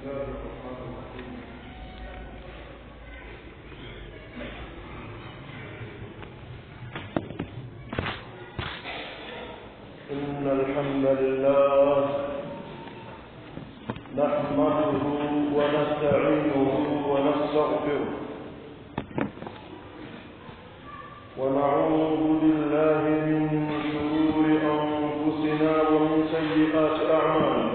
الله الرحمن الرحيم إن الحمد لله نحمده ونستعينه ونستغفره ونعوذ بالله من شرور أنفسنا ومن سيئات أعمالنا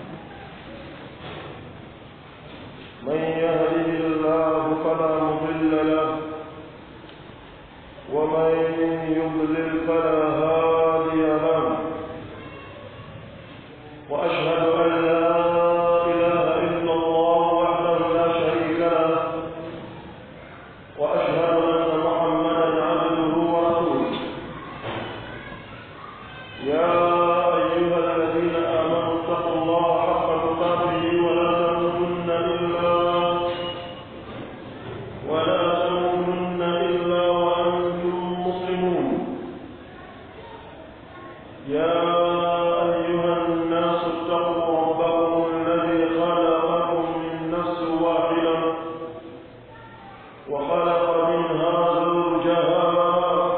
من يهده الله فلا مضل له ومن يضلل فلا هادي له وأشهد أن لا إله إلا الله وحده لا شريك له وأشهد أن محمدا عبده ورسوله يا أيها الذين آمنوا اتقوا الله حق تقاته ولا تموتن إلا ولا تموتن إلا وأنتم مسلمون يا أيها الناس اتقوا ربكم الذي خلقكم من نفس واحدة وخلق منها زوجها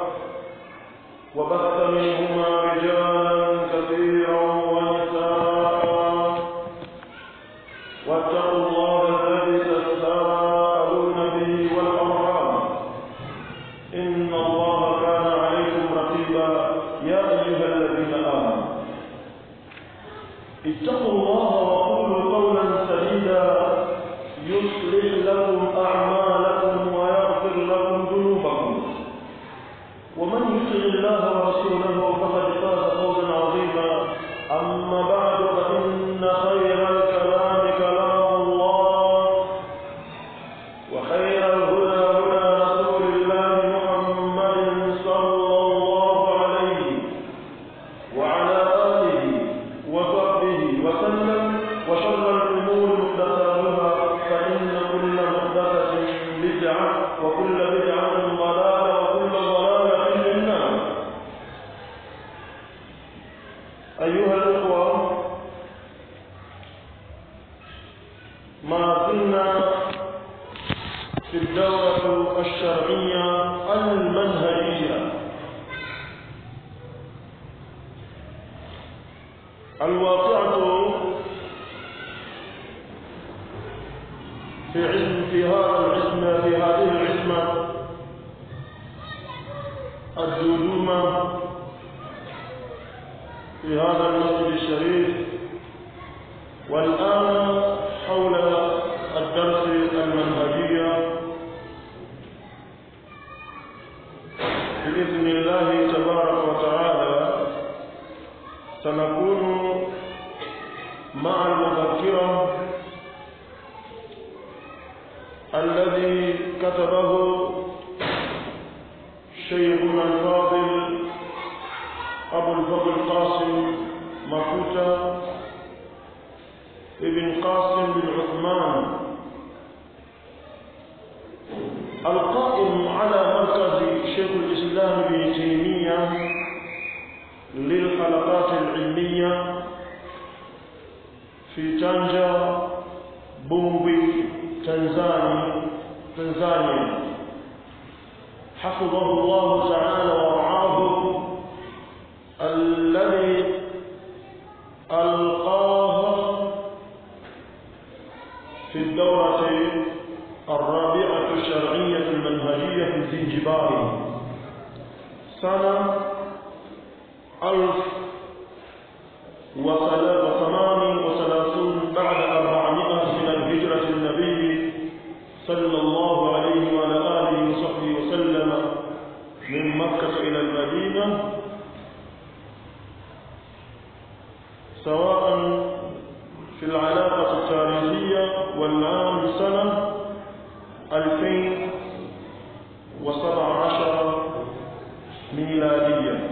وبث منهما رجالا كثيرا ونساء واتقوا الله الذي تساءلون به والأرحام إن الله كان عليكم رقيبا يا أيها الذين آمنوا اتقوا الله وقولوا قولا سديدا يصلح لكم أعمالكم ويغفر لكم ذنوبكم ومن يطع الله ورسوله فقد فاز فوزا عظيما أما بعد فإن خير الكلام كلام الله وخير الهدى هدى رسول الله محمد صلى الله عليه وعلى آله وصحبه وسلم وشر الأمور محدثاتها فإن كل محدثة بدعة وكل بدعة ضلالة وكل ضلالة في النار أيها الأخوة ما زلنا في الدورة الشرعية المنهجية الواقعة في علم في هذا العلم في هذه العلمة الدودومة في هذا المسجد الشريف والآن حول الدرس المنهجية بإذن الله تبارك وتعالى سنكون مع المذكرة الذي كتبه شيخنا الفاضل أبو الفضل قاسم مكوتا ابن قاسم بن عثمان القائم على مركز شيخ الإسلام ابن تيمية للحلقات العلمية في تانجا بومبي تنزانيا تنزانيا حفظه الله تعالى ورعاه الذي ألقاه في الدورة الرابعة الشرعية المنهجية في الزنجبار سنة ألف وثمان وثلاثون بعد أربعمائة من الهجرة النبي صلى الله عليه وعلى آله وصحبه وسلم من مكة إلى المدينة سواء في العلاقة التاريخية والعام سنة 2017 ميلادية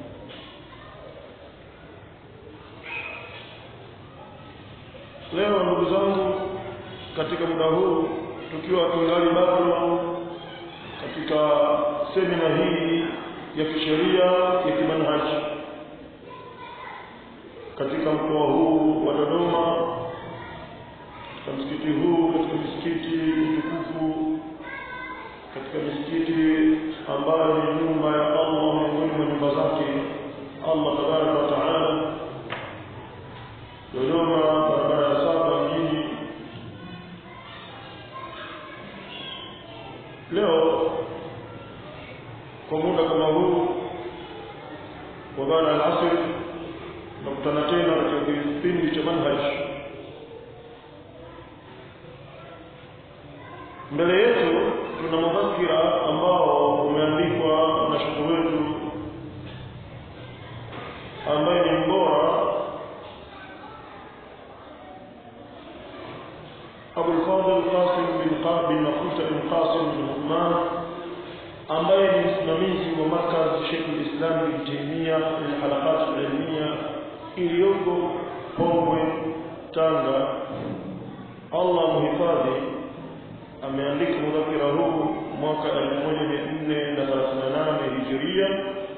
leo ndugu zangu katika muda huu tukiwa tungali bado katika semina hii ya kisheria ya kimanhaji katika mkoa huu wa Dodoma katika msikiti huu katika misikiti mitukufu katika misikiti ambayo ni nyumba ya Allah miongoni mwa nyumba zake Allah tabaraka wa taala Dodoma barabara ya saba mjini leo kwa muda kama huu wa baada ya asr nakutana tena katika kipindi cha manhaj mbele yetu tuna mudhakira ambao umeandikwa na shekhe wetu ambaye ni mbora أبو الفاضل قاسم بن بن مخوت بن قاسم بن عثمان ambaye ni msimamizi wa markaz Sheikh al-Islam bin Taimia al-Halaqat al-Ilmiya iliyoko Pongwe, Tanga. Allah muhifadhi, ameandika mudhakira huu mwaka 1438 Hijiria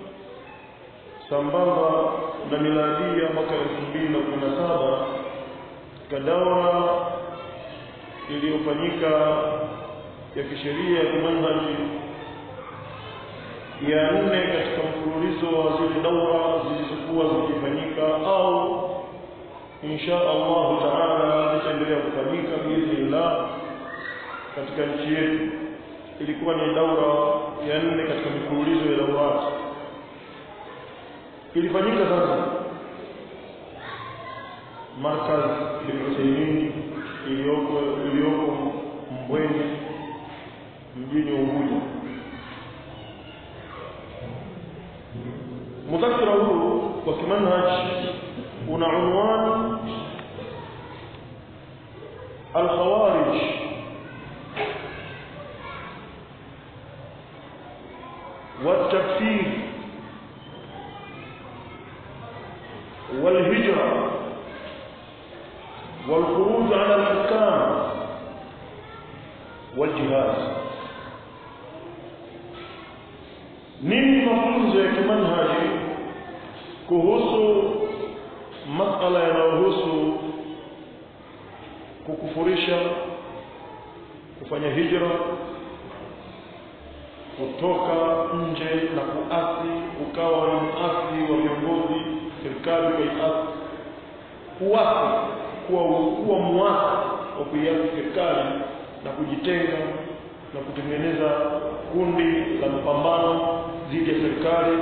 sambamba na miladia mwaka 2017 katika daura iliyofanyika ya kisheria ya kimanhaji ya nne katika mfululizo wa zile daura zilizokuwa zikifanyika au insha Allahu taala zitaendelea kufanyika biidhnillah katika nchi yetu. Ilikuwa ni daura ya nne katika mifululizo ya daurati, ilifanyika sasa markaz Ibn Uthaymeen iliyoko iliyoko Mbweni mjini Unguja. Mudhakira huu wa kimanhaj una unwani alkhawarij والتكفير والهجرة والخروج على الحكام والجهاد nini mafunzo ya kimanhaji kuhusu masala yanayohusu kukufurisha kufanya hijra kutoka nje na kuasi ukawa ni muasi wa viongozi serikali ukaiasi kuasi kuwa kuwa muasi wa kuiasi serikali na kujitenga na kutengeneza kundi la mapambano dhidi ya serikali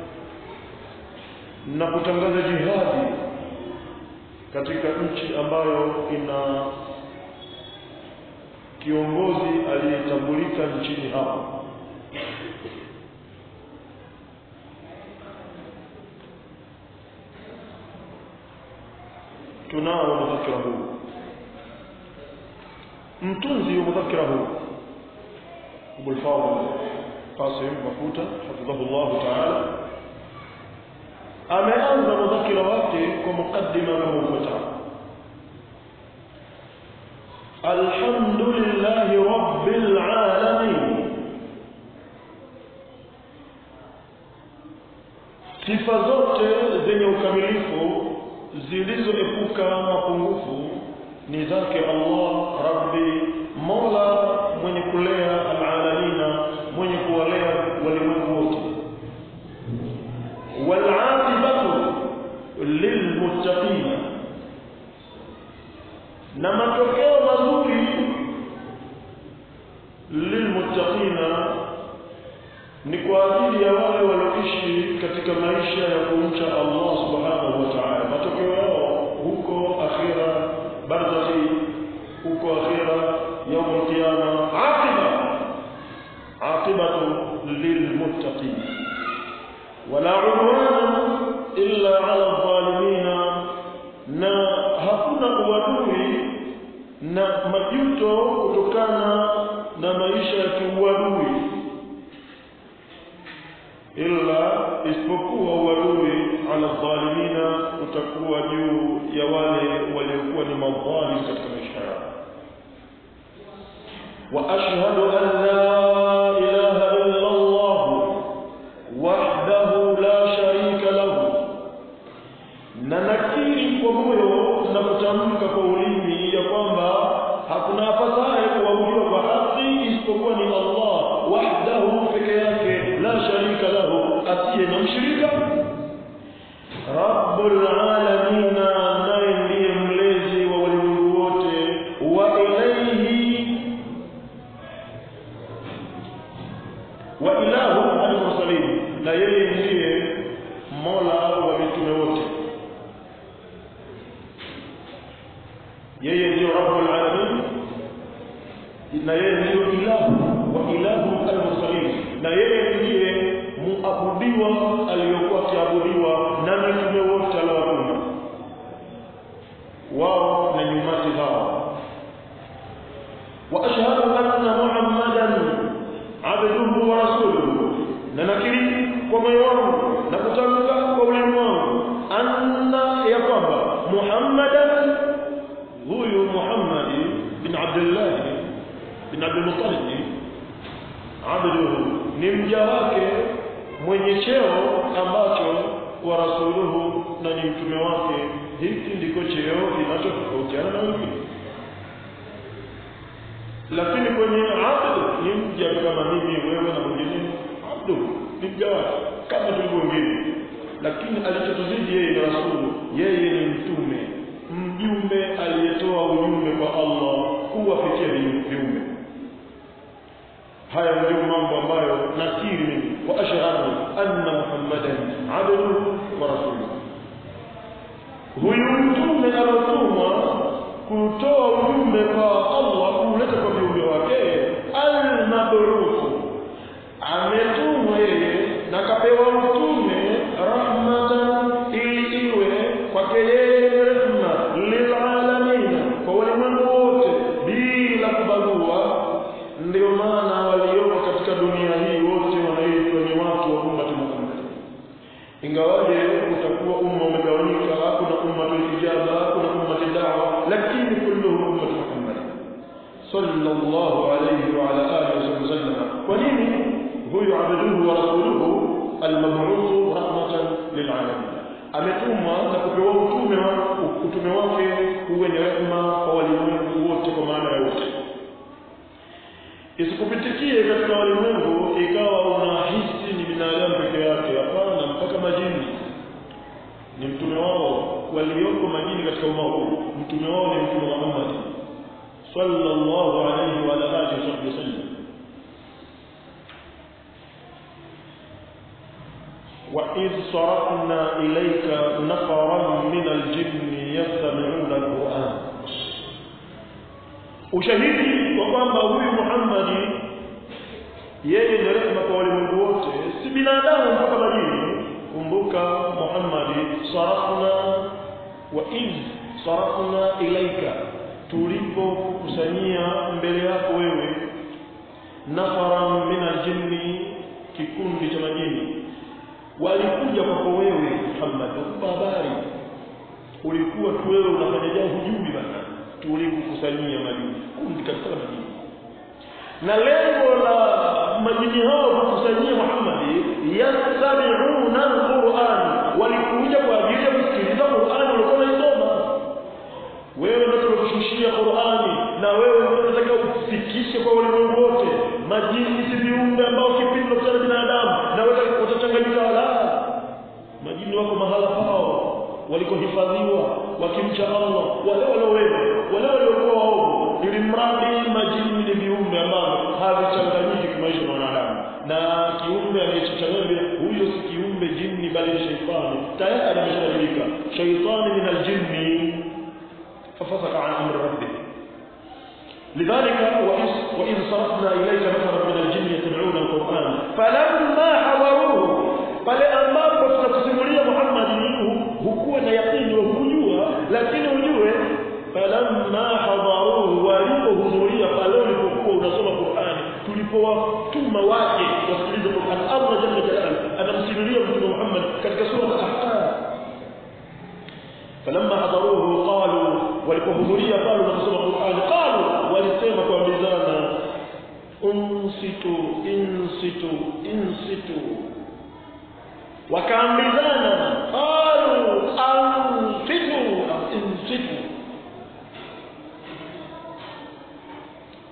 na kutangaza jihadi katika nchi ambayo ina kiongozi aliyetambulika nchini hapo tunao mudhakira huu mtunzi wa mudhakira huu Abu al-Fadl Qasim Mafuta hafidhahu Allah ta'ala ameanza mudhakira wake kwa mukaddima kama ufuatao Alhamdulillahi Rabbil Alamin Sifa zote zenye ukamilifu zilizoepuka mapungufu ni zake Allah Rabbi Mola mwenye kulea alalamina mwenye kuwalea walimwengu wote walaqibatu lilmuttaqin na matokeo mazuri lilmuttaqina ni kwa ajili ya wale walioishi katika maisha ya kumcha Allah subhanahu wa ta'ala matokeo yao huko akhira barzakhi huko akhira يوم القيامة عاقبة عاقبة للمتقين ولا عدوان إلا على الظالمين na hakuna uadui na majuto kutokana na maisha ya kiuadui illa isipokuwa uadui ala dhalimina utakuwa juu ya wale waliokuwa ni madhalim katika maisha yao وأشهد أن لا إله إلا الله وحده لا شريك له ننا nakiri kwa moyo na kutamka kwa ulimi ya kwamba hakuna apasaye kuabudiwa kwa haki isipokuwa ni Allah wahdahu peke yake la sharika lahu asiye na mshirika rabbul alamin naye ndiye mlezi wa walimwengu wote wa ilayhi wa ilahu al-mursalin na yeye ndiye mola wa mitume wote yeye ndio rabbul alamin na yeye ndio ilahu wa ilahu al-mursalin na yeye ndiye muabudiwa aliyokuwa akiabudiwa na mitume wote aliowatuma wao na nyumati zao wa ashhadu anna muhammadan abduhu wa rasuluhu na nakiri kwa moyo wangu na kutamka kwa ulimi wangu anna ya kwamba muhammadan huyu muhammadi bin abdullah bin abdul muttalib abduhu ni mja wake mwenye cheo ambacho wa rasuluhu na ni mtume wake hiki ndiko cheo kinachotofautiana na wengine lakini kwenye abdu ni mja kama mimi wewe na mwingine abdu ni mja wake kama tulivyo wengine lakini alichotuzidi yeye ni rasulu yeye ni mtume mjumbe aliyetoa ujumbe kwa Allah kuwafikia viumbe haya ndio mambo ambayo nakiri mimi wa ashhadu anna muhammadan abduhu wa rasuluhu huyu mtume alotumwa kutoa ujumbe kwa Allah kuleta kwa viumbe wake al-mabruku ametumwa yeye na kapewa utume rahmatan ili iwe kwake yeye rehma lilalamin kwa walimwengu wote bila kubagua ndio maana walioko katika dunia hii wote wanaitwa ni watu wa ummati Muhammad ingawaje utakuwa umma umegawanyika kuna ummatul ijaba kuna ummatul da'wa lakini kulluhum ummatu Muhammad sallallahu alayhi wa ala alihi wasallam kwa nini huyu abduhu wa rasuluhu almab'uth rahmatan lilalamin ametumwa na kupewa utume wa utume wake uwe ni rehema kwa walimwengu wote kwa maana ya wote isikupitikie katika walimwengu ikawa unahisi ni binadamu peke yake hapana mpaka majini ni mtume wao walioko majini katika umma huu mtume wao ni mtume Muhammad sallallahu alayhi wa alihi wasallam وإذ صرفنا إليك نفرا من الجن يستمعون القرآن ushahidi kwa kwamba huyu Muhammad yeye ni rehema kwa walimwengu wote si binadamu mpaka majini kumbuka Muhammad sarafna wa in sarafna ilaika tulipokusanyia mbele yako wewe nafaran min aljinni kikundi cha majini walikuja kwako wewe Muhammad ukupa habari ulikuwa tu wewe unafanya jambo hujui bana tulikukusanyia majini kundi katika majini na lengo la majini hao kukusanyia Muhammad yastami'una alquran walikuja kwa ajili ya kusikiliza Qur'an walikuwa wanasoma wewe ndio tulikushushia Qur'ani na wewe ndio unataka ufikishe kwa ulimwengu wote majini si viumbe ambao kipindi cha binadamu na wewe utachanganyika wala majini wako mahala pao walikohifadhiwa wakimcha Allah wale waliowema wale waliokuwa waovu ili mradi majini ni viumbe ambavyo havichanganyiki kimaisha na wanadamu na kiumbe anayechanganyika huyo si kiumbe jini bali ni shaitani tayari ameshabadilika shaitani min aljinni fafasaka an amri rabbih لذلك وإذ, وإذ صرفنا إليك نفرا من الجن يتبعون القرآن فلما حضروه pale ambapo tunakusimulia Muhammad hukuwa na yakini wa kujua lakini ujue falamma hadaruhu walipohudhuria pale ulipokuwa unasoma Qur'ani tulipowatuma waje wasikilize Qur'an Allah jalla jalala anamsimulia mtume Muhammad katika sura al-Ahqaf falamma hadaruhu qalu walipohudhuria pale unasoma Qur'an qalu walisema kwa mizana unsitu insitu insitu wakaambizana qalu antum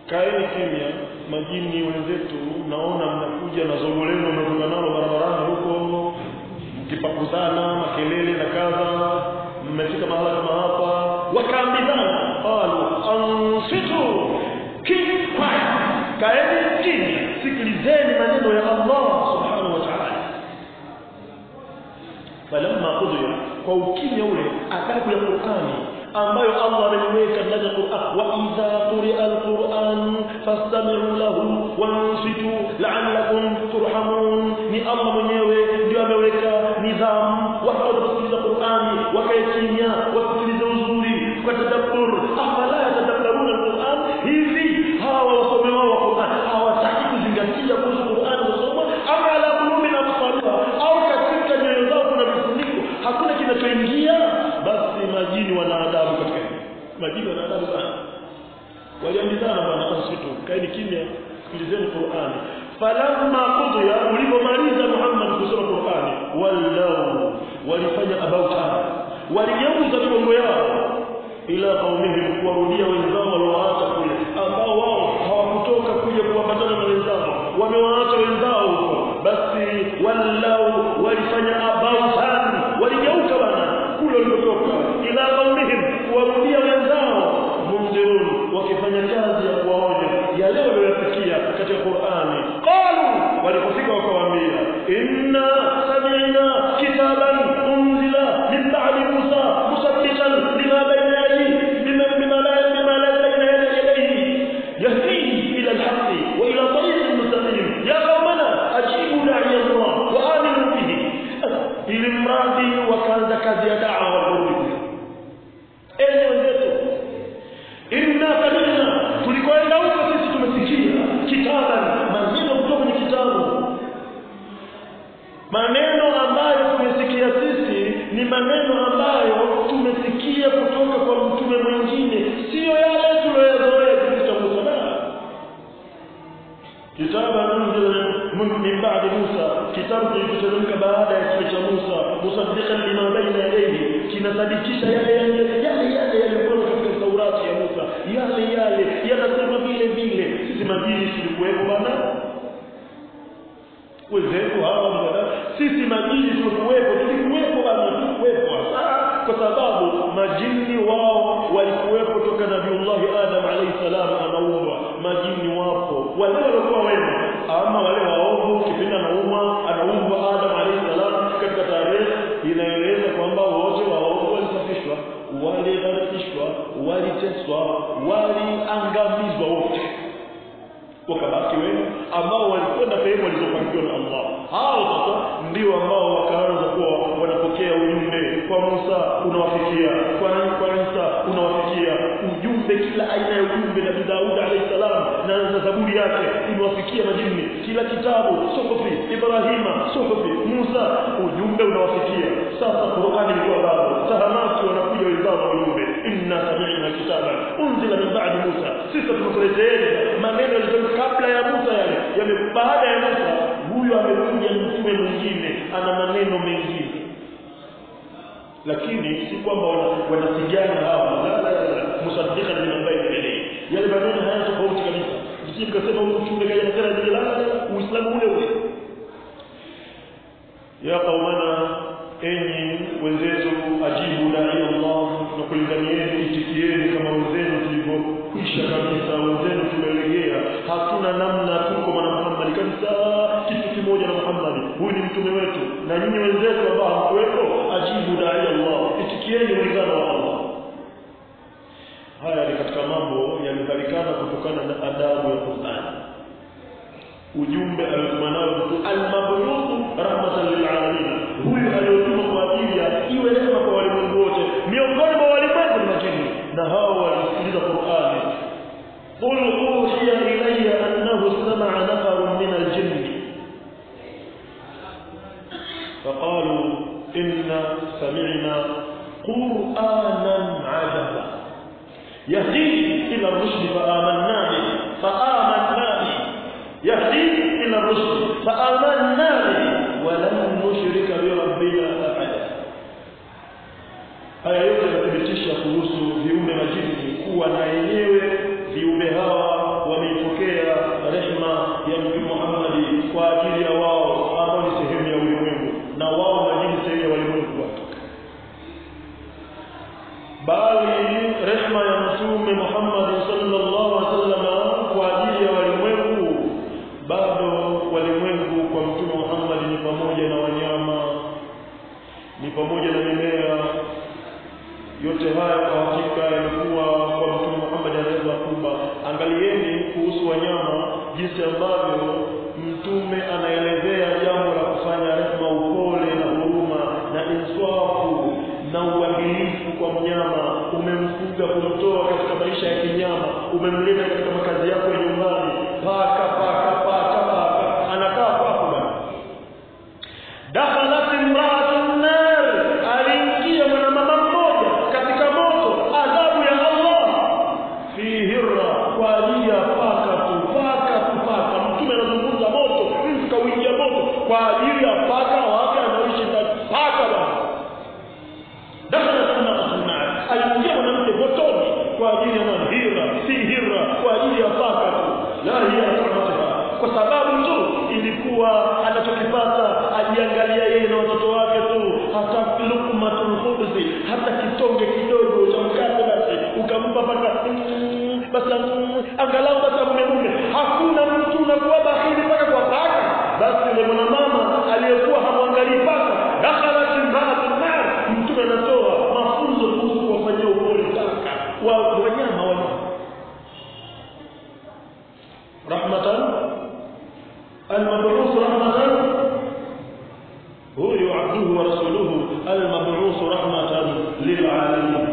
kaeni kimya majini wenzetu naona mnakuja na zogo lenu mnatoka nalo barabarani huko mkipakuzana makelele na kadha mmefika mahala kama hapa wakaambizana qalu ansitu keep quiet kaeni kimya sikilizeni maneno ya Allah subhanahu wa ta'ala falamma qudiya kwa ukimya ule adabu ya Qur'ani ambayo Allah ameiweka ndani ya Qur'an wa idha quri'a al-Qur'an fastami'u lahu wansitu la'allakum turhamun ni Allah mwenyewe ndio ameweka nidhamu watu wanasikiliza Qur'ani wakae kimya wasikilize uzuri kwa tadabbur afala yatadabbaruna al-Qur'an hivi hawa wasomi wao wa Qur'an hawataki kuzingatia kuhusu Qur'an wasoma ama ala qulubin aqsaluha au katika nyoyo zao kuna vifuniko hakuna kinachoingia basi majini wana adabu katika hili majini wana adabu sana waliambizana bwana ansitu kaeni kimya sikilizeni Qur'ani falamma qudiya ulipomaliza Muhammad kusoma Qur'ani wallau walifanya about time waligeuza migongo yao ila qaumihim kuwarudia wenzao waliowaacha kule ambao wao hawakutoka kuja kuambatana na wenzao wamewaacha wenzao huko basi wallau walifanya about time waligeuka bana kule walikotoka ila qaumihim kuwarudia wenzao munzirun wakifanya kazi ya kuwaonya yale walioyafikia katika Qur'ani qalu walipofika wakawaambia inna sami'na kitaban unzila min ba'di Musa musaddiqan lima bayna yadayhi bima bima la bima la bayna yadayhi yahdi ila al-haqq wa ila tariqin mustaqim ya qaumana ajibu da'i Allah wa aminu bihi ili mradi wakaanza kazi ya da'wa warudi enyi wenzetu inna sami'na tulikoenda huko sisi tumesikia kitaban maneno kutoka kwenye kitabu maneno ambayo tumesikia sisi ni maneno ambayo tumesikia kutoka kwa mtume mwingine sio yale tuloyazoea kisa cha Musa kitaba min ba'di Musa kitabu kilichoteremka baada ya kile cha Musa musaddiqan lima baina yadayhi kinasadikisha yale yale yale yale yaliyokuwa katika Taurati ya Musa yale yale yanasema vile vile sisi majini tulikuwepo bana wenzetu hawa mjadala sisi majini tulikuwepo tulikuwepo bana tulikuwepo kwa sababu majini wao walikuwepo toka Nabiullah Adam alayhi salam anaumbwa majini wapo wale waliokuwa wema ama wale waovu kipindi anaumwa anaumbwa Adam alayhi salam katika tarehe inaeleza kwamba wote waovu walisafishwa walidhalilishwa waliteswa waliangamizwa wote wakabaki wema ambao walikwenda sehemu walizopangiwa na Allah hao sasa ndio ambao wakaanza kuwa wanapokea ujumbe kwa Musa unawafikia kwa kwa Isa unawafikia ujumbe kila aina ya ujumbe na Daud alayhi salam na na zaburi yake imewafikia majini kila kitabu suhufi Ibrahima suhufi Musa ujumbe unawafikia sasa Qur'ani ilikuwa bado tahamaki wanakuja wenzao na ujumbe inna sami'na kitaban unzila min ba'di Musa sisi tunakuleteeni maneno yaliyotoka kabla ya Musa yale yame baada ya Musa huyo amekuja mtume mwingine ana maneno mengine lakini si kwamba wanapigana hawa la la la musaddiqan lima bayna yadayhi yale maneno haya tofauti kabisa msije mkasema huyu mtume kaja na tena la la uislamu ule ule ya qaumana enyi wenzetu ajibu dai Allah na kulinganieni itikieni kama wenzenu tulivyokwisha kabisa wenzenu tumelegea hatuna namna tuko na Muhammad kabisa kitu kimoja na Muhammad huyu ni mtume wetu na nyinyi wenzetu ambao hamkuwepo ajibu dai Allah itikieni ulingano wa Allah haya ni katika mambo yalipatikana kutokana na adabu ya Qur'an ujumbe aliotuma nao mtu al-mabruku rahmatan lil alamin huyu aliyotuma kwa ajili ya iwe rehema kwa walimwengu wote miongoni mwa walimwengu ni majini na hao walisikiliza Qur'ani قل أوحي إلي أنه استمع نفر من الجن فقالوا إنا سمعنا قرآنا عجبا يهدي إلى الرشد فآمنا به فآمنا به يهدي إلى الرشد فآمنا به ولن نشرك بربنا أحدا haya yote yanathibitisha kuhusu viumbe majini kuwa na yenyewe viumbe hawa wameipokea rehma ya Mtume Muhammad kwa ajili ya wao ambao ni sehemu ya ulimwengu na wao majini sehemu ya ulimwengu wake bali rehma ya Mtume Muhammad sallallahu alaihi wasallam kwa ajili ya walimwengu bado walimwengu kwa Mtume Muhammad ni pamoja na wanyama ni pamoja na mimea yote haya kwa hakika yamekuwa kwa Mtume Muhammad anaweza kuba. Angalieni kuhusu wanyama, jinsi ambavyo Mtume anaelezea jambo la kufanya rehema, upole na huruma na inswafu na uadilifu kwa mnyama. Umemfuga kumtoa katika maisha ya kinyama, umemleta katika makazi yako ya nyumbani, paka paka paka paka, anakaa kwako bwana. Dakhalat imra'atun nar, aliingia mwanamama mmoja katika moto, adhabu ya Allah fi hirra, kwa ajili ya paka tu, paka tu, paka. Mtume anazungumza moto, mtu kauingia moto kwa ajili ya paka wake anaoishi ndani, paka bwana. Dakhalat imra'atun nar, aliingia mwanamke motoni kwa ajili ya nani? Hirra, si hirra, kwa ajili ya paka tu, la hiya ta'atuha, kwa sababu tu ilikuwa anachokipata ajiangalia yeye na watoto wake tu, hata lukmatul khubzi, hata kitonge kidogo cha mkate basi ukampa paka mm, basi mm, angalau basi mume mume. Hakuna mtu unakuwa bahili mpaka kwa paka. Basi yule mwanamama aliyekuwa hamwangalii paka, dakhalat imra'atun nar, mtume anatoa mafunzo kuhusu kuwafanyia upole paka wa wanyama wanyama rahmatan المبعوث رحمة هو عبده ورسوله المبعوث رحمة للعالمين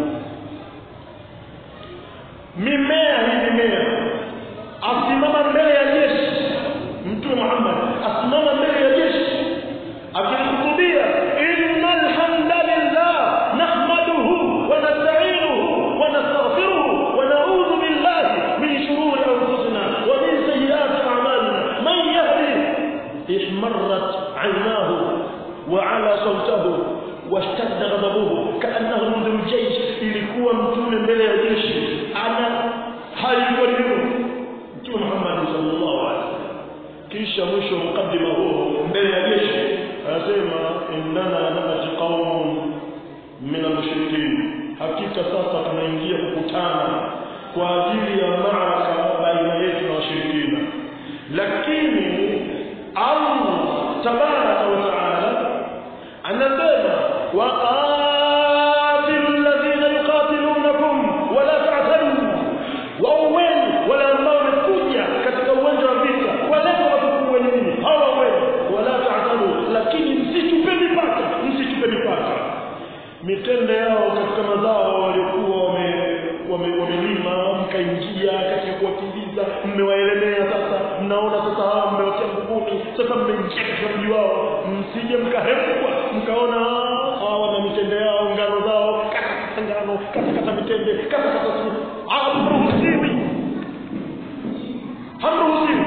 mimea hii mimea asimama mbele ya jeshi mtume Muhammad asimama mbele ya jeshi akihutubia innal hamdalillah nahmaduhu wa nasta'inuhu wa nastaghfiruhu wa na'udhu billahi min shururi anfusina wa min sayyiati a'malina man yahdi ihmarrat 'aynahu wa 'ala sawtahu واشتد غضبه كانه منذر الجيش ilikuwa mtume mbele ya jeshi ana hali kwa mtume Muhammad sallallahu alaihi wasallam kisha mwisho mkadima huo mbele ya jeshi anasema innana nabati qaumun min al-mushrikin hakika sasa tunaingia kukutana kwa ajili ya maaraka baina yetu na washirikina lakini Allah tabaraka wa taala anasema waqatilu alladhina yuqatilunakum wala ta'tadu wauweni wale ambao wamekuja katika uwanja wa vita waleta watukufu wenye nini hawa wenu wala ta'tadu lakini msichupe mipaka msichupe mipaka mitende yao katika mazao waliokuwa wame wame- wamelima mkaingia katika kuwakimbiza mmewaelemea sasa mnaona sasa hawa mmewatia nguvuni sasa mmeingia katika mji wao msije mkahepwa mkaona "Ah, hawa wana mitende yao ngano zao katakata ngano katakata mitende katakata su hamruhusiwi hamruhusiwi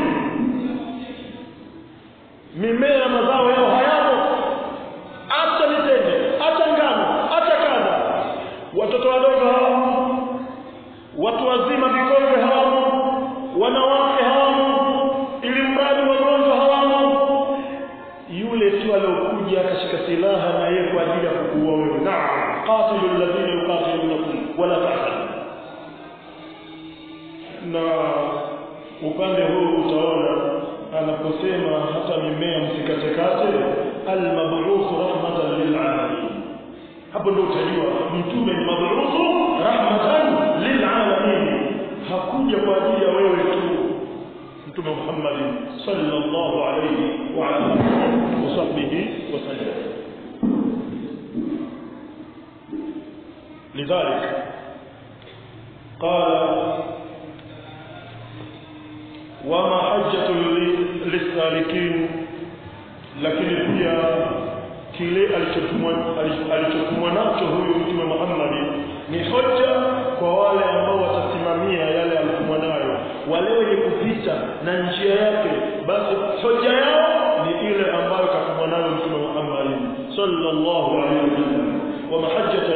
mimea na mazao yao hayamo hata mitende hata ngano hata kadha watoto wadogo hawamo watu wazima vikongwe hawamo wanawake hawamo ili mradi wagonjwa hawamo yule tu aliokuja akashika silaha na yeye kwa ajili ya kukuua wewe naam qatilu alladhina yuqatilunakum wala tahzanu na upande huu utaona anaposema hata mimea msikatekate almab'uth rahmatan lil'alamin hapo ndio utajua mtume ni mab'uth rahmatan lil'alamin hakuja kwa ajili ya wewe tu mtume Muhammad sallallahu alayhi wa ala alihi wa sahbihi wasallam لذلك قال wama hajjatu lisalikin lakini pia kile alichotumwa alichotumwa nacho huyu mtume Muhammad ni hoja kwa wale ambao watasimamia yale aliyotumwa nayo wale wenye kupita na njia yake basi hoja yao ni ile ambayo katumwa nayo mtume Muhammad sallallahu alaihi wasallam ومحجة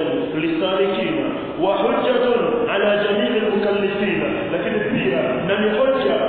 للسالكين وحجة على جميع المكلفين لكن فيها نمي حجة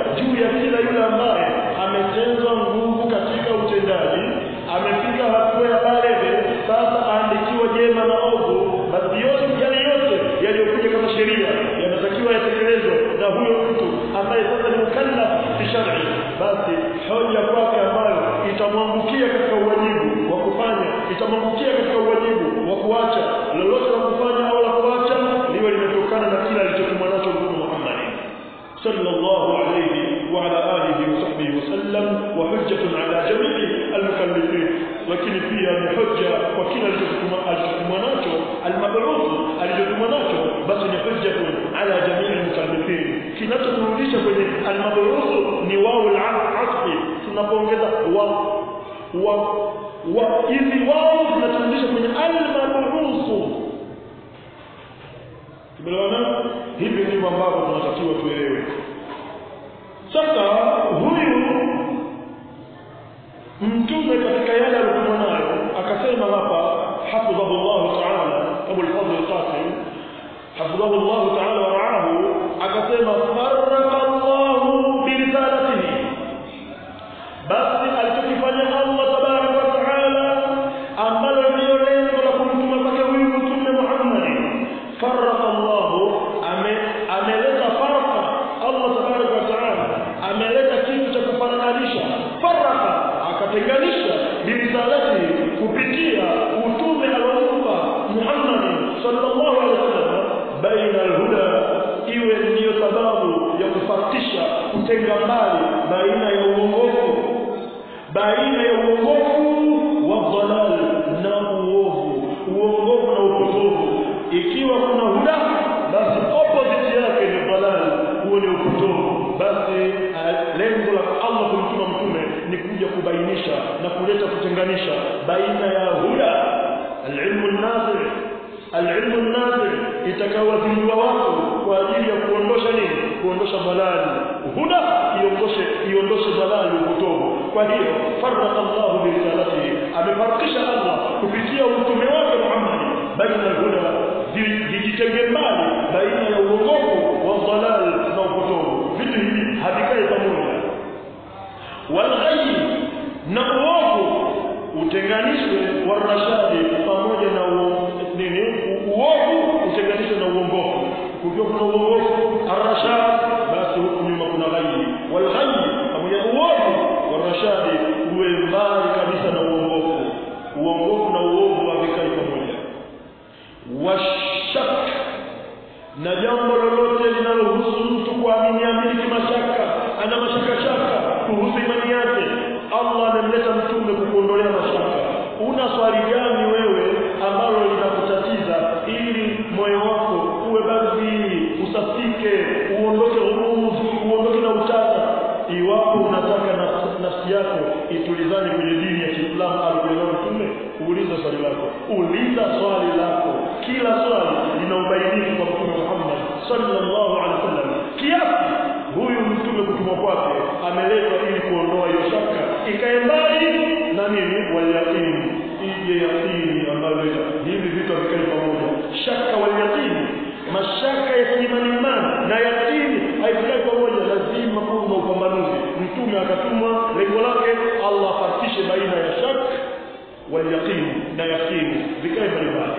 litamwangukia katika uwajibu wa kuacha lolote la kufanya au la kuacha liwe limetokana na kila alichotumwa nacho Mtume Muhammad sallallahu alayhi wa ala alihi wa sahbihi wasallam wa hujjatun ala jami'i almukallifin lakini pia ni hujja kwa kila alichotumwa alichotumwa nacho almabruth alichotumwa nacho basi ni hujjatun ala jami'i almukallifin kinachoturudisha kwenye almabruth ni wao al-asfi tunapoongeza wa wa wa hizi wao zinaturudisha kwenye almabruth tumeelewana hivi ndivyo ambavyo tunatakiwa tuelewe sasa huyu mtume katika yale aliyokuwa nayo akasema hapa hafidhahu Allah ta'ala Abu al-Fadl al-Qasim hafidhahu Allah ta'ala wa ra'ahu akasema farraqa Allah bi risalatihi basi alichokifanya Allah tabaraka wa ta'ala ambalo ndio lengo la kumtuma kwake huyu mtume Muhammad farraqa Allah ame ameleta farqa Allah tabaraka wa ta'ala ameleta kitu cha kufananisha faraka akatenganisha birisalati kupitia utume alompa Muhammad sallallahu alaihi wasallam baina alhuda iwe ndiyo sababu ya kufarikisha kutenga mbali baina ya uongofu baina ya uongofu wa dhalal na uovu uongofu na upotovu ikiwa kuna huda basi opposite yake ni dhalal huo ni upotovu basi lengo la Allah kumtuma mtume ni kuja kubainisha na kuleta kutenganisha baina ya huda alilmu nafi alilmu nafi itakawazindua watu kwa ajili ya kuondosha nini kuondosha balali huda iondoshe iondoshe balali upotovu kwa hiyo farraqa Allah bi risalatihi amefarikisha Allah kupitia utume wake Muhammad baina alhuda vijitenge mbali baina ya uongofu wa dhalal na upotovu vitu hivi havikai pamoja walghayy na uovu utenganishwe warashadi pamoja na nini uovu utenganishwe na uongofu kukiwa kuna uongofu arrashad basi huku nyuma kuna ghayy walghayy pamoja na uovu warashadi uwe mbali kabisa na uongofu uongofu na uovu havikai pamoja washak na jambo lolote linalohusu mtu kuamini amini kimashaka ana mashaka shaka kuhusu imani yake Allah amemleta mtume kukuondolea mashaka una swali gani wewe ambalo linakutatiza ili moyo wako uwe baridi usafike uondoke huruz uondoke na utata iwapo unataka nafsi yako itulizane kwenye dini ya Kiislamu aliyoelewa mtume uulize swali lako uliza swali lako kila swali lina ubainifu kwa mtume Muhammad sallallahu alaihi wasallam kiasi huyu mtume kutumwa kwake ameletwa ili kuondoa hiyo shaka ikae mbali na nini walyaqini ije yaqini ambayo hivi vitu vikai pamoja shaka walyaqini mashaka ya kiimani imani na yaqini haikai pamoja lazima kuwe na upambanuzi mtume akatumwa lengo lake Allah afarikishe baina ya shaka walyaqini na yaqini vikae mbalimbali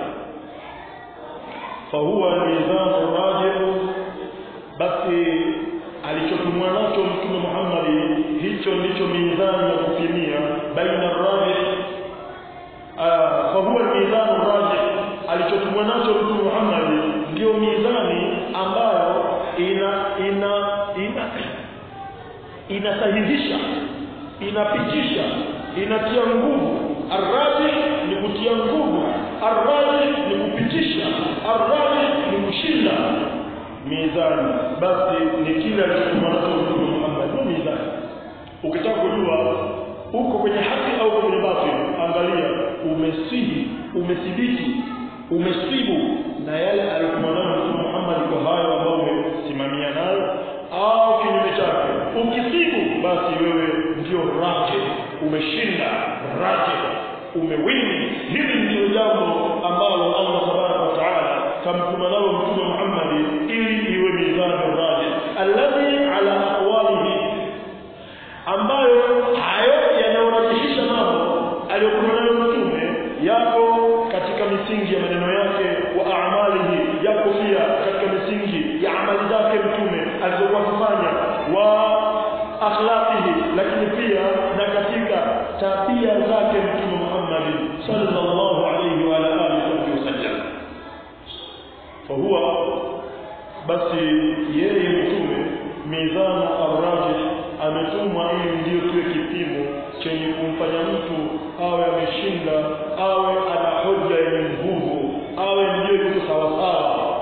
fahuwa mizanu rajihu basi alichotumwa nacho mtume Muhammad hicho ndicho mizani ya kupimia baina rajih fahuwa mizanu rajih alichotumwa nacho mtume Muhammad ndio mizani ambayo ina ina ina inasahihisha inapitisha inatia nguvu arrajih ni kutia nguvu arrajih ni kupitisha arrajih ni kushinda mizani basi ni kile alichotumwa nacho mtume Muhammad ndio mizani ukitaka kujua uko kwenye haki au uko kwenye batili angalia umesihi umethibiti umesibu na yale aliyotumwa nayo mtume Muhammad kwa hayo ambayo umesimamia nayo au kinyume chake ukisibu basi wewe ndio raje umeshinda raje umewini hili ndio jambo ambalo Allah tabaraka wa taala kamtuma nalo mtume Muhammad ili iwe mizani raji alladhi ala aqwalihi ambayo hayo yanayorajihisha mambo aliyokuwa nayo mtume yako katika misingi ya maneno yake wa a'malihi yako pia katika misingi ya amali zake mtume alizokuwa kufanya wa akhlaqihi lakini pia na katika tabia zake mtume Muhammad محمد صلى الله عليه وعلى آله وسلم فهو بس yeye mtume mizanu arrajih ametumwa ili ndio kiwe kipimo chenye kumfanya mtu awe ameshinda awe ana hoja yenye nguvu awe ndio yuko sawasawa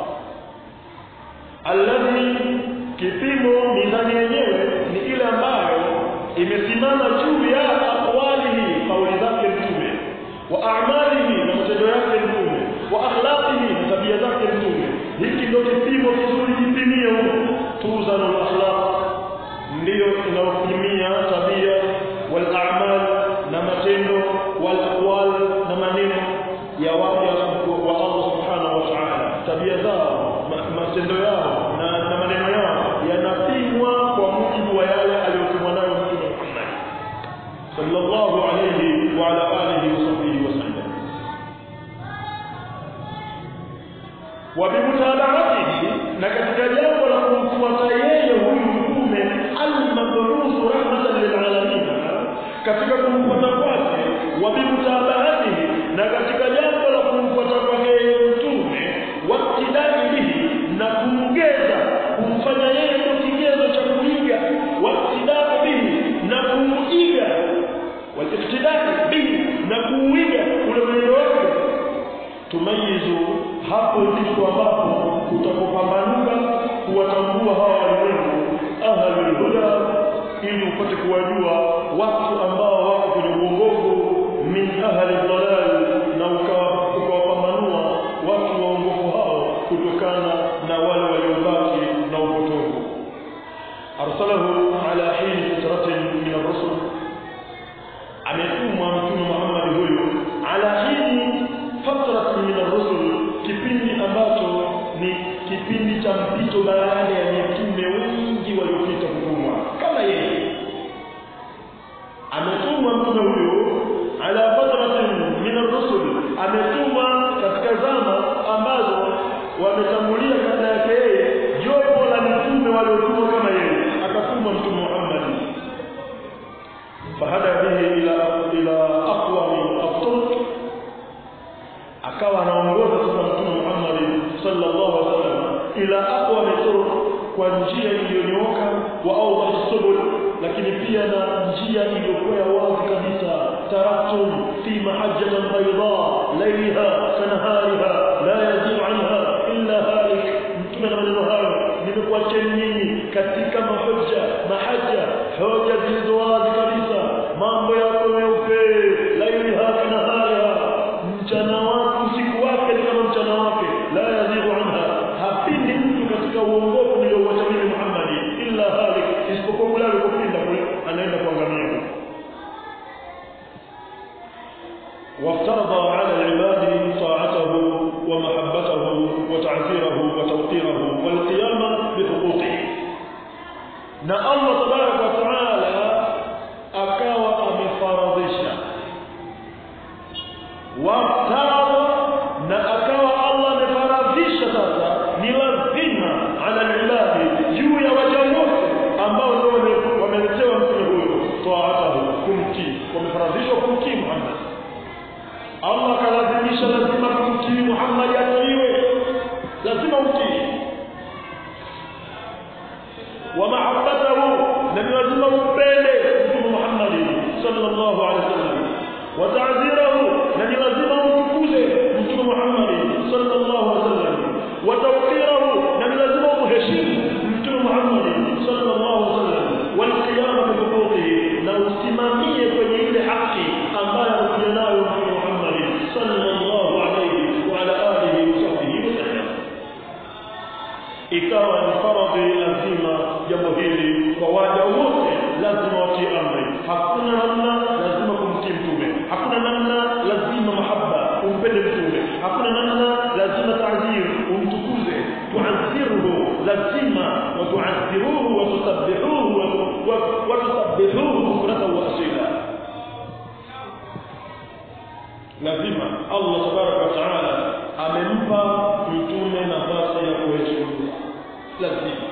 alladhi kipimo mizani yenyewe ni ile ambayo imesimama juu ya aqwalihi kauli zake mtume wa a'malihi na matendo yake mtume wa akhlaqihi na tabia zake mtume hiki ndio kipimo kizuri kipimie huko tuzanu al-akhlaq ndiyo inaopimia tabia wal a'mal na matendo wal aqwal na maneno ya waja wa Allah subhanahu wa ta'ala tabia zao matendo yao na, na maneno yao yanapimwa kwa mujibu wa yale aliyotumwa nayo Mtume Muhammad sallallahu alayhi wa ala alihi wa sahbihi wasallam wa bimutabaatihi na katika jambo la kumfuata yeye huyu mtume al-mabruth rahmatan lil alamin katika kumfuata kwake wa bimutabaatihi na katika jambo la kumfuata kwake yeye mtume waktidai bihi na kumgeza kumfanya yeye ndio kigezo cha kuiga waktidai bihi na kumuiga waliktidai bihi na kuuiga ule mwenendo wake tumayizu hapo ndipo ambapo utakopambanuka kuwatambua hawa walimwengu ahlul huda ili upate kuwajua watu ambao wako kwenye uongofu min ahli dhalal na ukawapambanua watu waongofu hao kutokana na wale waliobaki na upotovu arsalahu ala hini fitratin min ar-rusul ametumwa mtume Muhammad huyu ala hini fatratin min ar-rusul kipindi ambacho ni kipindi cha mpito baada ya mitume wengi waliopita kutumwa kama yeye ametumwa mtume huyu ala fatratin min ar-rusul ametumwa katika zama ambazo wametangulia kabla yake yeye jopo la mitume waliotumwa kama yeye akatumwa mtume Muhammad fahada bihi ila ila aqwami at-turuq akawa anaongoza sasa mtume Muhammad sallallahu alaihi wasallam ila aqwami at-turuq kwa njia iliyonyooka wa awdah subul lakini pia na njia iliyokuwa ya wazi kabisa taraktum fi mahajjatin bayda laylaha kanahariha la yazid anha illa halik mtume na maneno hayo nimekuacheni nyinyi katika mahoja mahaja hoja zilizo wazi kabisa mambo yako meupe laylaha kanahariha mchana wake usiku wake ni kama mchana wake la yazid anha hapindi mtu katika uongofu niliouacha mimi Muhammad illa halik isipokuwa kule alikopinda kule anaenda kuangamia وافترض على العباد طاعته ومحبته وتعزيره وتوقيره والقيام بحقوقه na Allah tabarak wa taala akawa amefaradhisha waftarada na akawa Allah amefaradhisha sasa ni lazima ala ibadi juu ya waja wote ambao ndio wameletewa mtume huyo taatahu kumtii wamefaradhishwa kumtii Muhammad Allah kalazimisha lazima kumtii Muhammad atiiwe lazima utii wa mahabbatahu na lazima umpende mtume Muhammad sallallahu alaihi wasallam wa ta'zirahu na lazima umtukuze mtume Muhammad sallallahu alaihi wasallam wa tawqirahu na lazima umheshimu mtume Muhammad sallallahu alaihi wasallam wal qiyam bi huquqihi na usimamie kwenye ile haki ambayo anakuja nayo mtume Muhammad sallallahu alaihi wa ala alihi wa sahbihi wasallam ikawa ni faradhi lazima jambo hili kwa waja wote lazima watii amri hakuna namna lazima kumtii mtume hakuna namna lazima mahaba umpende mtume hakuna namna lazima ta'zir umtukuze tu'azziruhu lazima wa tu'azziruhu wa tusabbihuhu wa tusabbihuhu bukratan wa asila lazima Allah tabaraka wa taala amempa mtume nafasi ya kuheshimiwa lazima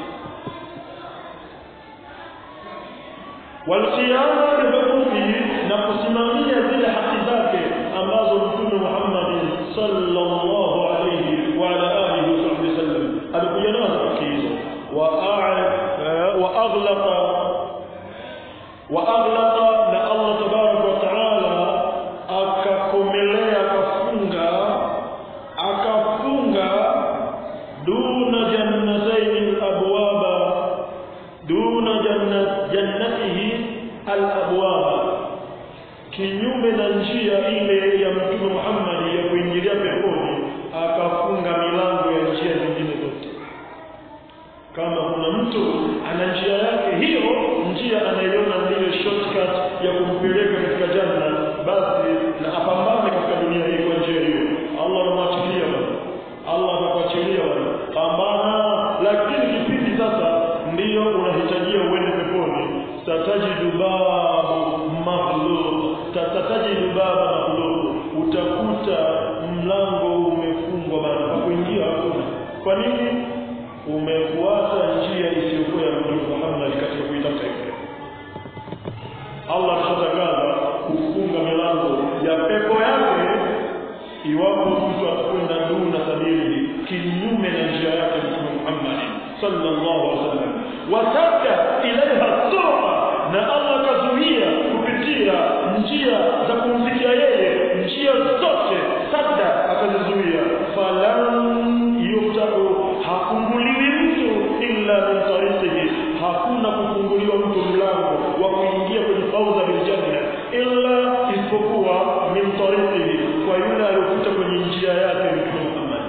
والقيام بحقوقه na kusimamia zile haki zake ambazo mtume Muhammad sallallahu alayhi wa ala alihi wasallam alikuja nazo katika hizo wa wa aghlaqa wa aghlaqa na Allah tabaraka wa taala akakomelea akafunga akafunga duna jannatayn abwaba duna jannat jannatihi al-abwaba kinyume na njia ile ya mtume Muhammad ya kuingilia peponi akafunga milango ya njia zingine zote kama kuna mtu ana njia yake hiyo njia anaiona ndiyo shortcut ya kumpeleka katika janna basi na apambane katika dunia hii kwa njia hiyo Allah anamwachilia bwana Allah atakuachilia bwana pambana lakini kipindi sasa ndiyo unahitajia uende peponi tatajidu babu maghlub tatajidu baba maghlub utakuta mlango umefungwa bana kwa kuingia hakuna kwa nini umefuata njia isiyokuwa ya Mtume Muhammad katika kuitafuta hiyo Allah alishatangaza kufunga milango ya pepo yake iwapo mtu atakwenda duna sabili kinyume na njia yake Mtume Muhammad sallallahu alaihi wasallam wataka ilaiha turuqa na Allah akazuia kupitia njia za kumfikia yeye njia zote sadda akazizuia falan yuftahu hafunguliwi mtu illa min tariqihi hakuna kufunguliwa mtu mlango wa kuingia kwenye fauza bil janna illa isipokuwa min tariqihi kwa yule aliyopita kwenye njia yake mtume Muhammad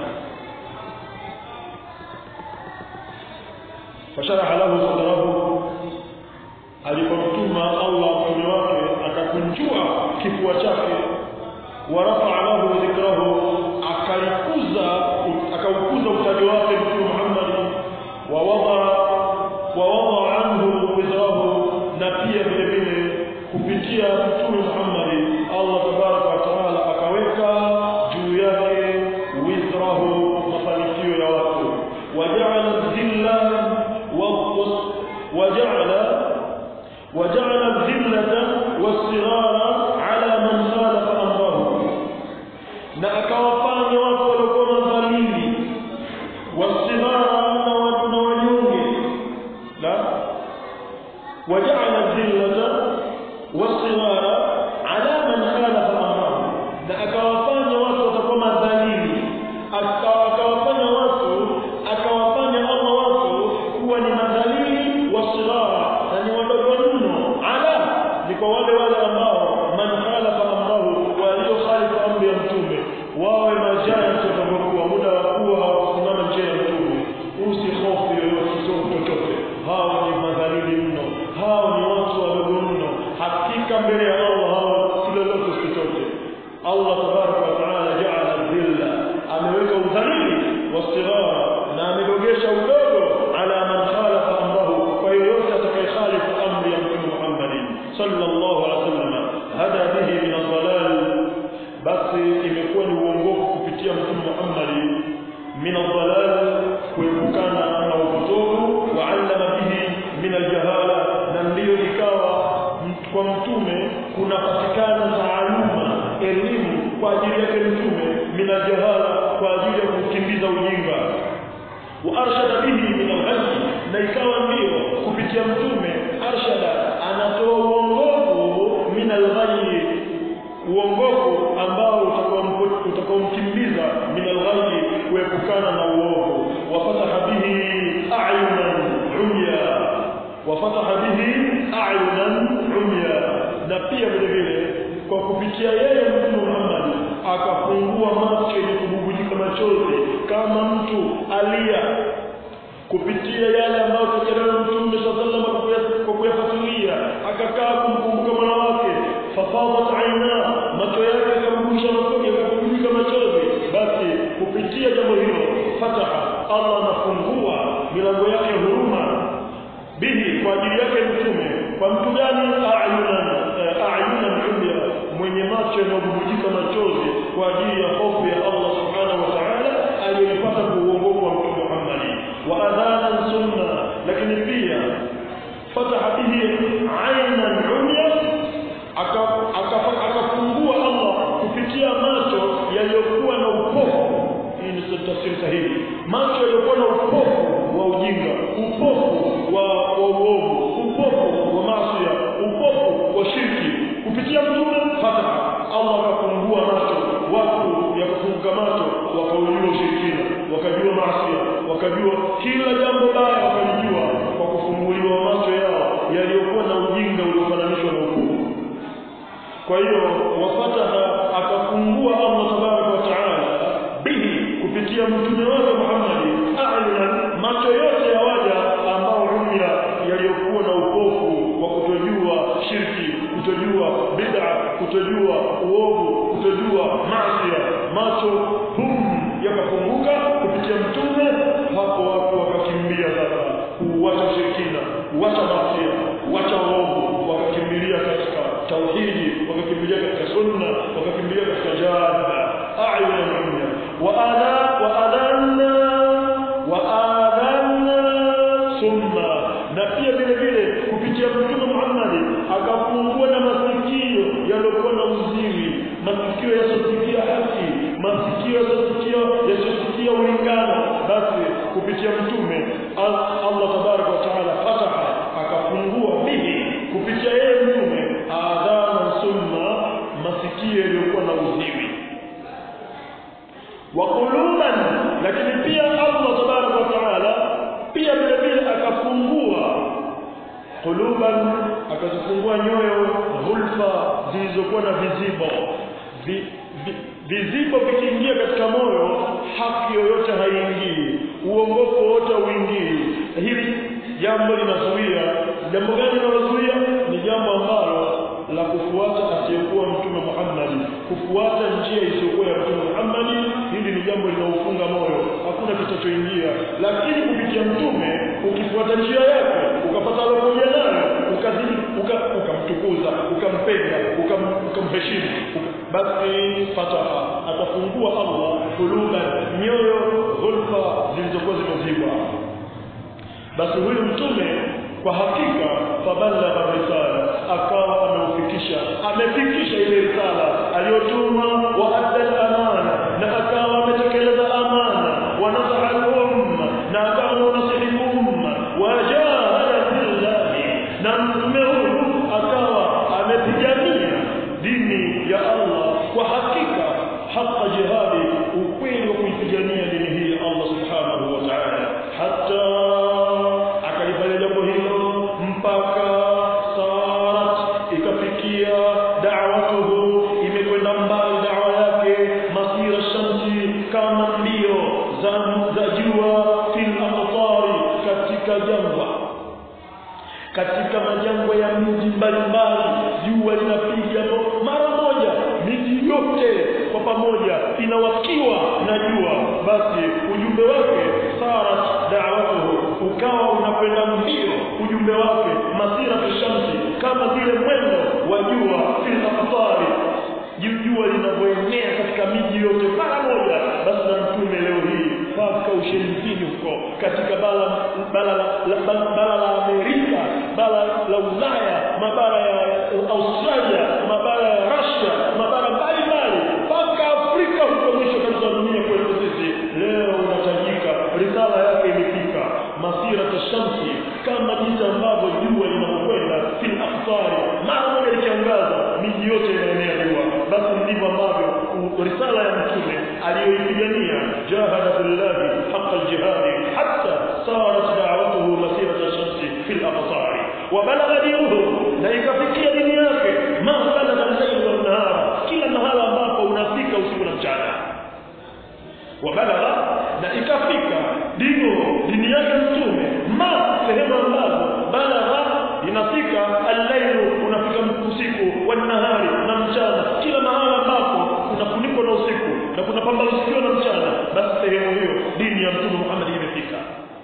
fasharaha lahu sadrahu alipomtuma Allah mtume wake akakunjua kifua chake warafa lahu dhikrahu akalikuza akaukuza utaji wake mtume Muhammad wa wada wa wada anhu wizrahu na pia vile vile kupitia mtume Muhammad Allah tabaraka wa taala akaweka juu yake wizrahu mafanikio ya watu waja'ala dhilla wa waja'ala وجعل الذلة والصغار على من خالف أمره na akawafanya watu waliokuwa madhalili wasimara na watu na wanyonge la waja'ala dhillata wasimara ala man khalafa amrahu na akawafanya watu watakuwa madhalili akawafanya watu akawafanya Allah watu kuwa ni madhalili wasimara na ni wadogo mno ala ni kwa wale wale ambao man khalafa amrahu walio khalifu amri ya mtume wawe majani tutakapokuwa muda wa kuwa hawakusimama njia ya mtume usihofu yoyote sio chochote hao ni madhalili mno hao ni watu wadogo mno hakika mbele ya Allah hao si lolote si chochote Allah tabaraka wa taala jaala dhilla ameweka udhalili wastighara na amedogesha udogo ala man khalafa amrahu kwa yoyote atakayekhalifu amri ya mtume Muhammad sallallahu alaihi wasallam hada bihi min ad-dalal basi imekuwa ni uongofu kupitia mtume Muhammad min ad-dalal kuepukana na upotovu wa allama bihi min al-jahala na ndiyo ikawa kwa mtume kunapatikana taaluma elimu kwa ajili yake mtume min al-jahala kwa ajili ya kukimbiza ujinga wa arshada bihi min al-ghayb na ikawa ndio kupitia mtume arshada anatoa uongofu min al-ghayb uongofu ambao utakaomkimbiza min al-ghayb kuepukana na uovu wa fataha bihi a'yunan umya wa fataha bihi a'yunan umya na pia vile vile kwa kupitia yeye mtume Muhammad akafungua macho yenye kububujika machozi kama mtu alia kupitia yale ambayo tukielewa mtume sallallahu alaihi wasallam kwa kuyafuatilia akakaa kumkumbuka mola wake fafadat aina macho yake yakabubujika machozi yakabubujika machozi basi kupitia jambo hilo fataha Allah anafungua milango yake ya huruma bihi kwa ajili yake mtume kwa mtu gani ayunan ayunan umya mwenye macho yanayobubujika machozi kwa ajili ya hofu ya Allah subhanahu wa ta'ala aliyepata kuuongofu wa mtume Muhammad wa adhanan sunna lakini pia fataha bihi aynan umya akafungua Allah kupitia kupitia macho yaliyokuwa na upofu hii ni tafsiri sahihi macho yaliyokuwa na upofu wa ujinga upofu wa wa uovu upofu wa maasi upofu wa shirki kupitia mtume fataha Allah akafungua macho watu yakafunguka macho wakaujua ushirikina wakajua maasi wakajua kila jambo baya wakalijua kwa kufunguliwa macho yao yaliyokuwa na ujinga uliofananishwa na upofu kwa hiyo wafataha akafungua Allah tabaraka wa taala bihi kupitia mtume wake Muhammad a'lana macho yote ya waja ambao umya yaliyokuwa na upofu wa kutojua shirki kutojua bid'a kutojua uovu kutojua maasi macho hum yakafunguka kupitia mtume hapo watu wakakimbia sasa kuacha shirkina kuacha maasi kuacha uovu wakakimbilia katika tauhidi wakakimbilia katika sunna wakakimbilia katika jihad a'yuna umya wa ana wa adanna wa adanna summa na pia vile vile kupitia mtume Muhammad akafungua na masikio yaliokuwa na uziwi masikio yasosikia haki masikio yasosikia yasosikia ulingano basi kupitia mtume Allah tabaraka wa taala fataha akafungua bihi kupitia yeye mtume adhana summa masikio yaliyokuwa na uziwi wa quluban lakini pia Allah tabaraka wa taala pia vile vile akafungua quluban akazifungua nyoyo hulfa zilizokuwa na vizibo vi, vi, vizibo vikiingia katika moyo haki yoyote haiingii uongofu wote uingii hili jambo linazuia jambo gani linalozuia ni jambo ambalo la kufuata asiyekuwa mtume Muhammad kufuata njia isiyokuwa ya mtume Muhammad hili ni jambo linaufunga moyo hakuna kitachoingia lakini kupitia mtume ukifuata njia yake ukapata alokuja nayo ukazidi ukamtukuza uka ukampenda ukamheshimu uka basi fataha atafungua Allah kuluban nyoyo hulfa zilizokuwa zimezibwa basi huyu mtume kwa hakika fabalagha risala akawa ameufikisha amefikisha ile risala aliyotuma wa adda amana na akawa ametekeleza amana wa nasaha al-umma na akawa anasihi umma wa jahada billahi na mtume huyu akawa amepigania dini ya Allah kwa hakika haka jihadi ukweli wa kuipigania dini hii Allah subhanahu wa ta'ala hata akalifanya jambo hilo mpaka sarat ikafikia da'watuhu imekwenda mbali da'wa yake masira shamsi kama mbio za za jua fil amtari katika jangwa katika majangwa ya miji mbalimbali jua linapiga mara moja miji yote kwa pamoja inawakiwa na jua basi ujumbe wake sarat da'watuhu ukawa unakwenda mbio ujumbe wake masira shamsi kama vile mwendo wa jua fil amtari jua linavyoenea katika miji yote mara moja basi na mtume leo hii mpaka ushelifini huko katika bara bara la, bara, bara la Amerika bara la Ulaya mabara ya Australia mabara ya Russia mabara mbalimbali mpaka Afrika huko mwisho kabisa dunia kwetu sisi leo unatajika risala yake imefika masira tashamsi kama jinsi ambavyo jua linapokwenda fil aqtari mara moja likiangaza miji yote inaenea jua basi ndivyo ambavyo risala ya mtume aliyoipigania jahada billahi haqqa aljihad hatta sarat da'watuhu masirata shamsi fil aqtari wa balagha dinuhu na ikafikia dini yake ma balagha al-layl wan nahar kila mahala ambapo unafika usiku na mchana wa balagha na ikafika dino dini yake mtume ma sehemu ambazo balagha inafika al-layl unafika usiku wa nahari na mchana kila mahala ambapo kunafunikwa na usiku na kuna pambazukiwa na mchana basi sehemu hiyo dini ya mtume Muhammad imefika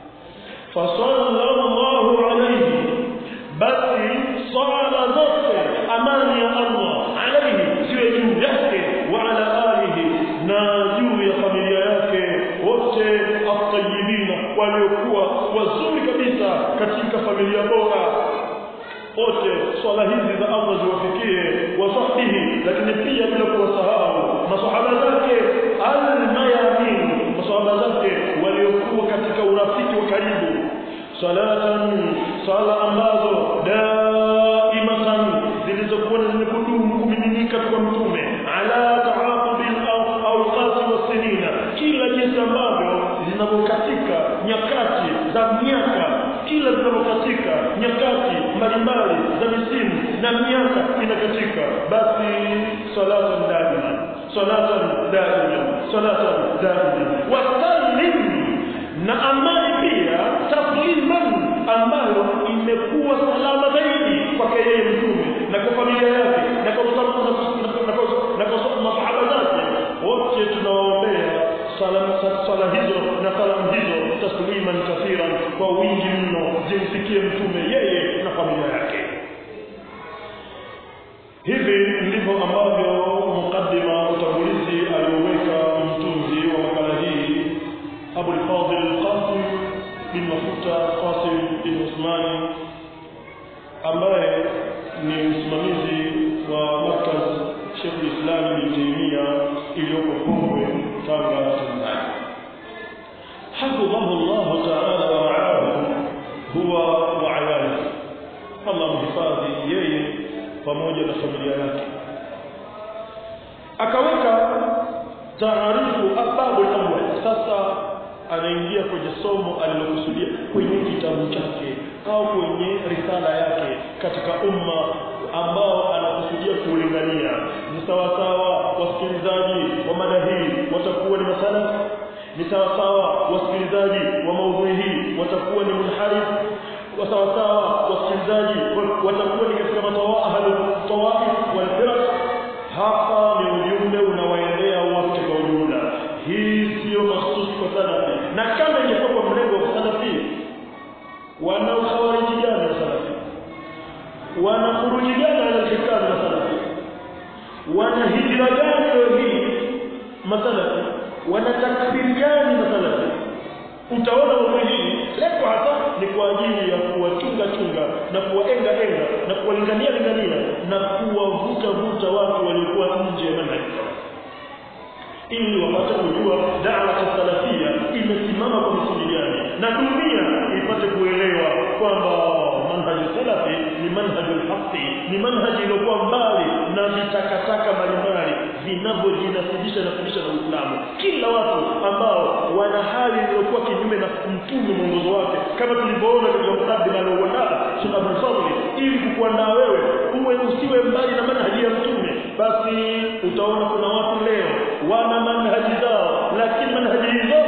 fasallallahu alayhi basi sala zote amani ya Allah alayhi ziwe juu yake wa ala alihi na juu ya familia yake wote at-tayyibina waliokuwa wazuri kabisa katika familia bora wote swala hizi za Allah ziwafikie wasahbihi lakini pia bila kuwasahau masahaba zake almayamin masahaba zake waliokuwa katika urafiki wa karibu salatan sala ambazo daimatan zilizokuwa zimekudumu kumiminika kwa mtume ala taaqubil awqati wasinina kila jinsi ambavyo zinavyokatika nyakati za miaka kila zinavyokatika nyakati mbalimbali za misimu na miaka inakatika basi salatan daima salatan daima salatan daima wasallim na amani pia tasliman ambayo imekuwa salama zaidi kwake yeye mtume na kwa familia yake na kwa na kwa masahaba zake wote tunawaombea sala hizo na salamu hizo tasliman kathiran kwa wingi mno zimfikie mtume yeye na familia yake hivi ndivyo ambavyo mukaddima utangulizi alioweka mtunzi wa makala hii Abu al-Fadil Qasim bin Mafuta Qasim bin Usmani ambaye ni msimamizi wa markaz Sheikh al-Islam bin Taymiyyah iliyoko Pongwe Tanga Tanzania حفظه الله تعالى ورعاه هو وعياله الله mhifadhi yeye pamoja na familia yake akaweka taarifu ababu awwal sasa anaingia kwenye somo alilokusudia kwenye kitabu chake au kwenye risala yake katika umma ambao anakusudia kuulingania ni sawasawa wasikilizaji wa mada hii watakuwa ni masala ni sawasawa wasikilizaji wa maudhui hii watakuwa ni munharif wasawasawa wasikilizaji watakuwa ni katika matawaif walfiraq hapa ni ujumbe unawaendea wote kwa ujumla hii siyo mahsusi kwa salafi na kama ingekuwa kwa mlengo wa salafi wana ukhawariji gani wa salafi wana khuruji gani ala alhikam na salafi wana hijra gani leo hii masalafi wana takfiri gani masalafi utaona mambo hii lengo hasa ni kwa ajili ya kuwachunga chunga na kuwaenga enga na kuwalingania lingania na kuwavuta vuta watu waliokuwa nje ya manhaji ili wapate kujua dawa salafia imesimama kwa misingi gani na dunia ipate kuelewa kwamba manhaji salafi ni manhaji haki ni manhaji iliyokuwa mbali na vitakataka mbalimbali vinavyojinasibisha na kufundisha na Uislamu kila watu ambao wana hali iliyokuwa kinyume na mtume mwongozo wake kama tulivyoona katika mkadima alioandaa Sheikh Abdul Fadhil ili kukuandaa wewe uwe usiwe mbali na manhaji ya mtume basi utaona kuna watu leo wana manhaji zao lakini manhaji hizo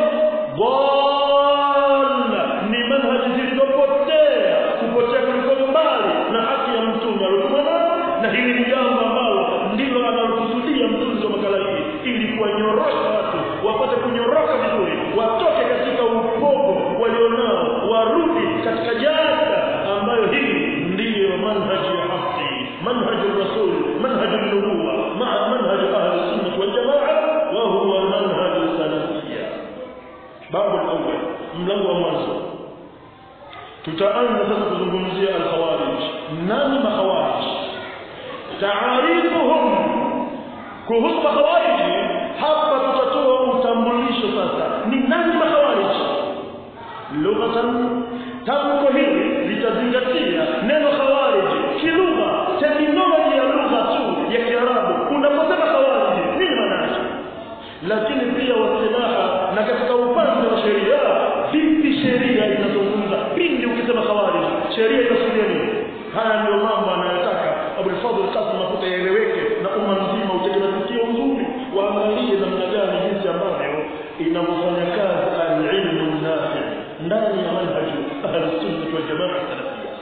dhalla ni manhaji zilizopotea kupotea kuliko mbali na haki ya mtume aliokuwa nayo na hili ni jambo ambalo ndilo analokusudia mtunzi wa makala hii ili kuwanyorosha watu wapate kunyoroka vizuri watoke katika upogo walionao warudi katika jada ambayo hii ndiyo manhaji ya haki manhaji rasul manhaji nubuwa maa manhaji ahli sunnah wal jamaa wa huwa manhaji salafia babu al-awwal mlango wa mwanzo tutaanza sasa kuzungumzia al-khawarij nani makhawarij taarifuhum kuhusu makhawarij hapa tutatoa utambulisho sasa ni nani makhawarij lughatan tamko hili litazingatia neno khawarij kilugha terminology ya lugha tu ya kiarabu unaposema khawarij nini maana yake lakini pia wasilaha na katika upande wa sheria vipi sheria inazungumza pindi ukisema khawarij sheria inasudia nini haya ndio mambo anayotaka Abul Fadhl Qasim mafuta yaeleweke na umma mzima utekelezekio uzuri waangalie namna gani jinsi ambavyo inavyofanya kazi al-ilmu nafi ndani ya manhaji ahli sunna wal jamaa salafia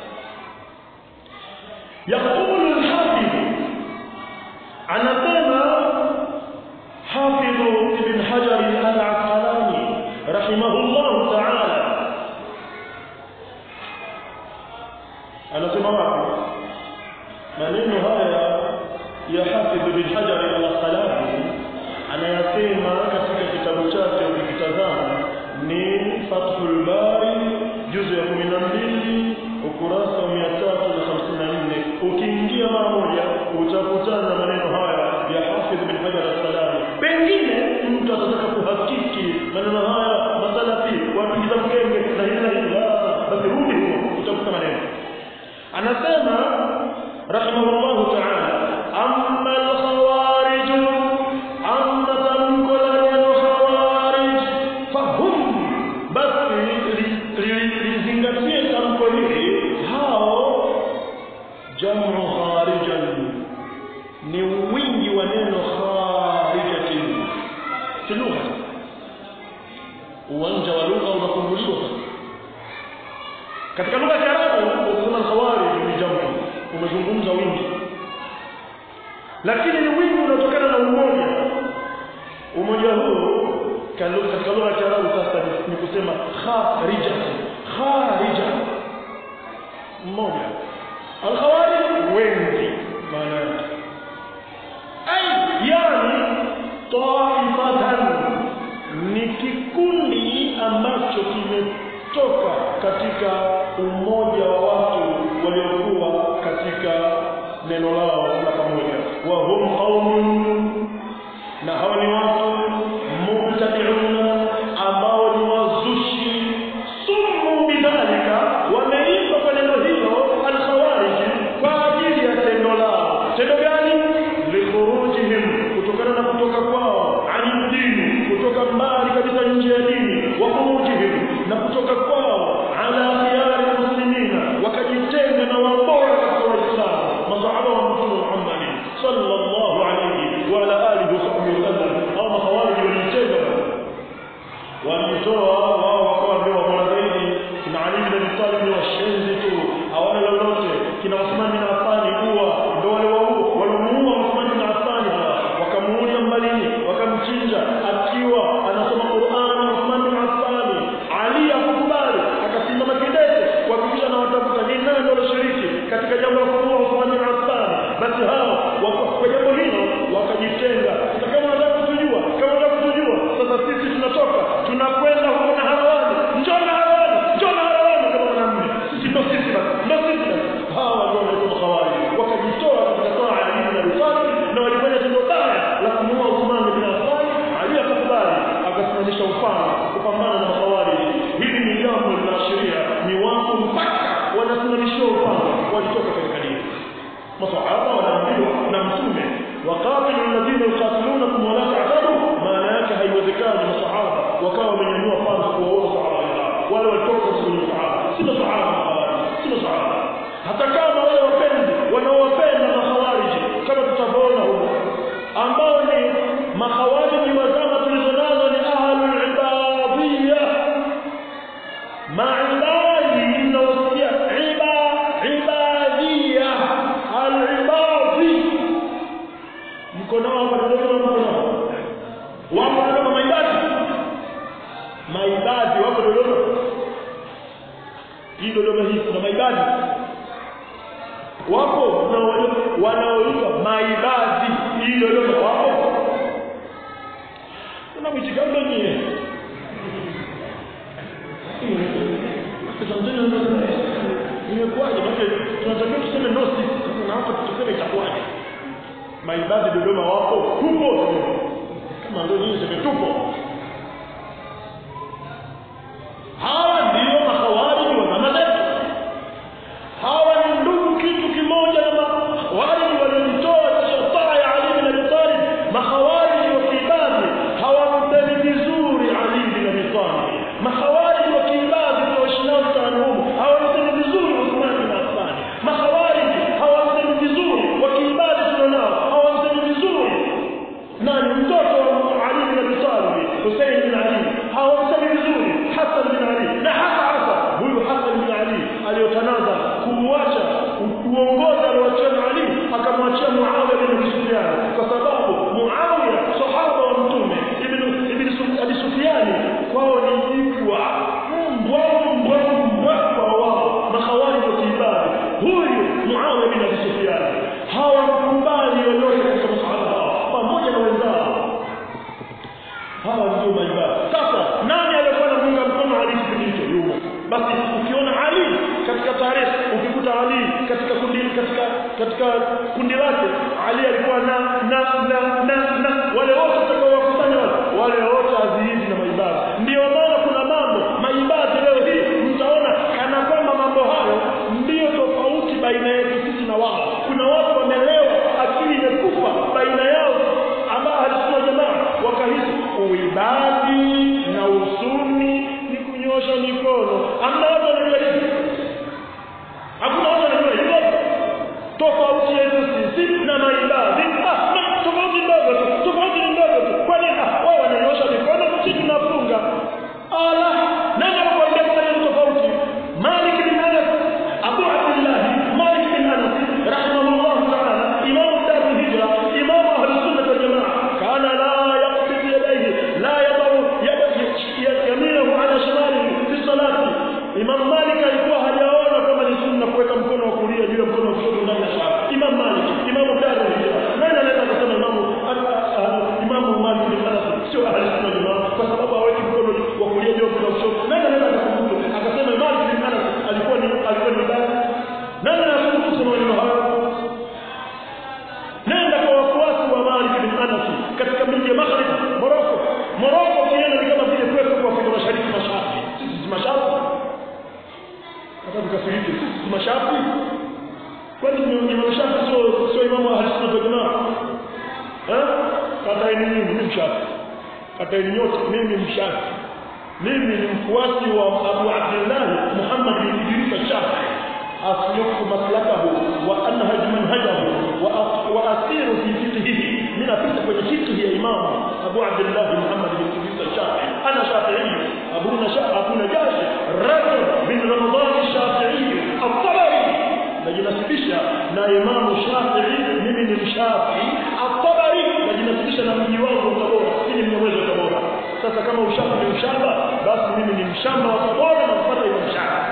يقول الحافظ anasema حافظ ابن حجر العسقلاني رحمه الله تعالى anasema wapi maneno haya ya Hafidh bin Hajar al-Asqalani anayasema katika kitabu chake ukikitazama ni Fathul Bari juzu ya 12 ukurasa wa 354 maneno haya masalafi wapigiza mkenge na hili na hili basi rudi huko utakuta maneno anasema rahimahullahu ta'ala amma al-khawarij amma tamko la neno khawarij fahum basi lizingatie tamko hili hao jamu kharijan ni wingi wa neno kharijatin fi lugha uwanja wa lugha unafunguliwa katika lugha ya Kiarabu ukisema khawarij ni jamu umezungumza wingi lakini ni wingi unatokana na umoja umoja huu katika lugha ya Kiarabu sasa ni kusema kharija kharija mmoja alkhawarij wengi maana yake ai yani taifatan ni kikundi ambacho kimetoka katika umoja wa watu waliokuwa katika neno lao la pamoja wa hum qaumun na hawa ni watu mubtadi'una ambao ni wazushi sumu bidhalika wameitwa kwa neno hilo alkhawarij kwa ajili ya tendo lao tendo gani likhurujihim kutokana na kutoka kwao ani dini kutoka mbali kabisa nje ya dini wa khurujihim na kutoka kwao ala khiyari muslimina wakajitenga na wabora katika waislamu masahaba wa mtume Muhammad sallallahu alayhi wa ala alihi wa sahbihi wasallam au makhawarij walijitenga walijitoa wao wakawa ndio wabora zaidi kina Ali bin Abi Talib ni washenzi tu hawana lolote kina Uthman bin Affan kuwa ndio wale wao walomuua Uthman bin Affan hawa wakamuulia mbalini wakamchinja akiwa anasoma Qur'an Uthman bin Affan Ali akukubali akasimama kidete kuhakikisha na watafuta ni nani ndio shiriki katika jambo la kumuua Uthman bin Affan basi hao kwa jambo hilo wakajitenga kama wanataka kutujua kama wanataka kutujua sasa sisi tunatoka tunakwenda huko na hawani njoo na hawani njoo na hawani kama mwanamume sisi ndio sisi basi ndio sisi basi hawa ndio wanaitwa khawari wakajitoa katika toa ya Ali bin Abi Talib na walifanya tendo baya la kumuua Uthman bin Affan Ali akakubali akasimamisha ufalme kupambana na khawari hili ni jambo linaashiria ni watu mpaka wanasimamishiwa ufalme walitoka katika dini masahaba wanaambiwa na mtume waqatilu alladhina yuqatilunakum wala ta'tadu maana yake haiwezekani masahaba wakawa wamenyanyua panga kuwaona sahaba wale walitoka kwenye sahaba si masahaba si masahaba hata kama wale wapenzi wanaowapenda makhawariji kama tutavyoona huko ambao ni makhawariji wa zama tulizonazo ni ahlul ibadiyya maibadi mnaosikia iba ibadiyya alibadi mko nao hapa Dodoma mko nao wapo kama maibadi maibadi wapo Dodoma hii Dodoma hii kuna maibadi wapo na wanaoitwa maibadi hii Dodoma wapo kuna mwitikano nyie imekuwaje maana tunatakiwa tuseme no sisi na hapa tuseme itakuwaje maibadi Dodoma wapo tupo kama ndio nyinyi sema tupo hawa ndio makhawariji wa zama zetu hawa ni ndugu kitu kimoja na makhawariji waliojitoa taa ya Ali bin Abi Talib makhawariji wa kiibadi hawamsemi vizuri Ali bin Abi Talib makhawariji wa kiibadi tunawashinao mtaani humo hawamsemi vizuri Uthman bin Affan makhawariji hawamsemi vizuri wa kiibadi tunanao hawamsemi vizuri nani mtoto wa Ali bin Abi Talib Hussein bin Ali hawamsemi vizuri Hassan bin Ali na hasa hasa huyu Hassan bin Ali aliyotanaza kumwacha uongozi aliwachia Ali akamwachia Muawiya bin Abi Sufyan kwa sababu Muawiya sahaba wa mtume ibn ibn Abi Sufyan kwao ni jikwa mbwa mbwa mbwa kwa wao makhawarij wa kiibadi huyu Muawiya bin Abi Sufyan hawakubali yoyote katika masahaba hao pamoja na wenzao hawa ndio maibada sasa nani aliyekuwa anamuunga mkono Ali kipindi hicho yumo basi ukiona Ali katika tarehe ukikuta Ali katika kundi katika katika kundi lake Ali alikuwa na na na na, na wale wote watakao wakusanya wale wale wote azizi na maibada mikono amna watu wanajua hivi hakuna watu wanajua hivyo tofauti yetu sisi na maibadhi ah, na tofauti ndogo tu tofauti ni ndogo tu kwani ah, wao wananyosha mikono sisi tunafunga ala nani anakuambia kwamba ni tofauti Malik bin Anas Abu Abdullah Malik bin Anas rahimahullah ta'ala imam dar al-hijra imam ahli sunnah wal jamaa kana la yaqbid yadayhi la yadaw yadahu ala shimalihi fi salati imam Malik alikuwa hajaona kama ni sunna kuweka mkono wa kulia juu ya mkono wa kushoto ndani ya swala imam Malik imam dar al-hijra nani anaweza kusema imam imam Malik bin Anas sio ahli sunnah wal jamaa kwa sababu haweki mkono wa kulia juu ya mkono wa kushoto nani anaweza kukumbuka akasema Malik bin Anas alikuwa ni alikuwa ni baba nani anakumbuka kusema maneno hayo nenda kwa wafuasi wa Malik bin Anas katika miji ya Maghrib Morocco Morocco ukienda ni kama vile kwetu kwa Afrika Mashariki mashariki sisi si mashariki hata tukafiriki sisi si mashariki kwani ni Imam Shafi sio sio Imam Ahli Sunna wal Jamaa eh kata ni mimi ni mshafi kata ni nyote mimi mshafi mimi ni mfuasi wa Abu Abdullah Muhammad bin Idris al-Shafi أسلك مسلكه وأنهج منهجه وأسير في فقهه من فقه فقه يا إمام أبو عبد الله محمد بن إدريس الشافعي أنا شافعي أبونا شا أبو نجاشي رجل من رمضان الشافعي الطبري najinasibisha na imamu shafii mimi ni mshafii atabari najinasibisha na mji wangu wa tabora mimi ni mnyamwezi wa tabora sasa kama ushafi ni ushamba basi mimi ni mshamba wa tabora na kupata imam shafii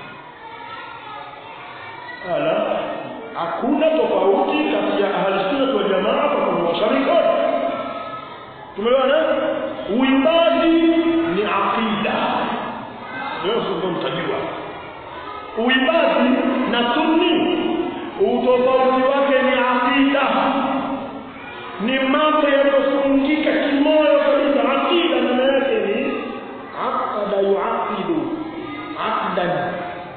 ala hakuna tofauti kati ya ahli sunna wal jamaa kwa kuwasharika tumeelewana uimbaji ni aqida leo ndio mtajua uimbaji na sunni utofauti wake ni aqida ni mambo yanayofungika kimoyo kabisa aqida maana yake ni aqada yuaqidu aqdan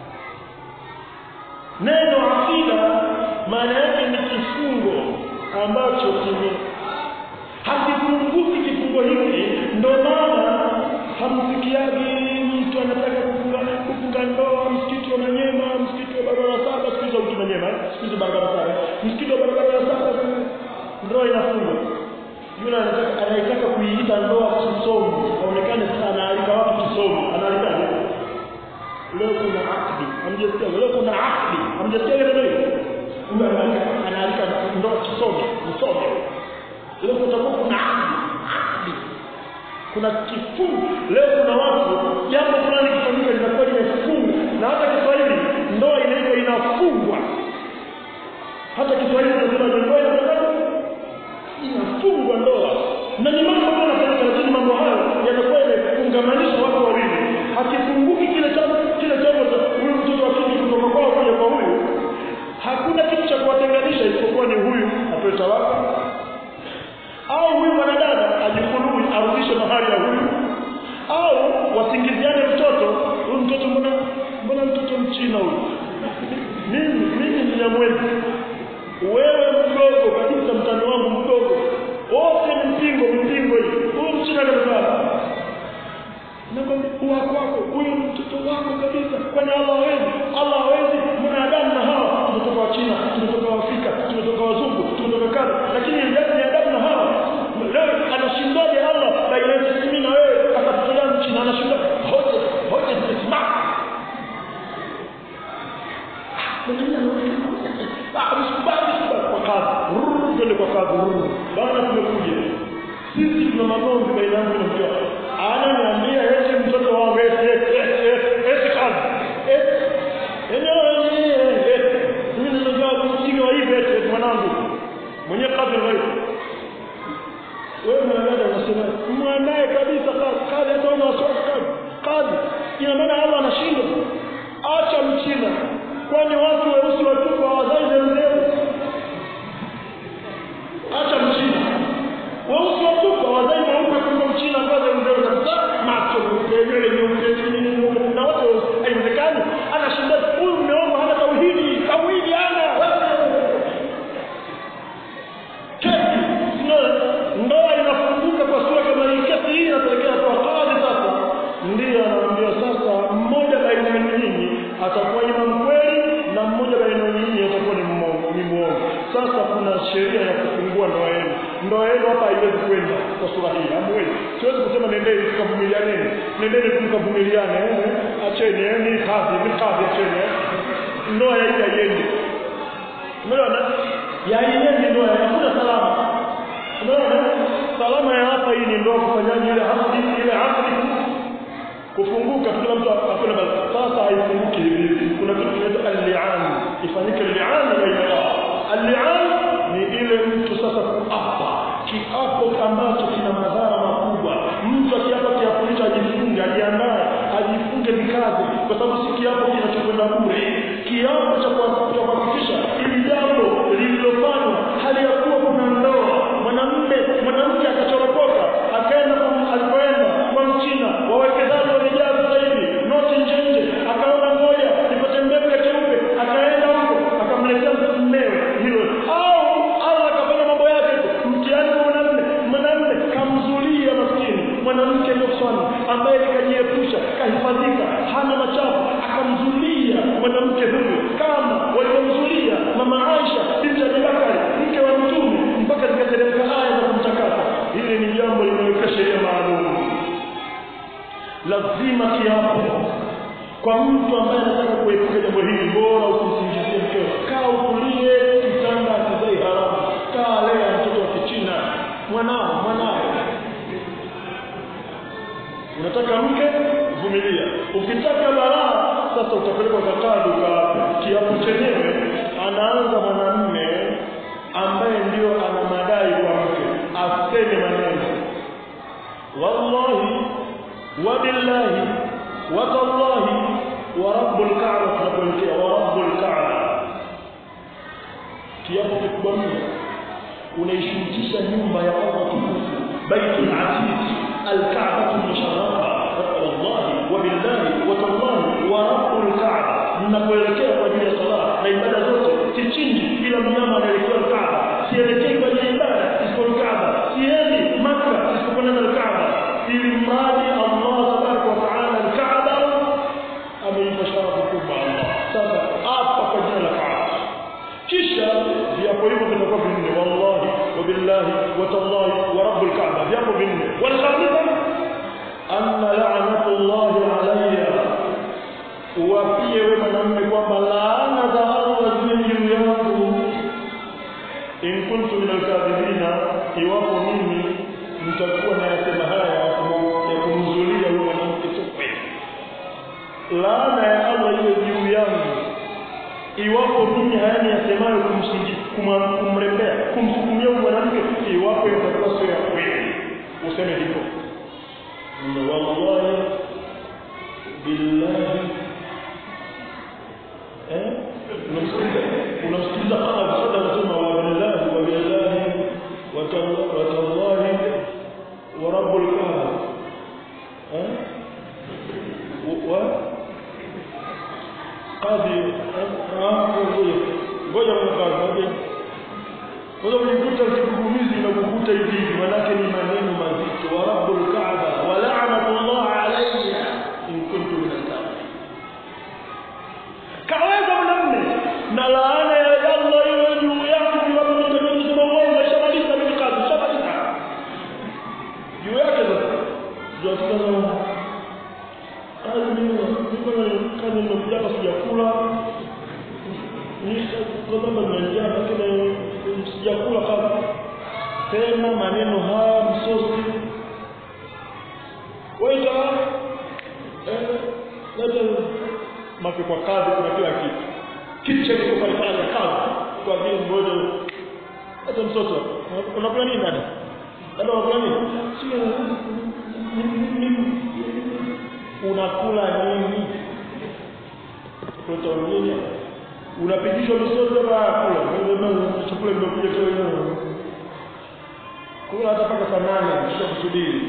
neno aqida maana yake ni kifungo ambacho kime hakifunguki kifungo hiki ndio maana hamsikiagi mtu anataka kufunga kufunga ndoa msikiti wa Manyema msikiti wa barabara saba siku hizo mtu Manyema siku hizo barabara saba msikiti wa barabara saba ndoa inafungwa yule anataka anaitaka kuiita ndoa kisomo aonekane sana analika watu kisomo analika leo kuna akdi hamjasikia leo kuna akdi hamjasikia ile ndio kumbe analika ndoa kisomo msomo leo kutakuwa kuna akdi akdi kuna kifungu leo kuna watu jambo fulani kifanyika linakuwa limefungwa na hata Kiswahili ndoa inaitwa inafungwa hata Kiswahili tunasema ndoa inafungwa inafungwa ndoa na ni mambo ambayo yanafanyika lakini mambo hayo yanakuwa yamefungamanisha watu wawili hakifunguki kile jambo kile jambo cha huyu mtoto wa kike kutoka kwao kuja kwa huyu hakuna kitu cha kuwatenganisha isipokuwa ni huyu atoe talaka au huyu mwanadada ajikulubi arudishe mahali ya huyu au wasingiziane mtoto huyu mtoto mbona mbona mtoto mchina huyu mimi mimi ni nyamwezi wewe mdogo kabisa mtani wangu mdogo wote mpingo mpingo hii huyu mchina kabisa nakwambia wako wako huyu mtoto wako kabisa kwani Allah hawezi Allah hawezi mwanadamu na hawa tumetoka wa China tumetoka wa Afrika tumetoka wazungu tumetoka kada lakini ndani ya adabu na hawa leo anashindaje Allah baina yetu mimi na wewe akatutolea mchina anashinda hoja hoja zimesimama kwa kazi twende kwa kazi bana tumekuja sisi tuna magomvi baina yangu na mke wangu ananiambia eti mtoto wangu eti eti eti eti kazi eti eneo eti mimi ninajua msingi wa hivi eti mwanangu mwenye kazi ni wewe wewe mwanadada unasema mwandae kabisa kazi kazi hata una wasiwasi kazi kazi ina maana Allah anashindwa acha mchina kwani watu weusi watupu hawazai zeu acha mchina weusi watupu hawazai mweupe kuliko mchina ambaye zeu kabisa macho meupe nywele nyeupe nini nyeupe na wote haiwezekani anashinda huyu mmeomba hana tauhidi tauhidi hana kesi ndoa inafunguka kwa sura kama hii kesi hii inapelekea kwa kadhi sasa ndiyo anaambia sasa atakuwa imam kweli na mmoja baina nyinyi atakuwa ni mmo- ni muongo sasa kuna sheria ya kufungua ndoa yenu ndoa yenu hapa haiwezi kwenda kwa sura hii hamwezi siwezi kusema nendeni tukavumilianeni nendeni tukavumiliane eh, acheni eh, ni kazi ni kazi acheni eh. ndoa ya hii haiendi umeona ya haiendi ndoa ya hakuna salama umeona salama ya hapa hii ni ndoa kufanyaje ile hasdi ile hasdi kufunguka kila mtu akuna bali sasa haifunguki hivi hivi kuna kitu kinaitwa al-li'an ifanyike al-li'an baina yao al-li'an ni ile mtu sasa kuapa kiapo ambacho kina madhara makubwa mtu akiapa kiapo hicho ajifunge ajiandae ajifunge vikazi kwa sababu si kiapo kinachokwenda bure kiapo cha kwa- cha kuhakikisha ili jambo lililofanywa hali ya kuwa kuna ndoa mwanamume mwanamke akachoropoka akaenda kwa- alipoenda kwa mchina wawekezaji wamejaa sasa hivi noti nje nje akaona moja ipate mbegu ya cheupe akaenda huko akamletea mmewe hilo au Allah akafanya mambo yake tu mtihani kwa mwanamume mwanamume kamzulia maskini mwanamke nuswani ambaye kajiepusha kahifadhika hana machafu akamzulia mwanamke huyu kama waliomzulia mama Aisha binti Abi Bakari mke wa mtume mpaka zikateremka aya za kumtakasa hili ni jambo limeweka sheria maalum lazima kiapo kwa mtu ambaye anataka kuepuka jambo hili bora usimsingizie mkeo kaa utulie kitanda akizai haramu kaa lea mtoto wa kichina mwanao mwanao unataka mke vumilia ukitaka balaa sasa utapelekwa kakadu ka kiapo chenyewe anaanza mwanamme ambaye ndio ana madai kwa mke aseme maneno wallahi wabillahi watallahi wa rabbul ka'ba tunapoelekea wa rabbul ka'ba kiapo kikubwa mno unaishurutisha nyumba ya Allah tukufu baitul atiq al-ka'ba al-musharrafa wallahi wabillahi watallahi wa rabbul ka'ba mnapoelekea kwa ajili ya sala na ibada zote sichinji ila mnyama anaelekea al-ka'ba sielekei kwa ajili ya ibada isipokuwa al-ka'ba siendi Makka isipokuwa na al-ka'ba ili mradi Allah tabaraka wa taala al-ka'ba ameipa sharafu kubwa Allah sasa hapa kwa jina la Kaaba kisha viapo hivyo vitakuwa vinne wallahi wabillahi watallahi wa rabbul kaaba viapo vinne wal khamisa anna la'natullahi alayya uwapie wewe mwanamume kwamba laana za Allah ziwe juu yangu in kuntu min alkadhibina iwapo mimi nitakuwa nayasema haya ya kumzulia huyo mwanamke sio kweli laana ya Allah iwe juu yangu iwapo mimi haya ni yasemayo kumsingi kuma- kumrembea kumsukumia huyu mwanamke iwapo itakuwa sio ya kweli useme hivyo Ndio, wallahi billahi eh unamsikiliza unamsikiliza kama msada anasema wa billahi wa billahi wa talla- wa tallahi wa rabbul kaaba eh wa kadhi ngoja ngoja mkazi ngoja kujikuta kigugumizi na kukuta hivi hivi manake ni maneno mazito wa rabbul kaaba wa la'natullah alayya in kuntu min al-kafirin kaweza mwanamume na laana ya Allah iwe juu yangu iwapo nitakayosema uongo shamaliza mimi kazi shamaliza juu yake sasa juu sasa kazi mimi mimi kazi nimekuja hapa sijakula ni kwa sababu nimeingia lakini sijakula kama sema maneno haya msosi waita eh leta mafi kwa kazi kuna kila kitu kitu cha kiko pale pale kazi kwa vile mmoja hata mtoto unakula nini dada dada unakula nini sio unakula nini mtoto nini unapigishwa misoto ba kula chakula kimekuja kwa kula hata mpaka saa nane kisha kusubiri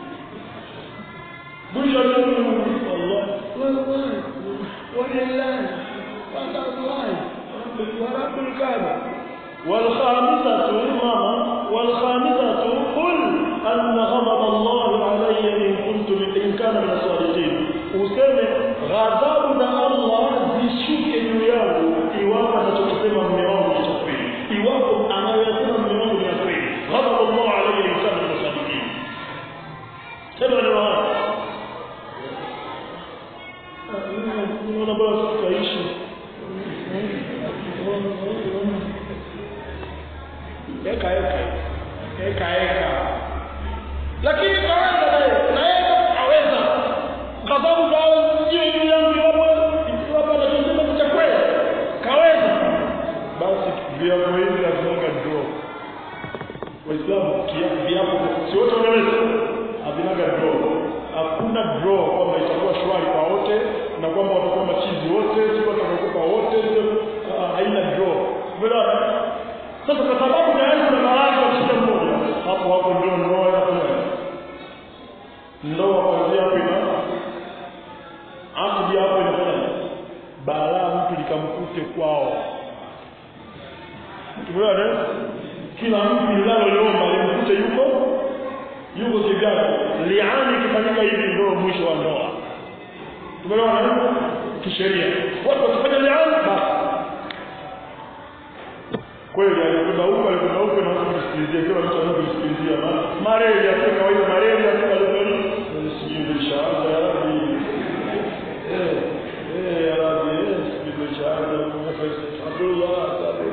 mwisho wa siku Allah wallahi walillahi watallahi ورب الكعبة والخامسة ماما والخامسة قل أن غضب الله علي إن كنت من إن كان من الصادقين وسمع غضب الله tunaona bora tutaishi eka eka eka eka lakini kaweza naye naye aweza ghadhabu zao sio juu yangu iwapo iwapo anachosema cha kweli kaweza basi viapo hivi lazima draw waislamu viapo si wote wanaweza havinaga draw hakuna draw kwamba itakuwa shwari kwa wote na kwamba watakuwa machizi wote sio watakaokupa wote haina draw umeelewa sasa kwa sababu tayari kuna baadhi wa shida mmoja hapo hapo ndio ndoa inafanya ndoa kuanzia hapo ina akidi hapo inafanya balaa mtu likamkute kwao tumeona kila mtu linaloliomba limkute yuko yuko kivyake liani ikifanyika hivi ndio mwisho wa ndoa tumeona kisheria watu wakifanya liani basi kweli alikwenda huko alikwenda huko na watu kusikilizia kila mtu anakusikilizia malaria kwa kawaida malaria kwa leo sijui inshallah ya rabbi eh eh ya rabbi sijui inshallah Abdullah sabi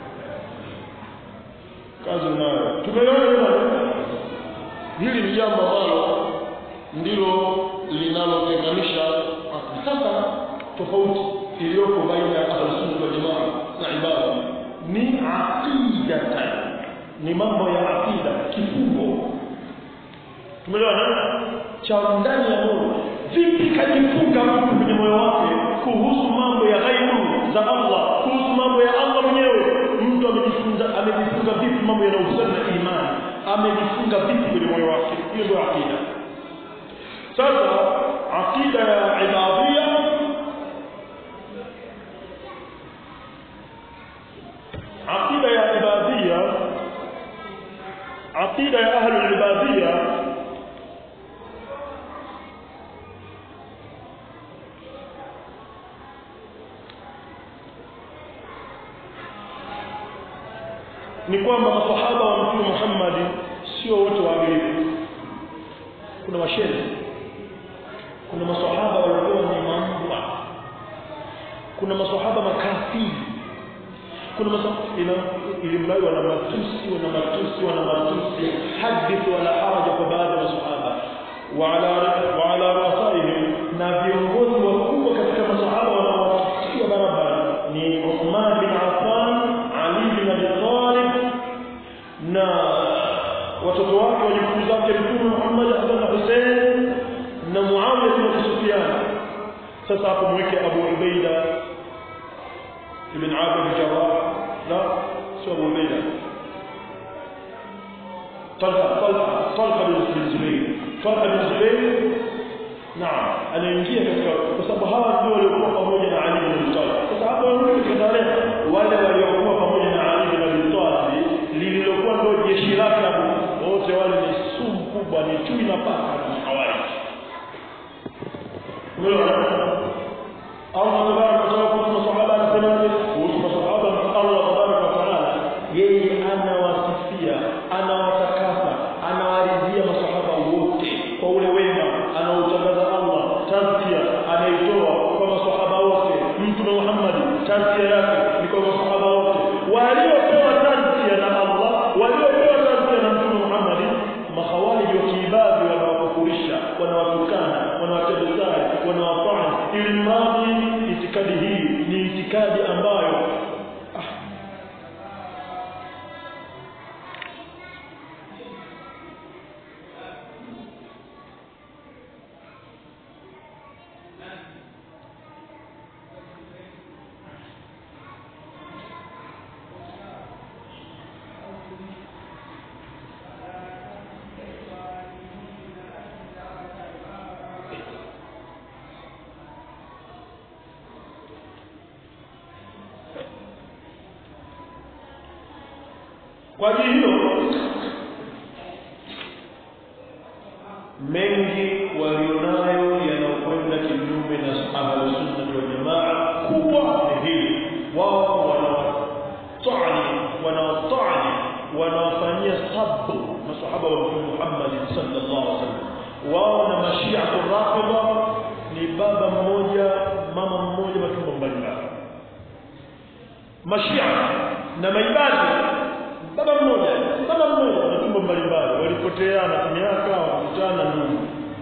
kazi nayo tumeona hili ni jambo ambalo ndilo linalotenganisha sasa tofauti iliyoko baina ya ahlusunna wal jamaa na ibada ni aqidatan ni mambo ya aqida kifungo tumeelewana cha ndani ya moyo vipi kajifunga mtu kwenye moyo wake kuhusu mambo ya ghaibu za Allah kuhusu mambo ya Allah mwenyewe mtu amejifunza amejifunga vipi mambo yanayohusiana na imani amejifunga vipi kwenye moyo wake hiyo ndio aqida sasa aqida ya ibadiyya aqida ya ibadiyya aqida ya ahli ibadiyya ni kwamba masahaba wa mtume Muhammad sio wote waadilifu kuna washenzi kuna masahaba walikuwa ni mambwa kuna masahaba makafiri kuna ina ilimradi wana matusi wana matusi wana matusi hadith wala haraja kwa baadhi ya masahaba وعلى وعلى رؤسائهم na viongozi wakubwa katika masahaba wanaowatia barabara ni Uthman bin Affan Ali bin Abi Talib na watoto wake wajukuu zake Mtume Muhammad Hassan na Hussein na Muawiya bin Abi Sufyan sasa hapo mweke Abu Ubaida ibn Abi Jarrah لا سوى أبو عبيدة طلحة طلحة طلحة بن الزبير طلحة بن الزبير نعم anaingia katika kwa sababu hawa ndio waliokuwa pamoja na Ali bin Abi Talib sasa hapo wanarudi katika wale waliokuwa pamoja na Ali bin Abi Talib lililokuwa ndio jeshi lake wote wale ni sumu kubwa ni chui na paka na hawali Allah tabaraka wa taala kuhusu masahaba anasemaje kuhusu masahaba Allah tabaraka wa taala yeye anawasifia anawatakasa anawaridhia masahaba wote kwa ule wema anaotangaza Allah tazkia anaitoa kwa masahaba wote mtume Muhammad tazkia yake ni kwa masahaba wote waliopewa tazkia na Allah waliopewa tazkia na mtume Muhammad mahawali wa kiibadhi wanawakufurisha wanawatukana wanawatendezai wanawafanya ili mradi itikadi hii ni itikadi ambayo ah, kwa ajili hiyo mengi walionayo yanakwenda kinyume na ahlusunna wal jamaa kubwa ni hili wao wanaotani wanaotani wanaofanyia sabu masahaba wa mtume Muhammad sallallahu alaihi wasallam wao na mashia rafidha ni baba mmoja mama mmoja mashia na maibadi baba mmoja baba mmoja na tumbo mbalimbali walipoteana miaka wakutana ndugu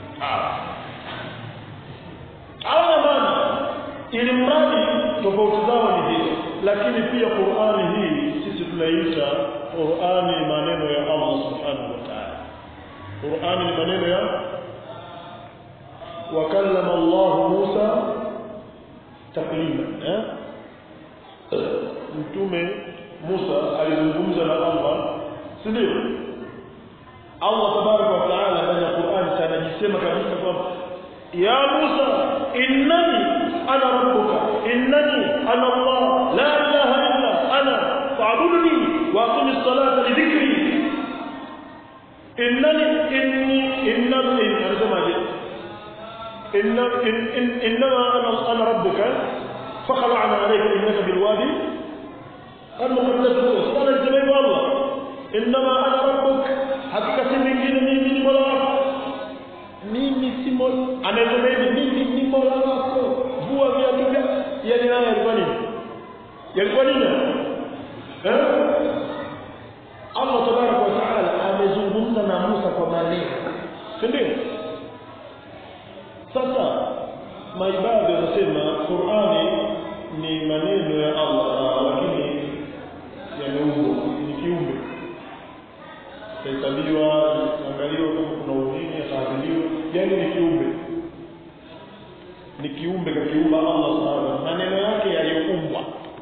hawana maana ili mradi tofauti zao ni hizo lakini pia Qur'ani hii sisi tunaita Qur'ani maneno ya Allah subhanahu wa ta'ala Qur'ani ni maneno ya wakallama Allah Musa taklima eh mtume Musa alizungumza na Allah si ndio Allah tabaraka wa taala ndani ya Qur'an anajisema kabisa kwamba ya Musa innani ana rabbuka innani ana Allah la ilaha illa ana fa'budni wa aqim as-salata li dhikri innani inni innani anasemaje inna innama ana ana rabbuka فخلعنا عليك إنك بالوادي المقدس قال الزبيب الله إنما أنا ربك حقيقة من جن ميمي مولا mimi si mola anasema hivi mimi ni mola wako vua viatu vya yani naye alikuwa nini yalikuwa nini eh Allah tabaraka wa taala amezungumza na Musa kwa maneno si ndio sasa maibadhi wanasema Qur'ani ni maneno ya Allah lakini yameumbwa ni kiumbe itahesabiwa angaliwa kama kuna udhini ataadhiliwa yani ni kiumbe ni kiumbe kakiumba Allah subhanahu maneno yake yaliyoumbwa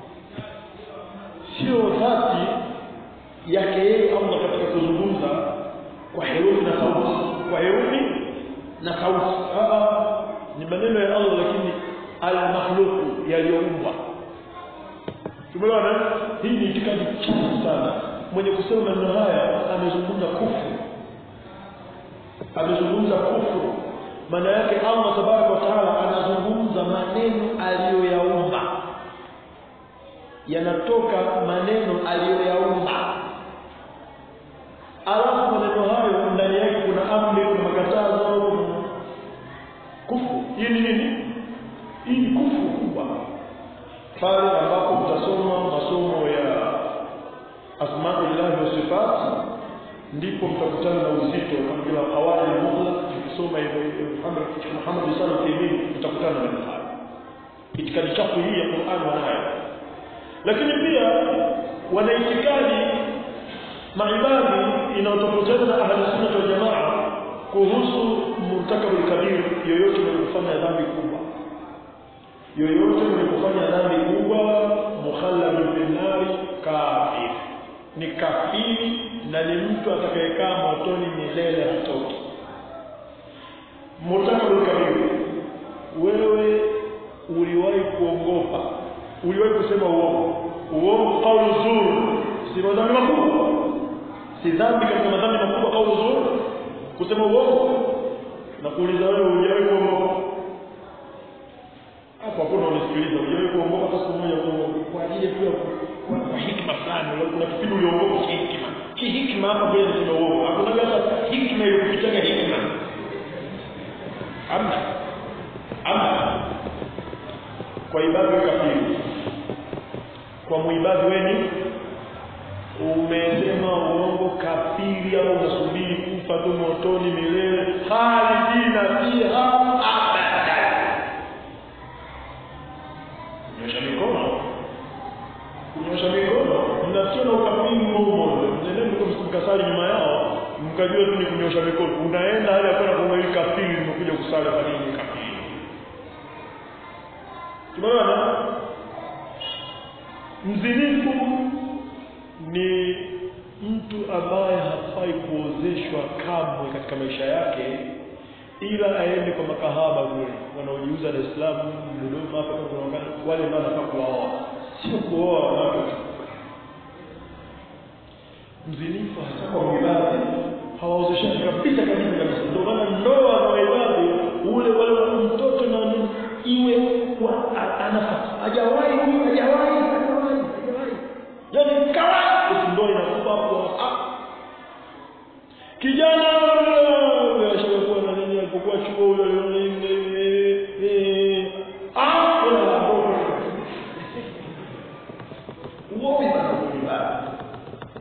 sio dhati yake yeye Allah katika kuzungumza kwa herufi na sauti kwa herufi na sauti ni maneno ya Allah lakini al-makhluq yaliyoumbwa tumeona hii ni itikadi chafu sana mwenye kusema maneno haya amezungumza kufuru amezungumza kufuru maana yake Allah tabaraka wa taala anazungumza maneno aliyoyaumba yanatoka maneno aliyoyaumba alafu maneno hayo ndani yake kuna amri kuna makatazo kufu hii ni nini hii ni kufu kubwa pale ambapo mtasoma masomo ya asmaullah wa sifat ndipo mtakutana na uzito kama vile awali mughla tukisoma hivyo Muhammad Muhammad sallallahu alaihi wasallam mtakutana na hayo itikadi chafu hii ya Qur'an wanayo lakini pia wana itikadi maibadi inayotofautiana na ahli sunna wal jamaa kuhusu murtakabul kabir yoyote mwenye kufanya dhambi kubwa yoyote mwenye kufanya dhambi kubwa mukhalladun finnari kafir ni kafiri na ni mtu atakayekaa motoni milele hatoki murtakabul kabir wewe uliwahi kuongopa uliwahi kusema uongo uongo kaulu zuri si madhambi makubwa si dhambi katika madhambi makubwa kaulu zuri kusema uongo na kuuliza wewe hujawahi kuongoka hapo hakuna unisikiliza hujawahi kuongoka hata siku moja kwa ajili tu kwa, kwa hikma fulani kuna kipindi uliongoka kihikma kihikma hapa pia ni uongo hakuna hata hikma iliyopitaga hikma amna amna kwa ibada kafiri kwa muibadi weni umesema uongo kafiri au unasubiri kufa tu motoni milele khalidina fiha abada kunyosha mikono kunyosha mikono mnationa ukafiri humo nendeni mkasali nyuma yao mkajua tu ni kunyosha mikono unaenda hali ya kwenda kumweli kafiri nimekuja kusali kwa nini kafiri tumeona mzinifu ni mtu ambaye hafai kuozeshwa kamwe katika maisha yake ila aende kwa makahaba kule wanaojiuza Dar es Salaam Dodoma hapa kwa kuna wale ndio wanafaa kuwaoa sio kuoa wanawake mzinifu hasa kwa ibada hawaozeshani kabisa kabisa kabisa ndio maana ndoa za ibada ule wale mtoto na nini iwe anafaa hajawahi huyu hajawahi hajawahi hajawahi yani kawaida ndio inakupa hapo kijana ashakuwa na nini alipokuwa chuo huyo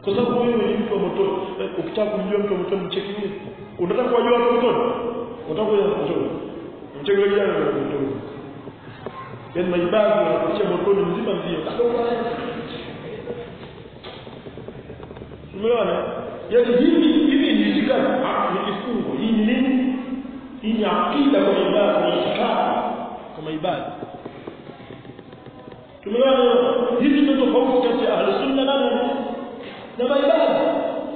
kwa sababu wewe ni mtu wa motoni ukitaka kumjua mtu wa motoni mcheki nini unataka kuwajua watu wa motoni unataka kujua motoni mcheki wale jana wa motoni yaani maibadi wanakutia motoni mzima mzima umeona yaani hivi hivi ni itikadi ni kifungo hii ni nini hii ni akida kwa ibada ni itikadi kwa maibadi tumeona hizi ndio tofauti kati ya ahli sunna na na maibada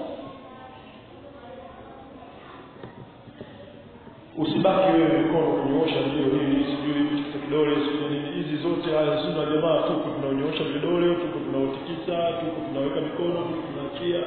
usibaki wewe mikono kunyoosha ndio hili sijui kidole sijui nini hizi zote haya sunna jamaa tuko tunaonyoosha vidole tuko tunaotikisa tuko tunaweka mikono tuko tunaachia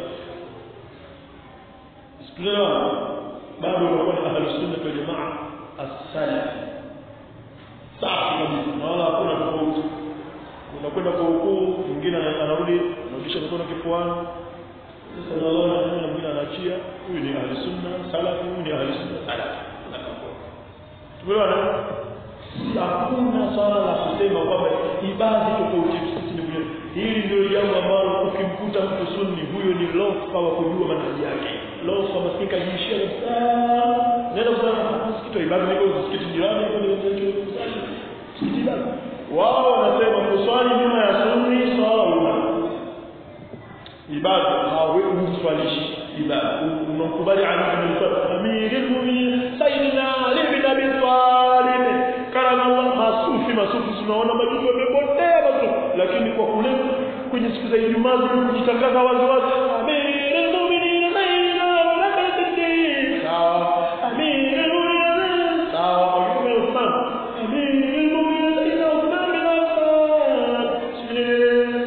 tunaelewa bado unakuwa ni ahli sunna wal jamaa as-salaf safi kabisa na wala hakuna tofauti unakwenda kwa ukuu mwingine anarudi anarudisha mikono kifuani sasa unaona na mwingine anaachia huyu ni ahli sunna salafi huyu ni ahli sunna salafi tumeona hakuna swala la kusema kwamba ibada tofauti sisi ni vile hili ndio jambo ambalo ukimkuta mtu sunni huyo ni lofa wa kujua manhaji yake lofa maskini kajishia kabisa nenda kusema msikiti wa ibada niko msikiti jirani hapo ndio msikiti ibada wao wanasema kuswali nyuma ya sunni swala una ibada hawezi kuswalishi ibada unakubali Ali bin Talib amirul mu'minin sayyidina Ali bin Abi Talib karama Allah masufi masufi tunaona majibu yamepotea basi lakini kwa kule kwenye siku za Ijumaa kujitangaza wazi wazi amirul mu'minin sayyidina Ali bin Talib sawa amirul mu'minin sawa kwa hiyo Uthman amirul mu'minin sayyidina Uthman bin Affan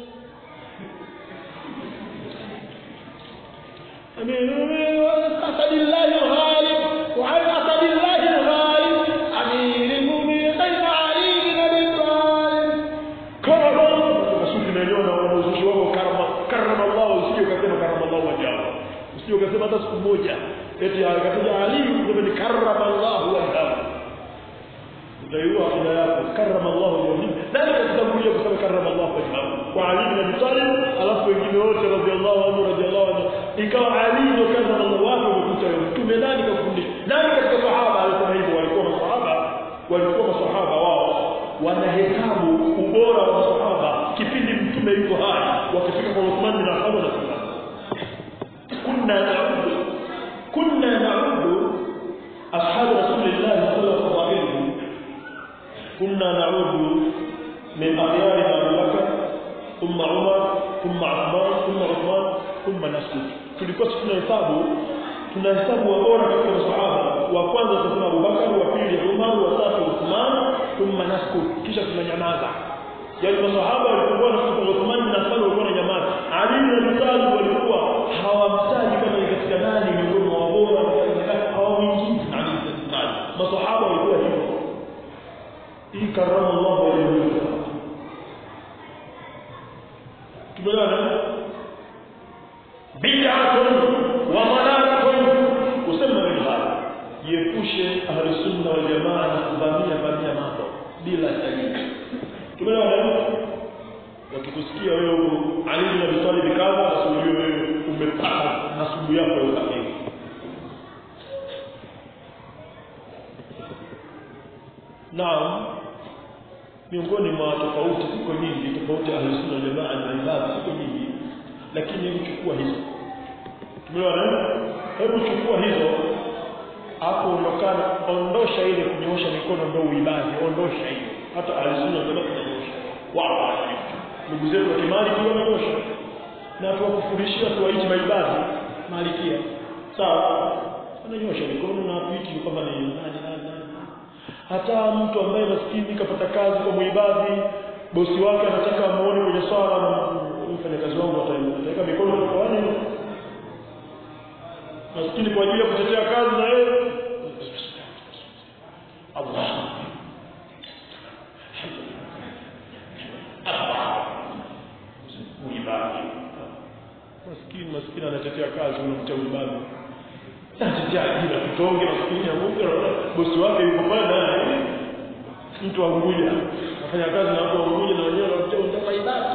أمين أسد الله الغالب وعن أسد الله الغالب أمير المؤمنين سيد علي بن أبي طالب كرم رسول نيونا ونوزوشي wao karama karama Allah usije ukasema karama Allah wajao usije ukasema hata siku moja eti akataja Ali ndio ni karama Allah wajao utaiua akida yako karama Allah wajao nani atakuja kusema karama Allah wajao kwa Ali bin Abi Talib alafu wengine wote radhiallahu anhu radhiallahu anhu ikawa Ali ndio kaza Allah wake umekuta mtume nani kafundisha nani katika sahaba alisema hivyo walikuwa masahaba walikuwa masahaba wao wanahesabu ubora wa masahaba kipindi mtume yuko hai wakifika kwa Uthman bin Affan na Umar kunna na'udu kunna na'udu ashab rasulillah sallallahu alaihi wasallam kunna na'udu min akhyar Abu Bakr thumma Umar thumma Uthman thumma Uthman thumma nasud tulikuwa tunahesabu tunahesabu wabora katika masahaba wa kwanza tunasema Abu Bakar wa pili Umar wa tatu Uthman thumma nasud kisha tunanyamaza yale masahaba walikuwa na kutoka Uthman na Affan walikuwa na nyamaza Ali na Abi Talib walikuwa hawamtaji kama ni katika nani miongoni mwa wabora hawamwingii Ali na Abi Talib masahaba walikuwa hivyo hii karama Allah wajhahu tumeona bid'atun wa malalatun usema nini hapa jiepushe ahli sunna wal jamaa na kuvamia vamia mambo bila dalili tumeona wakikusikia wewe huko Ali bin Abi Talib kaza basi ujue wewe umepata nasubu yako ya ukafiri Naam miongoni mwa tofauti ziko nyingi tofauti ahli sunna wal jamaa na ibada ziko nyingi lakini hebu chukua hizo tumeona hebu chukua hizo hapo ondokana ondosha ile kunyoosha mikono ndio uibadi ondosha hiyo hata alizuna ndio kunyoosha wao ndugu zetu wa kimali pia wananyosha na tuwakufurishia tuwaiti maibadi malikia sawa wananyosha mikono na kuiti kwamba ni nani nani nani hata mtu ambaye maskini kapata kazi kwa muibadi bosi wake anataka amuone kwenye swala na mfanyakazi wangu ataweka mikono kwa wani maskini kwa ajili ya kutetea kazi na yeye Allah muibadi maskini maskini anatetea kazi unamtia muibadi anatetea ajira kitonge maskini ya Mungu bosi wake yuko pale naye mtu wa Unguja afanya kazi na watu wa Unguja na wenyewe wanamtia unataka ibada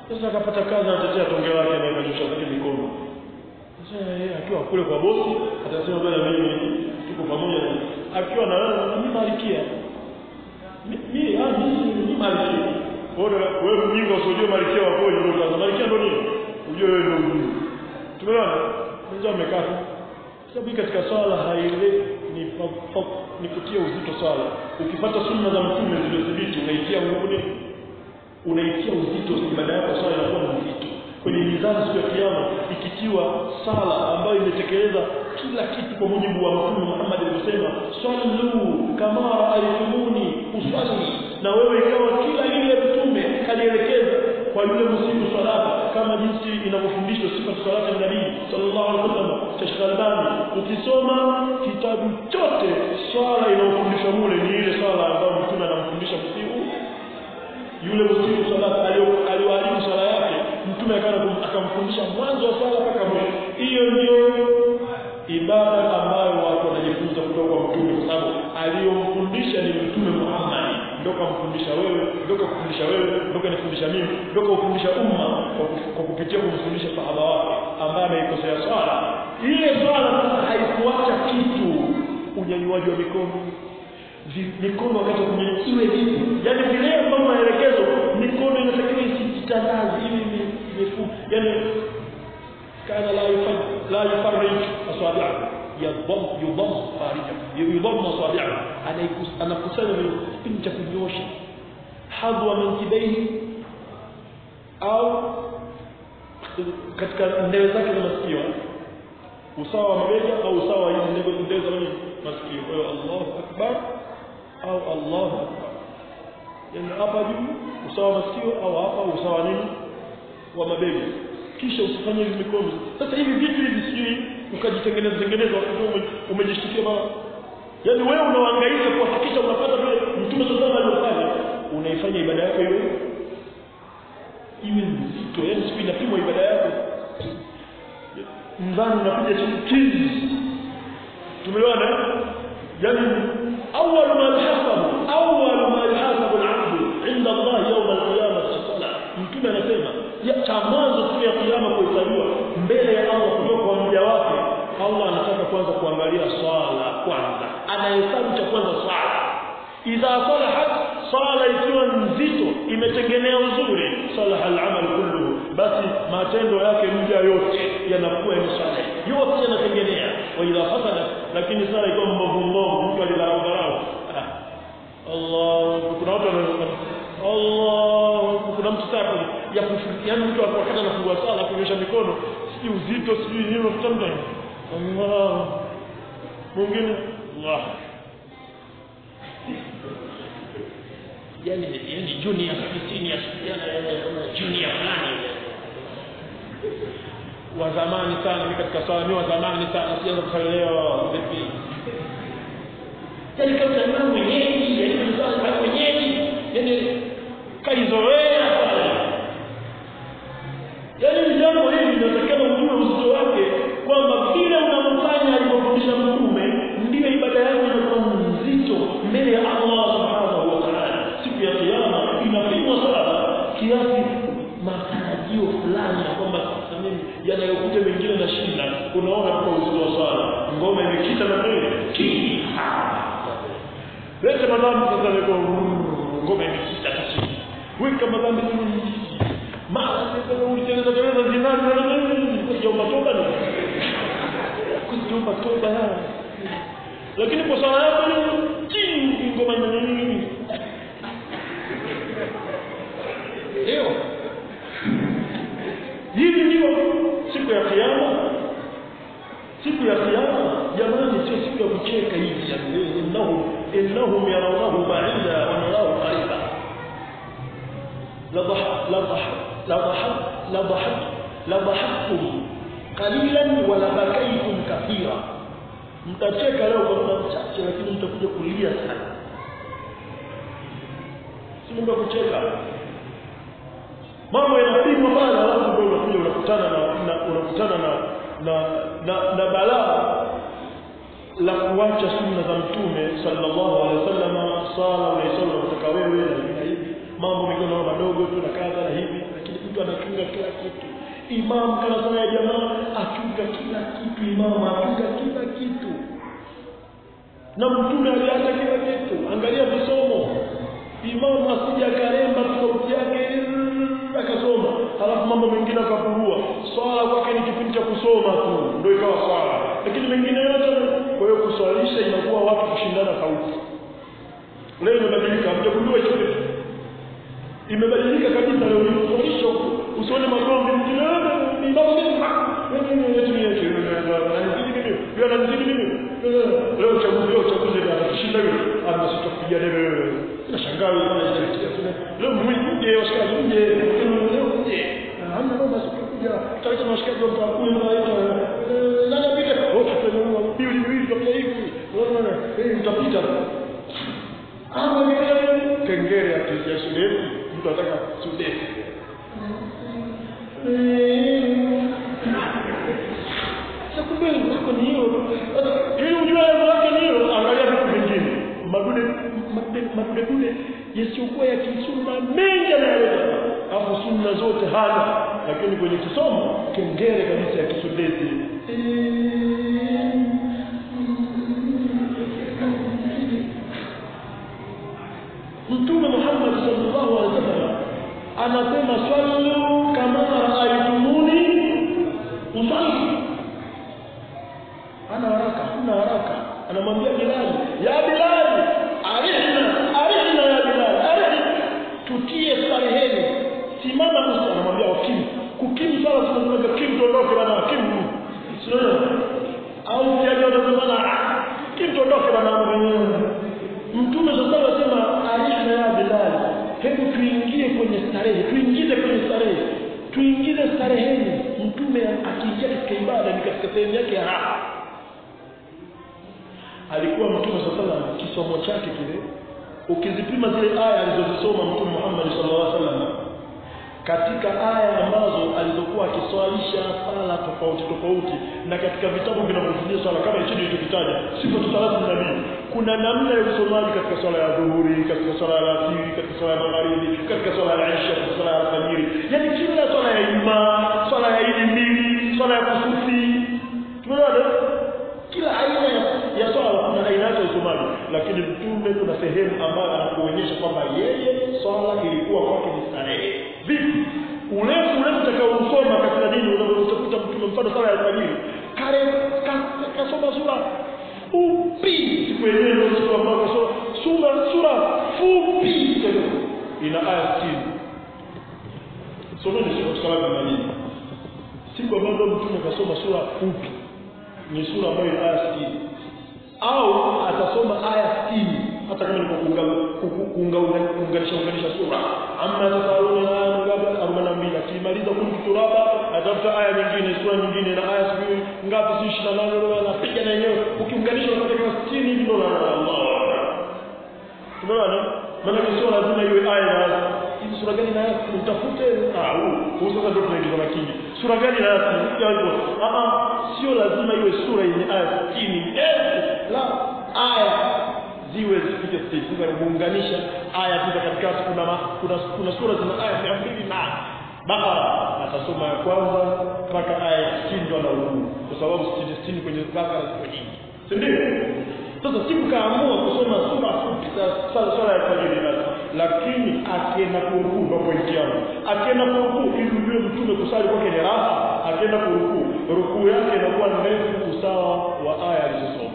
sasa akapata kazi anatetea tonge lake na akanyosha zake mikono sasa yeye akiwa kule kwa bosi atasema bwana mimi tuko pamoja akiwa na wewe mimi malikia mimi ah mimi ni malikia bora wewe mjinga usijue malikia wako ndio kwanza malikia ndio nini ujue wewe ndio mjinga tumeona mmoja amekaa sababu katika swala haile ni pa, pa, ni kutia uzito swala ukipata sunna za mtume zilizodhibiti unaitia nguni unaitia uzito ibada yako swala inakuwa ni nzito kwenye mizani siku ya kiyama ikitiwa sala ambayo imetekeleza kila kitu kwa mujibu wa mtume Muhammad alivyosema sallu kama raaitumuni usalli na wewe ikawa kila ile ya mtume kalielekeza kwa yule msimu salata kama jinsi inavyofundishwa sifa salata ya nabii sallallahu alaihi wasallam Sheikh Albani ukisoma kitabu chote swala inayofundishwa mule ni ile swala ambayo mtume anamfundisha msimu yule msimu salata aliyoharibu swala yake mtume akamfundisha mwanzo wa swala mpaka mwisho hiyo ndio ibada ambayo watu wanajifunza kutoka kwa mtume kwa sababu aliyomfundisha ni mtume Muhammad ndio kamfundisha wewe ndio kufundisha wewe ndio kanifundisha mimi ndio kufundisha umma kwa kupitia kumfundisha sahaba wake ambaye ameikosea swala ile swala sasa haikuacha kitu unyanyuaji wa mikono mikono wakati wa kunyanyua iwe vipi yani vile ambavyo maelekezo mikono inatakiwa isijitandaze hivi mifu yani kana la yufad la yufarrij asabi'ahu yadham yudham farija yudham asabi'ahu anakusanya kipindi cha kunyosha hadwa mankibaihi au katika ndewe zake za masikio usawa wa mabega au usawa wa hizi ndewe za masikio kwa hiyo Allahu akbar au Allahu akbar yani hapa juu usawa wa masikio au hapa usawa nini wa mabega kisha usifanye hivi mikono sasa hivi vitu hivi sijui ukajitengeneza tengeneza wakati umejishtukia mara yaani wewe unahangaika kuhakikisha unapata vile mtume sallallahu alaihi wasallam unaifanya ibada yako iwe iwe nzito yaani siku inapimwa ibada yako mzani unakuja chini kizi tumeona yaani awwal ma yuhasabu awwal ma yuhasabu al-'abdu 'inda Allah yawm al-qiyamah as-salah mtume anasema ya cha mwanzo siku ya kiyama kuhesabiwa mbele ya Allah kutoka kwa mja wake Allah anataka kwanza kuangalia swala kwanza anahesabu cha kwanza swala idha salahat swala ikiwa nzito imetengenea uzuri salaha al-amal kulluhu basi matendo yake mja yote yanakuwa msale yote yanatengenea wa idha fasada lakini sala ikiwa mbovu mbovu mtu alidharau dharau Allah kuna watu Allah kuna mtu sasa ya yani mtu wakati anafungua sala kunyosha mikono si uzito si nini unakuta mtu Allah mwingine Allah yani yani junior senior yani junior fulani wa zamani sana mimi katika swala ni wa zamani sana sianza kuelewa vipi yani kama ni mwenyeji yani mzazi mwenyeji yani kaizoea yaani jambo hili linatakana ujue uzito wake kwamba vile unamfanya alivyofundisha mtume ndiyo ibada yako inakuwa nzito mbele ya Allah subhanahu wa ta'ala siku ya kiyama inapimwa sana kiasi matarajio fulani ya kwamba sasa mimi yanayokuja mengine na shinda unaona kwa uzito wa swala ngoma imekita na mbele ki lete madhambi sasa niko ngoma imekita chini weka madhambi mara ulitengeneza tengeneza zinani na kuomba toba ni kuomba toba lakini kwa sala yako ni chini ngoma ina nini leo hivi ndio siku ya kiyama siku ya kiyama jamani sio siku ya kucheka hivi innahu innahum yarawnahu ba'ida wa narahu qariba لضحك لضحك لضحك لضحك لضحكتم قليلا ولبكيتم كثيرا mtacheka leo kwa muda mchache lakini mtakuja kulia sana si mambo ya kucheka mambo yanapimwa bana alafu ndio unakuja unakutana na, na unakutana na na na, na balaa la kuacha sunna za mtume sallallahu alaihi wasallam sala unaisoma unataka wewe na hivi na hivi mambo mikono madogo tu na kadha na hivi lakini mtu ana kila kitu imamu kana sala ya jamaa achunga kila kitu imamu achunga kila kitu na mtume aliacha kila kitu angalia visomo imamu asija akaremba sauti yake akasoma halafu mambo mengine akapurua swala kwake ni kipindi cha kusoma tu ndio ikawa swala lakini mengine yote kwa hiyo kuswalisha inakuwa watu kushindana sauti leo imebadilika mtakundua hicho kitu imebadilika kabisa leo kuswalisha usione magomvi mjini ni mambo leo uchaguzi leo uchaguzi atashinda yule anasitokupiga debe wewe nashangaa wewe leo mwingi washikaji nje leo nje hamna mambo sikuja tutaita washikaji wa kule tunaita nani apite oh tutanunua bili bili tutapiga hivi unaona eh mtapita ama vile kengere ya shule mtu anataka sudeti kumbe wako ni hiyo ili ujue lengo lake ni hiyo angalia vitu vingine madude madude dude yasiyokuwa ya kisunna mengi anayoleta alafu sunna zote hana lakini kwenye kisomo kengere kabisa ya kisudeti mtume Muhammad sallallahu alaihi wasallam anasema swallu kama raaitumuni usalli ana haraka huna haraka anamwambia Bilal ya Bilal arihna arihna ya Bilal arihna tutie stareheni simama usi anamwambia wakimu kukimu swala tunasema kimu tuondoke bana kimu sio au kiaje unasema kimu tuondoke bana mtume sasa anasema arihna ya Bilal hebu tuingie kwenye starehe tuingize kwenye starehe tuingize stareheni mtume akiingia katika ibada ni katika sehemu yake ya raha alikuwa mtume sallallahu kisomo chake kile ukizipima zile aya alizozisoma mtume Muhammad sallallahu alaihi wasallam katika aya ambazo alizokuwa akiswalisha sala tofauti tofauti na katika vitabu vinavyofundisha swala kama hicho nilichokitaja sifa salatu nabii kuna namna ya usomaji katika swala ya dhuhuri katika swala ya alasiri katika swala ya magharibi katika swala ya isha katika swala ya alfajiri yani kila swala ya ijumaa swala ya idi mbili swala ya kusufi tumeona kila aina ya, ya swala kuna aina yake ya usomaji lakini mtume kuna sehemu ambayo anakuonyesha kwamba yeye swala ilikuwa kwake ni starehe vipi urefu urefu utakaousoma katika dini utakuta mtume mfano sala ya alfajiri kale kasoma sura fupi siku yenyewe ndio siku ambayo kasoma sura sura fupi ina aya 60 someni siku sala ya nini siku ambayo mtume kasoma sura fupi ni sura ambayo ina aya 60 au atasoma aya 60 hata kama ni kuunganisha unganisha sura amma tasaluna ngapi 42 akimaliza kuntu turaba atafuta aya nyingine sura nyingine na aya sijui ngapi si 28 anapiga na yenyewe ukiunganisha unapata kama 60 hivi ndo Allah tunaona maana sio lazima iwe aya na hizi sura gani na utafute ah huu sasa ndio tunaingiza makini sura gani na hivyo ah sio lazima iwe sura yenye aya 60 la aya ziwe zipite stage sasa kuunganisha aya tu katikati kuna kuna kuna sura zina aya 200 na Bakara atasoma ya kwanza mpaka aya ya 60 ndo anaurudi kwa sababu 60 kwenye Bakara ziko nyingi si ndio sasa siku kaamua kusoma sura fupi sala sala ya fajiri basi lakini akienda kurukuu ndo pointi yangu akienda kurukuu ili ujue mtume kusali kwake ni raha akienda kurukuu rukuu yake inakuwa ndefu usawa wa aya alizosoma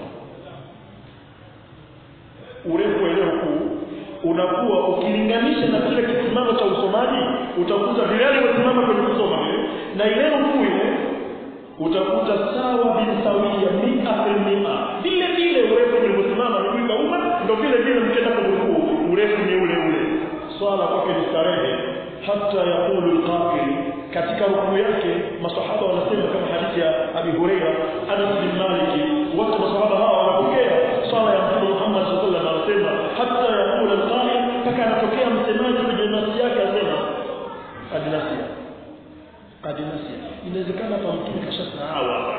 urefu wa ile rukuu unakuwa ukilinganisha na kile kisimamo cha usomaji utakuta vile alivyosimama kwenye kusoma na ile rukuu ile utakuta sawa bin sawia mia fil mia vile vile urefu ulivyosimama miguu ikauma ndo vile vile mkenda kwa rukuu urefu ni ule ule swala kwake ni starehe hata yaqulu alqa'il katika rukuu yake masahaba wanasema kama hadithi ya Abi Huraira Anas bin Malik wote masahaba hawa wanapokea swala ya Mtume Muhammad sallallahu alaihi wasallam anasema hata yaqulu alqa'il mpaka anatokea msemaji kwenye nafsi yake asema adinasia adinasia inawezekana hapa mtume kashasahau hapa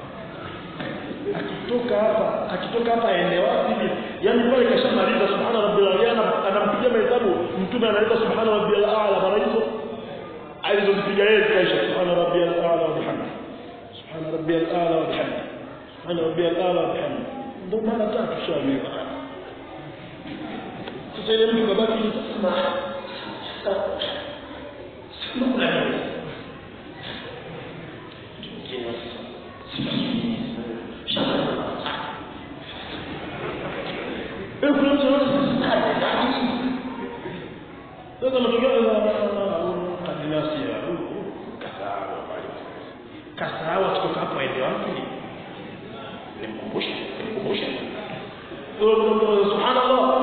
akitoka hapa akitoka hapa aende wapi yani pale kashamaliza subhana rabbil a'la anampigia mahesabu mtume analeta subhana rabbil a'la mara hizo alizozipiga yeye zikaisha subhana rabbiyal a'la wa bihamdi subhana rabbiyal a'la wa bihamdi subhana rabbiyal a'la wa bihamdi ndio mara tatu shaweka sasa ile mtu kabaki sema sikuna nini Eh, kuna mtu anasema sasa matokeo ya kadinasi ya kasahau kasahau kutoka hapo aende wapi nimkumbushe nimkumbushe subhanallah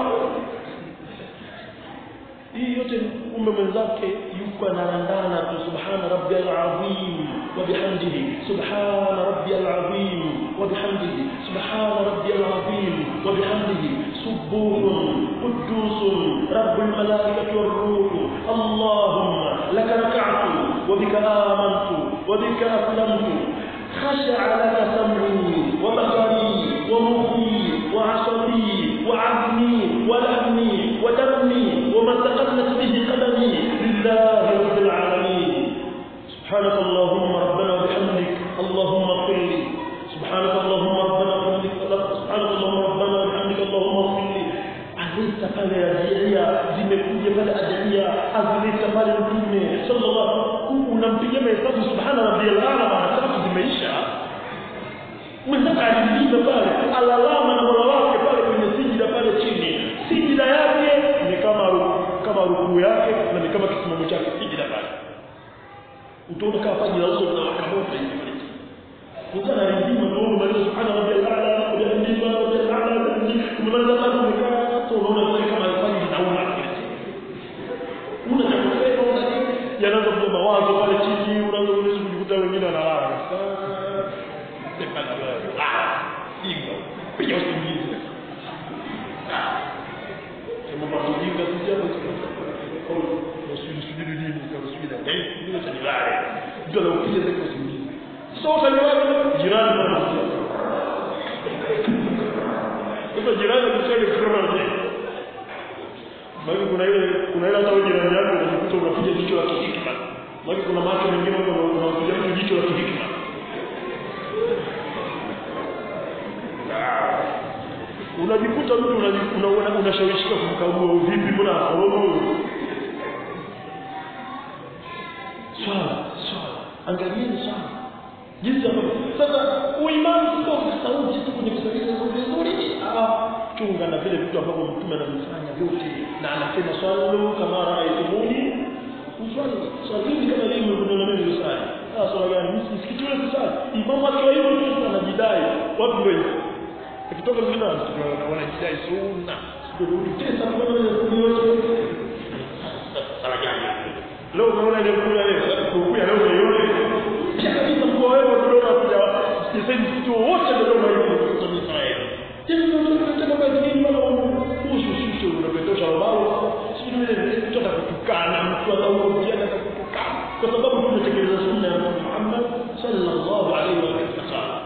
hii yote kumbe mwenzake yuko analandana tu subhana rabbiyal azim wa bihamdihi subhana rabbiyal azim wa bihamdihi subhana rabbiyal azim wa bihamdihi subuhun qudusun rabbul malaikati war ruh allahumma laka rak'atu wa bika amantu wa bika aslamtu خشع لك سمعي وبصري ومخي وعصبي وعظمي ولحمي ودمي وما تقدمت به قدمي لله رب العالمين سبحانك اللهم ربنا وبحمدك اللهم اغفر لي سبحانك اللهم ربنا وبحمدك سبحانك اللهم ربنا وبحمدك اللهم اغفر لي azileta pale adhiria zimekuja pale adhiria azileta pale mtume sallallahu unampigia mahesabu subhana rabbiyal a'la mara tatu zimeisha mwenzake alilinda pale alalama na mola wake pale kwenye sijida pale chini sijida yake ni kama kama rukuu yake na ni kama kisimamo chake sijida pale utaona kama paji la uso linawaka moto hivi pale Mtu analindima na wewe unamaliza subhana rabbiyal a'la wa bihamdihi subhana rabbiyal a'la kumaliza tatu umekaa hapo unaona vile kama alifanya linauma una cha kusema una nini yanaanza kuja mawazo pale chini unaanza kuweza kujikuta wengine wanalala piga usingizi sema kwa kujinga sisi hapo nasudi sudi nini kama sudi na eh ndio tanilale ndio anakuja zake usingizi sasa utanilale jirani anakuja sasa jirani akisema kirara Maki kuna ile kuna ile hata wewe jirani yako unajikuta unapiga jicho la kihikma. Maki kuna macho mengine huko unapiga mtu jicho la kihikma. Unajikuta mtu unaona unashawishika kumkagua vipi mbona horomo. Swala, swala. Angalieni swala. Jinsi ambavyo sasa uimani sio sauti tu kwenye kusalisha sauti nzuri. Ah, chunga na vile vitu ambavyo mtume anavifanya vyote na anasema swallu kama raaitumuni uswali swalini kama ilivyo kuna mimi nisali ah swala gani mimi msikiti ule kusali imamu akiwa hivyo tu anajidai watu ndio hivyo ikitoka zina wanajidai sunna ndio tesa kwa nini yote sala gani leo unaona ile kula leo kukuya leo yote kisha kabisa kwa wewe ndio unakuja sisi mtu wote ndio unaikuta kwa Israeli unapetosha ubao mtu atakutukana mtu atakurudia atakutukana kwa sababu tunatekeleza sunna ya Muhammad sallallahu alaihi wasallam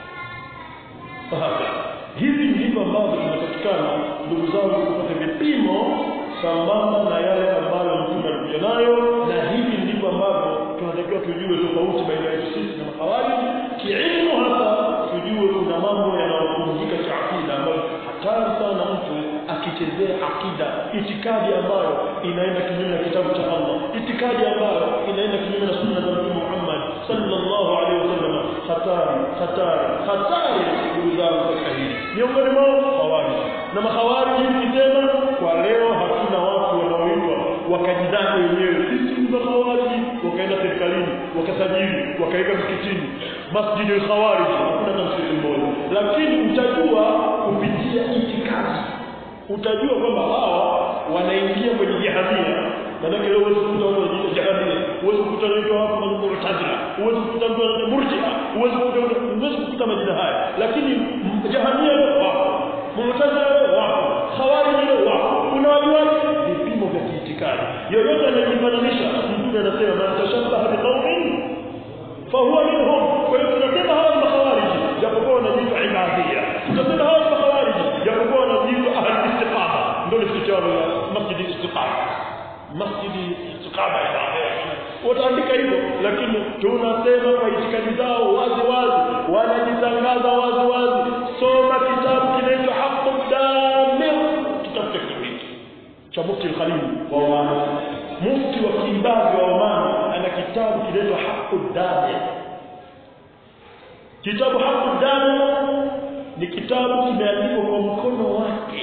hivi ndivyo ambavyo tunapatikana ndugu zangu kupata vipimo sambamba na yale ambayo mtume alikuja nayo na hivi ndivyo ambavyo tunatakiwa tujue tofauti baina yetu sisi na mahawali kiilmu hasa tujue kuna mambo yanayopumzika cha akida ambayo hatari sana mtu akichezea akida itikadi ambayo inaenda kinyume na kitabu cha Allah itikadi ambayo inaenda kinyume na sunna za Mtume Muhammad sallallahu alaihi wasallam hatari hatari hatari ndugu zangu katika hili miongoni mwao hawari na mahawari nikisema kwa leo hakuna watu wanaoitwa wakajidai wenyewe sisi ni mahawari wakaenda serikalini wakasajili wakaweka msikitini masjidi al-khawarij hakuna hata msikiti mmoja lakini utajua kupitia itikadi utajua kwamba hawa wanaingia kwenye jahamia maanake leo huwezi kukuta watu wanajiita jahamia huwezi kukuta wanaitwa watu murtazila huwezi kukuta mtu anaitwa murjia huwezi kukuta huwezi kukuta majina haya lakini jahamia leo wapo murtazila leo wapo khawarij leo wapo unawajua vipimo vya kiitikadi yoyote anayejifananisha mtume anasema man tashabbaha biqaumin fahuwa minhum kwa hiyo tunasema hawa ni makhawarij japokuwa wanajiita ibadhia tunasema hawa ni makhawarij japokuwa wanajiita ahli istiqama ndio istiqama masjid istiqama masjidi istiqama wataandika hivyo lakini tunasema kwa itikadi zao wazi wazi wanajitangaza wazi wazi soma kitabu kinaitwa haqqu damir kitabu cha kibiti cha mufti al-Khalil wa Oman mufti wa kiibadhi wa Oman ana kitabu kinaitwa haqqu damir kitabu haqqu damir ni kitabu kimeandikwa kwa mkono wake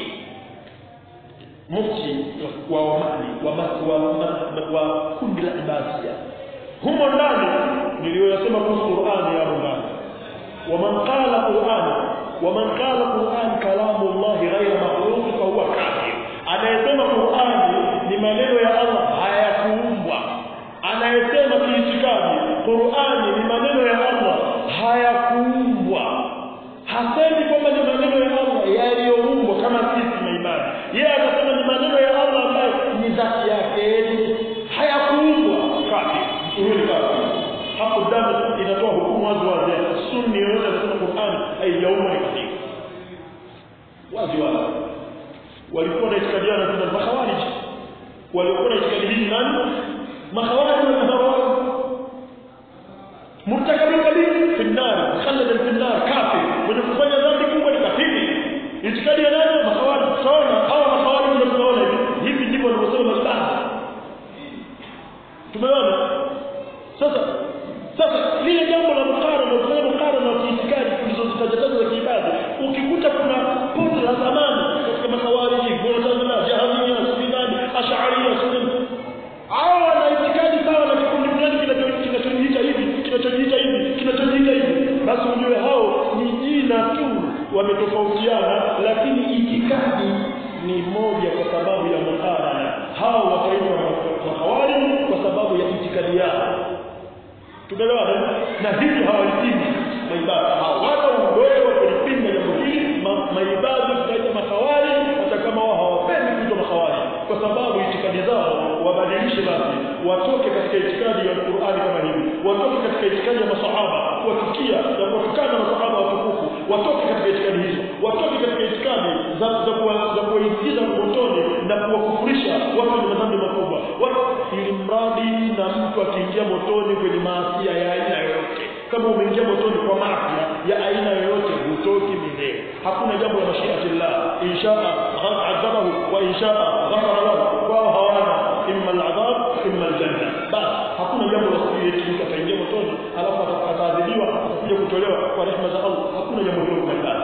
mufti wa Omani wa, wa, wa, wa kundi la Ibadia humo ndani niliyoyasema kuhusu Qur'ani ya ndani ومن قال قرآن ومن قال قرآن كلام الله غير مخلوق فهو كافر anayesema Qur'ani ni maneno ya Allah hayakuumbwa anayesema kiitikadi Qur'ani ni maneno ya Allah hayakuumbwa hasemi kwamba ni maneno ya Allah yaliyoumbwa kama sisi na imani yeye anasema ni maneno ya Allah ambayo ni dhati yake hayakuumbwa kafir huyo ni kafir hapo damu inatoa hukumu wazi wazi sunni yoyote anasema Qur'an haijaumbwa ni kafir wazi wazi walikuwa na itikadi yao na makhawarij walikuwa na itikadi hii nani makhawarij na makhawarij murtakabin kabir fi an-nar khalladan fi an-nar kafir mwenye kufanya dhambi kubwa ni kafiri itikadi ya nani makhawarij sawa hawa makhawarij ndio tunaona hivi hivi ndivyo wanavyosema masala tumeona sasa sasa lile jambo la mukarana kufanya mukarana wa kiitikadi tulizozitaja za kiibada ukikuta kuna pote la zamani katika makhawariji mu'tazila jahamia sunani ash'ariyya sunni hao wana itikadi sawa na kikundi fulani kinachojiita hivi kinachojiita hivi kinachojiita hivi basi ujue hao ni jina tu wametofautiana lakini itikadi ni moja kwa sababu ya mukarana hao wataitwa makhawariji kwa sababu ya itikadi yao tumeelewana na hivi hawalipingi maibada hawana uwezo wa kulipinga jambo hili maibada tutaita makawari hata kama wao hawapendi kuitwa makawari kwa sababu itikadi zao wabadilishe basi watoke katika itikadi ya Qur'ani kama hivi watoke katika itikadi ya masahaba kuwachukia na kuwatukana masahaba watukufu watoke katika itikadi hizo watoke katika itikadi za za za kuwaingiza motoni na kuwakufurisha watu wenye madhambi makubwa ili mradi na mtu akiingia motoni kwenye maasi ya aina yoyote kama umeingia motoni kwa maasi ya aina yoyote hutoki milele hakuna jambo la mashiatillah inshaa adhabahu wa inshaa ghafara lahu wao hawana imma al'adhab imma aljanna bas hakuna jambo la siri eti mtu ataingia motoni alafu ataadhibiwa atakuja kutolewa kwa rehema za Allah hakuna jambo hilo kwa ndani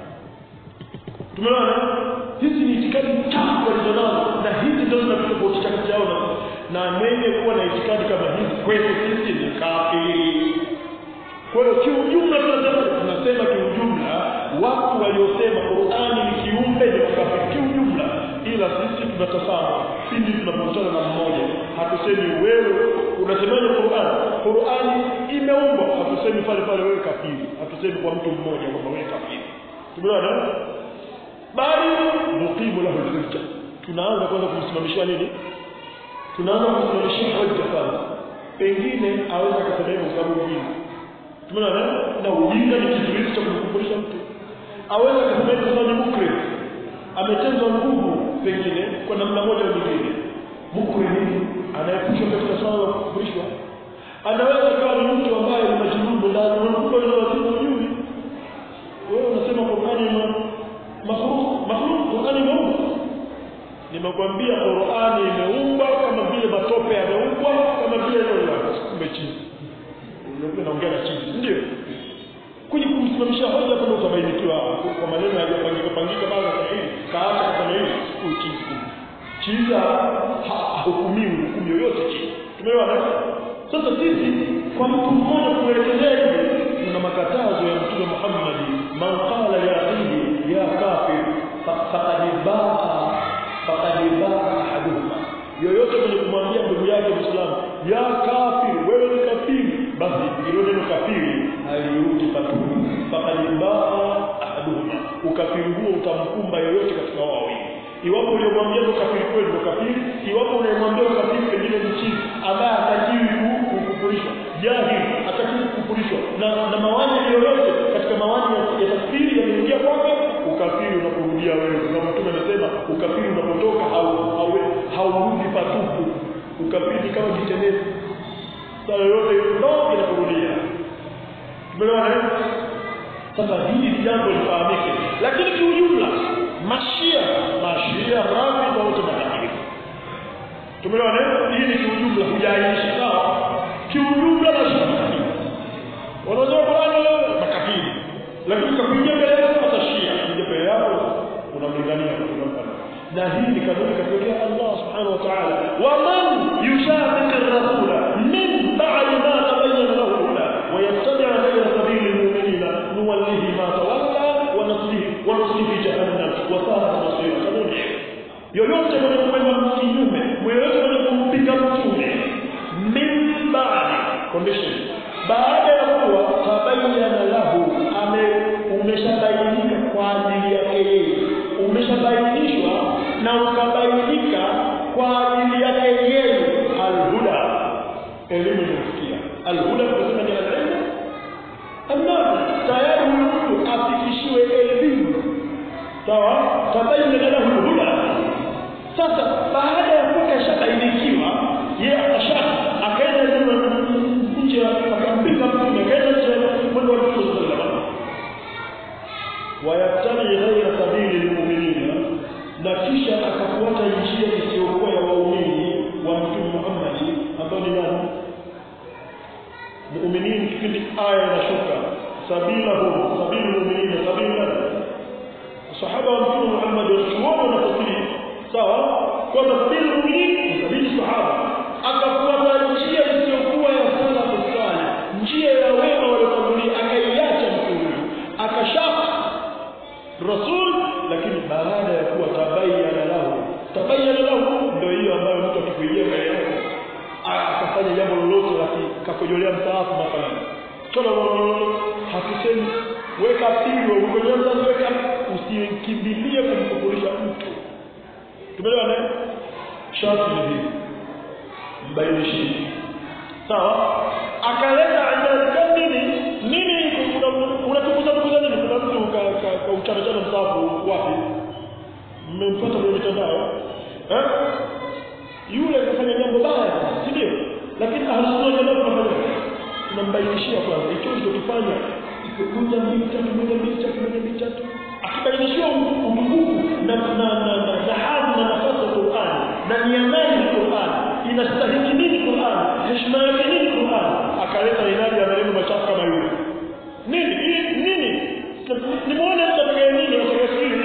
tumeona hizi ni itikadi tatu walizonazo na hizi ndio zinatofautisha kati yao na na mwenye kuwa na itikadi kama hizi kwetu sisi ni kafiri kwa hiyo kiujumla tunasema tunasema kiujumla watu waliosema Qur'ani ni kiumbe ni kafiri kiujumla ila sisi tunatazama pindi tunapokutana na mmoja hatusemi wewe unasemaje Qur'an Qur'ani imeumbwa hatusemi pale pale wewe kafiri hatusemi kwa mtu mmoja kwamba wewe kafiri tumeona bali nuqimu lahu hujja tunaanza kwanza kumsimamishia nini tunaanza kumsimamishia hoja kwanza pengine aweza kusema hivyo kwa sababu ujinga tumeona na ujinga ni kizuizi cha kumkufurisha mtu aweza kusema hivyo kwa sababu mukrim ametenzwa nguvu pengine kwa namna moja au nyingine mukrim anayepushwa katika swala la kukufurishwa anaweza kuwa ni mtu ambaye ni majnun ndani unakuwa ni wazimu ujui wewe unasema Qur'ani ni makhluk makhluk Qur'ani imeumbwa nimekwambia Qur'ani imeumbwa kama vile matope yameumbwa kama vile ndio kumbe chini unaona naongea na chini ndio kwenye kumsimamisha hoja kama utabainikiwa kwa maneno yaliyopangika pangika baada ya hili kaacha kufanya hivi uchizi chiza hukumiwi hukumu yoyote chini tumeona sasa sisi kwa mtu mmoja kuelekezea hivi tuna makatazo ya mtume Muhammad man qala ya akhi ya kafir faqad baa faqad baa ahaduhuma yoyote mwenye kumwambia ndugu yake Muislamu ya kafir wewe ni kafiri basi hilo neno kafiri haliruti patupu faqad baa ahaduhuma ukafiri huo utamkumba yoyote katika wao wawili iwapo uliyomwambia ndo kafiri kweli ndo kafiri iwapo unayemwambia kafiri pengine ni chini ambaye hatakiwi kukufurishwa jahili hatakiwi kukufurishwa na, na mawani yoyote katika mawani ya, ya takfiri yameingia kwake ukafiri unaporudia wewe na mtume amesema ukafiri unapotoka haurudi hau, patupu ukapindi kama kitenezi saa yoyote ndo inakurudia tumeelewana sasa hili ni jambo lifahamike lakini kiujumla mashia mashia rafi wote matakatifu tumeelewana hii ni kiujumla hujaainisha sawa kiujumla mashia matakatifu wanasema fulani makafiri lakini kakuingia mbele yako atashia kuja mbele yako unamlingania unampa na hii ni kanuni katokea Allah subhanahu wa ta'ala wa man yushaqiq ar-rasula min ba'di ma tabayyana lahu al-huda wa yattabi' ghayra sabili al-mu'minina nuwallihi ma tawalla wa nuslihi wa nuslihi jahannam wa sa'at masira kanuni yoyote mwenye kwenda kinyume yoyote mwenye kumpiga mtume min ba'di condition baada ya kuwa tabayyana lahu ame umeshabainika kwa ajili yake yeye umeshabainishwa na ukabainika kwa ajili yake yeye alhuda elimu imefikia alhuda tunasema ni elimu annabi tayari huyu mtu afikishiwe elimu sawa tabayyana lahu alhuda sasa baada ya kuwa kashabainikiwa yeye akasha akaenda nje akampiga mtume akaenda nje mwendo wa Mtume sallallahu alaihi wayattabi ghaira sabili lmuminina na kisha akafuata njia isiyokuwa ya waumini wa mtume Muhammad ambao ni nani muuminin kipindi aya inashuka sabilahum sabili muminina sabila sahaba wa mtume Muhammad wanachuoni wanafasiri sawa kwa sabili muuminin sabili sahaba akafuata njia isiyokuwa ya salafu salih njia ya wema waliotangulia akaiacha mtume akashaka rasul lakini baada ya kuwa tabayyana lahu tabayyana lahu ndio hiyo ambayo mtu akikuijia mbele yako akafanya jambo lolote la kakojolea msaafu mathalan tola hatusemi weka pigo ukojolea msaafu weka usikimbilie kumkufurisha mtu tumeelewa ne sharti ni hivi mbainishi sawa akaleta ajali nini nini unatukuza tukuza nini kuna mtu kauchana chana msafu wapi mmempata kwenye mitandao eh yule kafanya jambo baya si ndio lakini ahlusunna jambo tunafanya tunambainishia kwanza hicho ulichokifanya moja mbili tatu moja mbili tatu moja mbili tatu akibainishiwa utukufu na na na na na hadhi na nafasi ya Qur'an na nia gani Qur'an inastahili nini Qur'an heshima yake nini Qur'an akaleta inadi ya maneno machafu kama yule nini nini nimeona mtu atakaye nini atakaye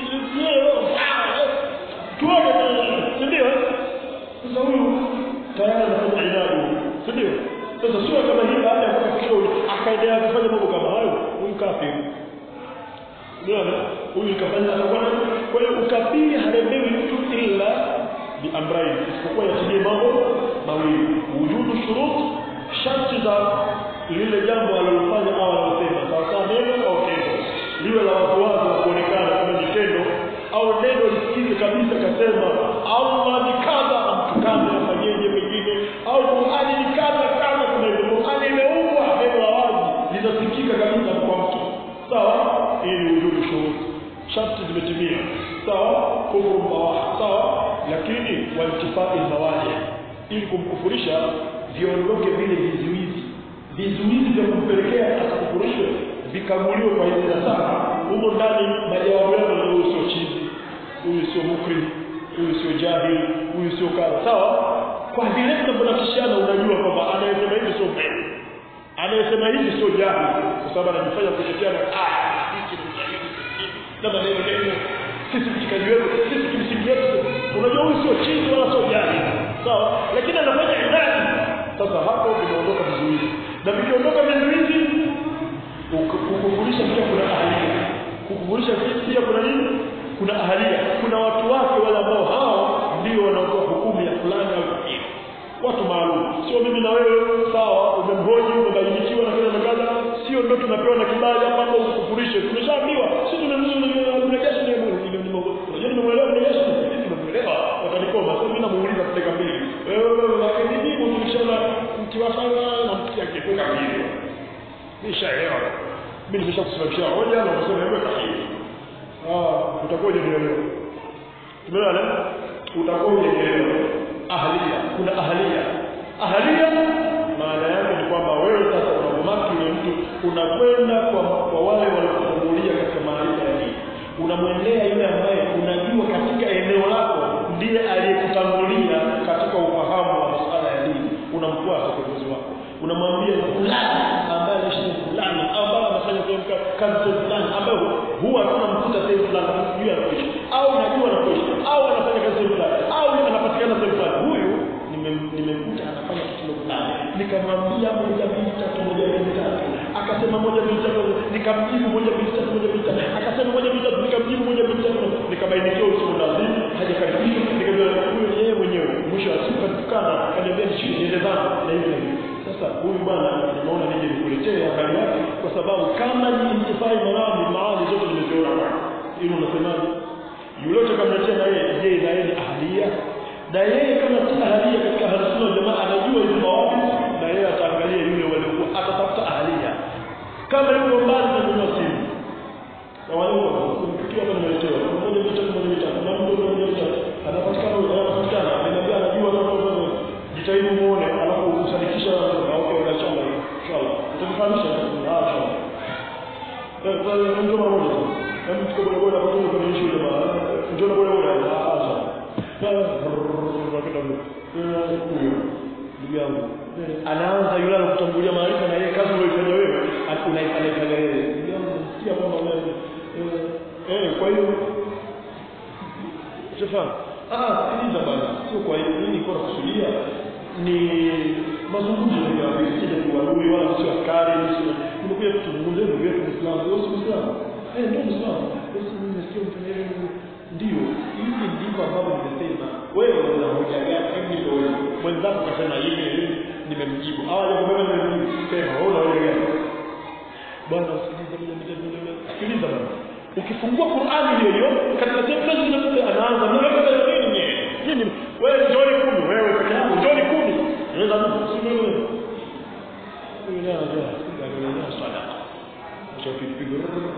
tuone si ndio sasa huyu tayari anafanya inadi si ndio sasa sio kama hii baada ya kufikisha akaendelea kufanya mambo kama hayo huyu kafiri Unaona? Huyu kafanya anakuwa kwa hiyo ukafiri haremewi mtu ila bi amrayn isipokuwa yatimie mambo mawili wujudu shurut sharti za lile jambo alilofanya au alilosema sawa sawa neno au tendo liwe la watu wake wa kuonekana kama ni tendo au neno lisikize kabisa kasema Allah ni kadha amtukane afanyeje pengine au Qur'ani ni kadha kadha kuna hivyo Qur'ani imeumbwa neno la wazi linasikika kabisa kwa mtu sawa hii ni wujudu shurut sharti zimetimia sawa kufuru bawaha sawa lakini waltifai mawali ili kumkufurisha viondoke vile vizuizi vizuizi vya kumpelekea akakufurishwe vikaguliwe kwa hizi sana humo ndani majawabu yako ni huyu sio chizi huyu sio mukri huyu sio jahili huyu sio kadha sawa kwa vile tunapotishana unajua kwamba anayesema hivi sio kweli anayesema hivi sio jahili kwa sababu anajifanya kutetea na ah hiki ni jahili na maneno mengi sisi mshikaji wetu sisi kimsingi yetu unajua huyu sio chizi wala sio jahili sawa lakini anafanya ibada sasa hapo vinaondoka vizuizi na vikiondoka vizuizi kukufurisha pia kuna ahalia kukufurisha pia kuna nini kuna ahalia kuna watu wake wale ambao hao ndio wanaotoa hukumu ya fulani au kingine watu maalum sio mimi na wewe sawa umemhoji umebainikiwa na kile na kadha sio ndio tunapewa na kibali hapa hapo ukufurishe tumeshaambiwa sisi tunamrejesha ni ile ni unajua nimemuelewa nimerejesha nimemuelewa watanikoma sasa mimi namuuliza dakika mbili wewe lakini jibu tulishaona mkiwafanya na mkia kifunga mbili nishaelewa mimi nimeshakusimamishia hoja na unasema wewe sahihi ah utakuwa hujanielewa tumeelewa utakuwa hujanielewa ahlia kuna ahlia ahlia maana yake ni kwamba wewe sasa unamwamaki yule mtu unakwenda kwa, kwa wale waliokutangulia katika maarifa ya dini unamwendea yule ambaye unajua katika eneo lako ndiye aliyekutangulia katika ufahamu wa masuala ya dini unamfuata kiongozi wako unamwambia fulani ambaye anaishi sehemu fulani ambaye anafanya sehemu ka- kazi sehemu fulani ambaye huwa tunamkuta sehemu fulani sijui anaishi au najua anaishi au anafanya kazi sehemu fulani au anapatikana sehemu fulani huyu nimem- nimemkuta anafanya kitendo fulani nikamwambia moja mbili tatu moja mbili tatu akasema moja mbili tatu nikamjibu moja mbili tatu moja mbili tatu akasema moja mbili tatu nikamjibu moja mbili tatu nikabainikiwa usiku lazima hajakaribishwa nikajua huyu ni yeye mwenyewe mwisho wa siku katukana kaniambia nishike niende zangu na hivi na hivi sasa huyu bwana nimeona nije nikuletee habari yake kwa sababu kama ni intifai marami maali zote nimeziona kwake hilo unasemaje yule utakamletea na yeye je na yeye ni ahlia na yeye kama si ahlia katika harsuna jamaa anajua hizo mawapi na yeye ataangalia yule waliokuwa atatafuta ahlia kama yuko mbali na kununua simu na wale tukiwa hapa nimeletewa mmoja mitatu mmoja mitatu na mtu mmoja mitatu anapatikana anapatikana ananiambia anajua kama jitahidi muone alafu usadikisha na okay na inshallah inshallah utakufahamisha ah inshallah eh kwa hiyo ndio mara moja kama tuko bora bora kwa hiyo kuna issue jamaa ndio na bora bora ah inshallah ndugu yangu anaanza yule anakutangulia maarifa na yeye kazi unaifanya wewe unaifanya yeye ndugu yangu sikia kwamba wewe eh kwa hiyo Stefan ah sikiliza bana sio kwa hiyo nini kwa kusudia ni mazungumzo ya visije kuadui wala sio askari sio nimekuja kuzungumzia ndugu yetu Muislamu wewe si Muislamu eh ndio Muislamu wewe si nimesikia mfanyeni ndio hivi ndivyo ambavyo nimesema wewe una hoja gani hivi ndio wewe mwenzako kasema hivi hivi nimemjibu hawa jamaa nimemjibu sema wewe una hoja gani bwana usikilize mmoja mmoja sikiliza bwana ukifungua Qur'ani hiyo hiyo katika sehemu fulani zinakuja anaanza mimi hapa nini nini nini wewe njoni kumi wewe peke yako njoni kumi unaweza si wewe wewe na ndio ndio ndio sadaqa ukipiga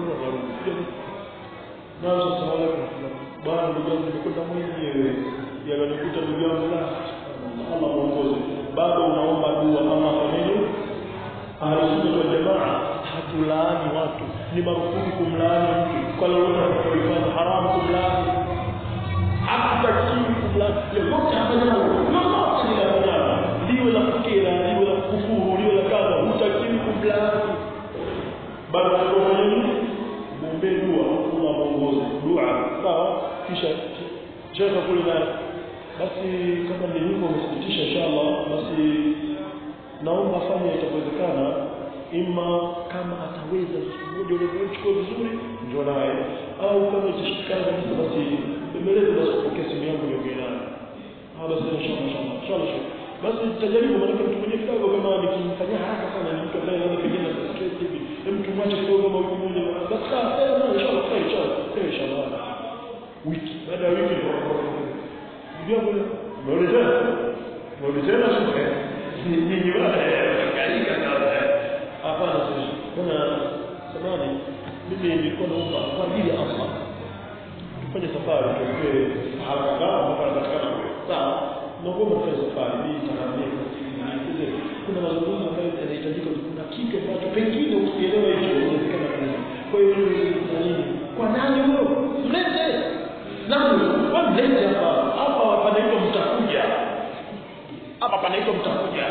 na sasa wala bwana ndugu yangu nimekwenda mwenyewe yananikuta ndugu yangu la Allah muongoze bado unaomba dua ama fanini ahlusunna wal jamaa hatulaani watu ni marufuku kumlaani mtu kwa lolote atakayofanya haramu kumlaani hakutakiwi kumlaani lolote afanya lolote linafanyana liwe la kukera liwe la kufuru liwe la kadha hutakiwi kumlaani bado tunafanya nini muombee dua Allah muongoze dua sawa kisha shekha kule na basi kama ni hivyo umethibitisha inshallah basi naomba afanye itawezekana ima kama ataweza siku moja ule chukua vizuri ndio naye au kama itashikana kabisa basi mbeleze basi kupokea simu yangu niongee naye ah basi inshallah inshallah inshallah basi tutajaribu maana mtu mwenye kidogo kama nikimfanyia haraka sana ni mtu ambaye anaweza pengine na stress hivi hem tumwache kidogo kama wiki moja basi sawa sawa inshallah sawa inshallah sawa inshallah wiki baada ya wiki ndio ndio umeona umeona sasa nyinyi wale kalika sana hapana sisi kuna samani mimi nilikuwa naomba kwa ajili ya Allah tufanye safari tuwe haraka mpaka napatikana sawa naomba tufanye safari hii tahamia nikuze kuna mazungumzo ambayo yanahitajika kuna kitu ambacho pengine usielewe hicho inawezekana kabisa kwa hiyo kuna nini kwa nani huyo mlete nani wewe mlete hapa hapa panaitwa mtakuja hapa panaitwa mtakuja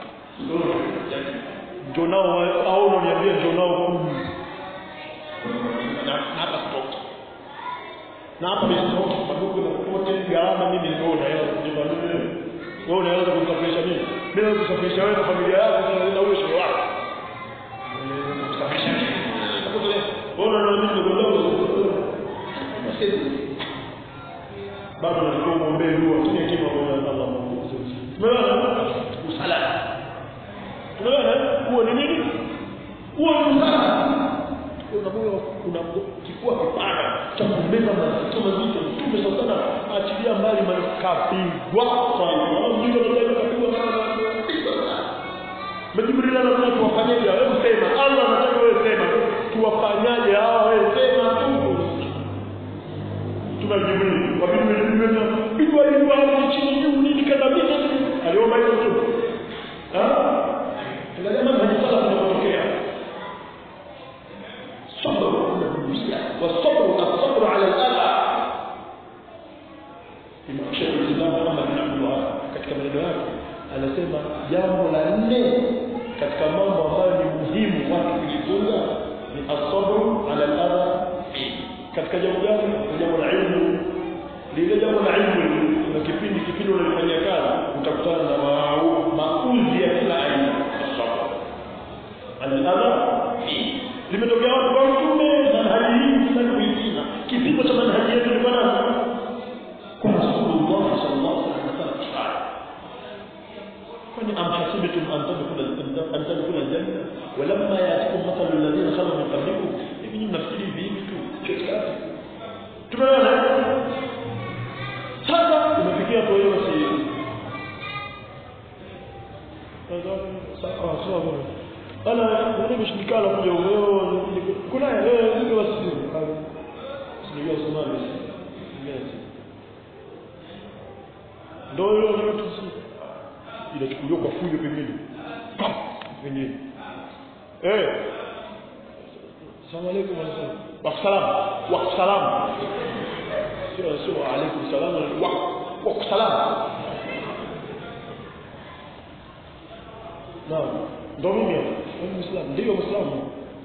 ndio nao au unaniambia ndio nao kumi na hapa stoki na hapa ni stoki sababu na popote gharama mimi ndio unaweza kujipa mimi wewe unaweza kumsafirisha mimi mimi naweza kusafirisha wewe na familia yako na ule shule wako kusafirisha wewe unaona mimi ndio ndio bado nalikuwa muombee dua kile kile kwa Allah Mungu tumeona usalama tumeona huo ni nini huo ni usalama una moyo una kifua kipana cha kumbeba mazito mazito mtume sana achilia mbali makapigwa sana mjinga ndio kapigwa sana Majibril anataka tuwafanyaje wewe sema Allah anataka wewe sema tuwafanyaje hawa wewe sema tu tuna Jibril wabidi Jibril bidwa bidwa chini juu nini kadhabia maneno yake anasema jambo la nne katika mambo ambayo ni muhimu watu kujifunza ni asabru ala al-adha katika jambo gani Ni jambo la ilmu lile jambo la ilmu kuna kipindi kipindi unalifanyia kazi utakutana na mau- mauzi ya kila aina asabru ala al-adha limetokea watu kwa mtume manhaji hii sitaki kuitina kipimo cha manhaji yetu ni bwana kwa rasulullah sallallahu alaihi wasallam kifaya kwani am hasibtum an tadkhulu an tadkhulu aljanna walamma yatikum mathalu alladhina khalu min qablikum hivi ni mnafikiri hivi tu chochote tumeona sasa tumefikia kwa hiyo basi sawa sawa ana ndio mshindikana kuja wewe kuna wewe ndio basi sijui Somali ndio hiyo ndio tusi inachukuliwa kwa fujo pembeni Pam! pembeni eh Assalamu alaykum wa salam wa salam sio sio alaykum salam wa wa salam naam ndio mimi hapa mimi muislamu ndio muislamu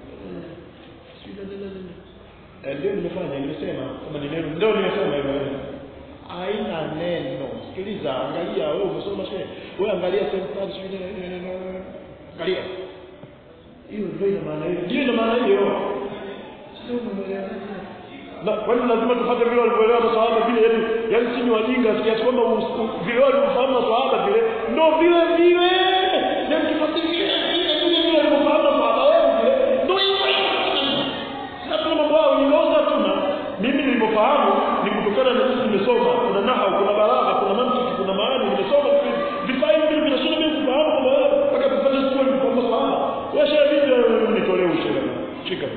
ndio nimefanya nimesema kama ni neno ndio nimesema hivyo haina neno sikiliza angalia wewe umesoma shehe wewe angalia sentence sio neno angalia hiyo ndio ina maana hiyo ndio ina maana hiyo sio umeelewa na kwani lazima tupate vile walivyoelewa maswahaba vile yani yani si ni wajinga kiasi kwamba vile walivyofahamu maswahaba vile ndio vile vile na mkifasiri vile vile vile vile walivyofahamu maswahaba wao vile ndio hivyo sasa tuna mambo yao niloza tuna mimi nilivyofahamu ni kutokana na sisi nimesoma kuna nahau kuna balagha kuna mantiki kuna maana nimesoma vifaa hivi vile vinashinda mimi kufahamu kwamba wewe mpaka tupate sio kwa maswahaba wewe shehe vipi nitolee ushauri shika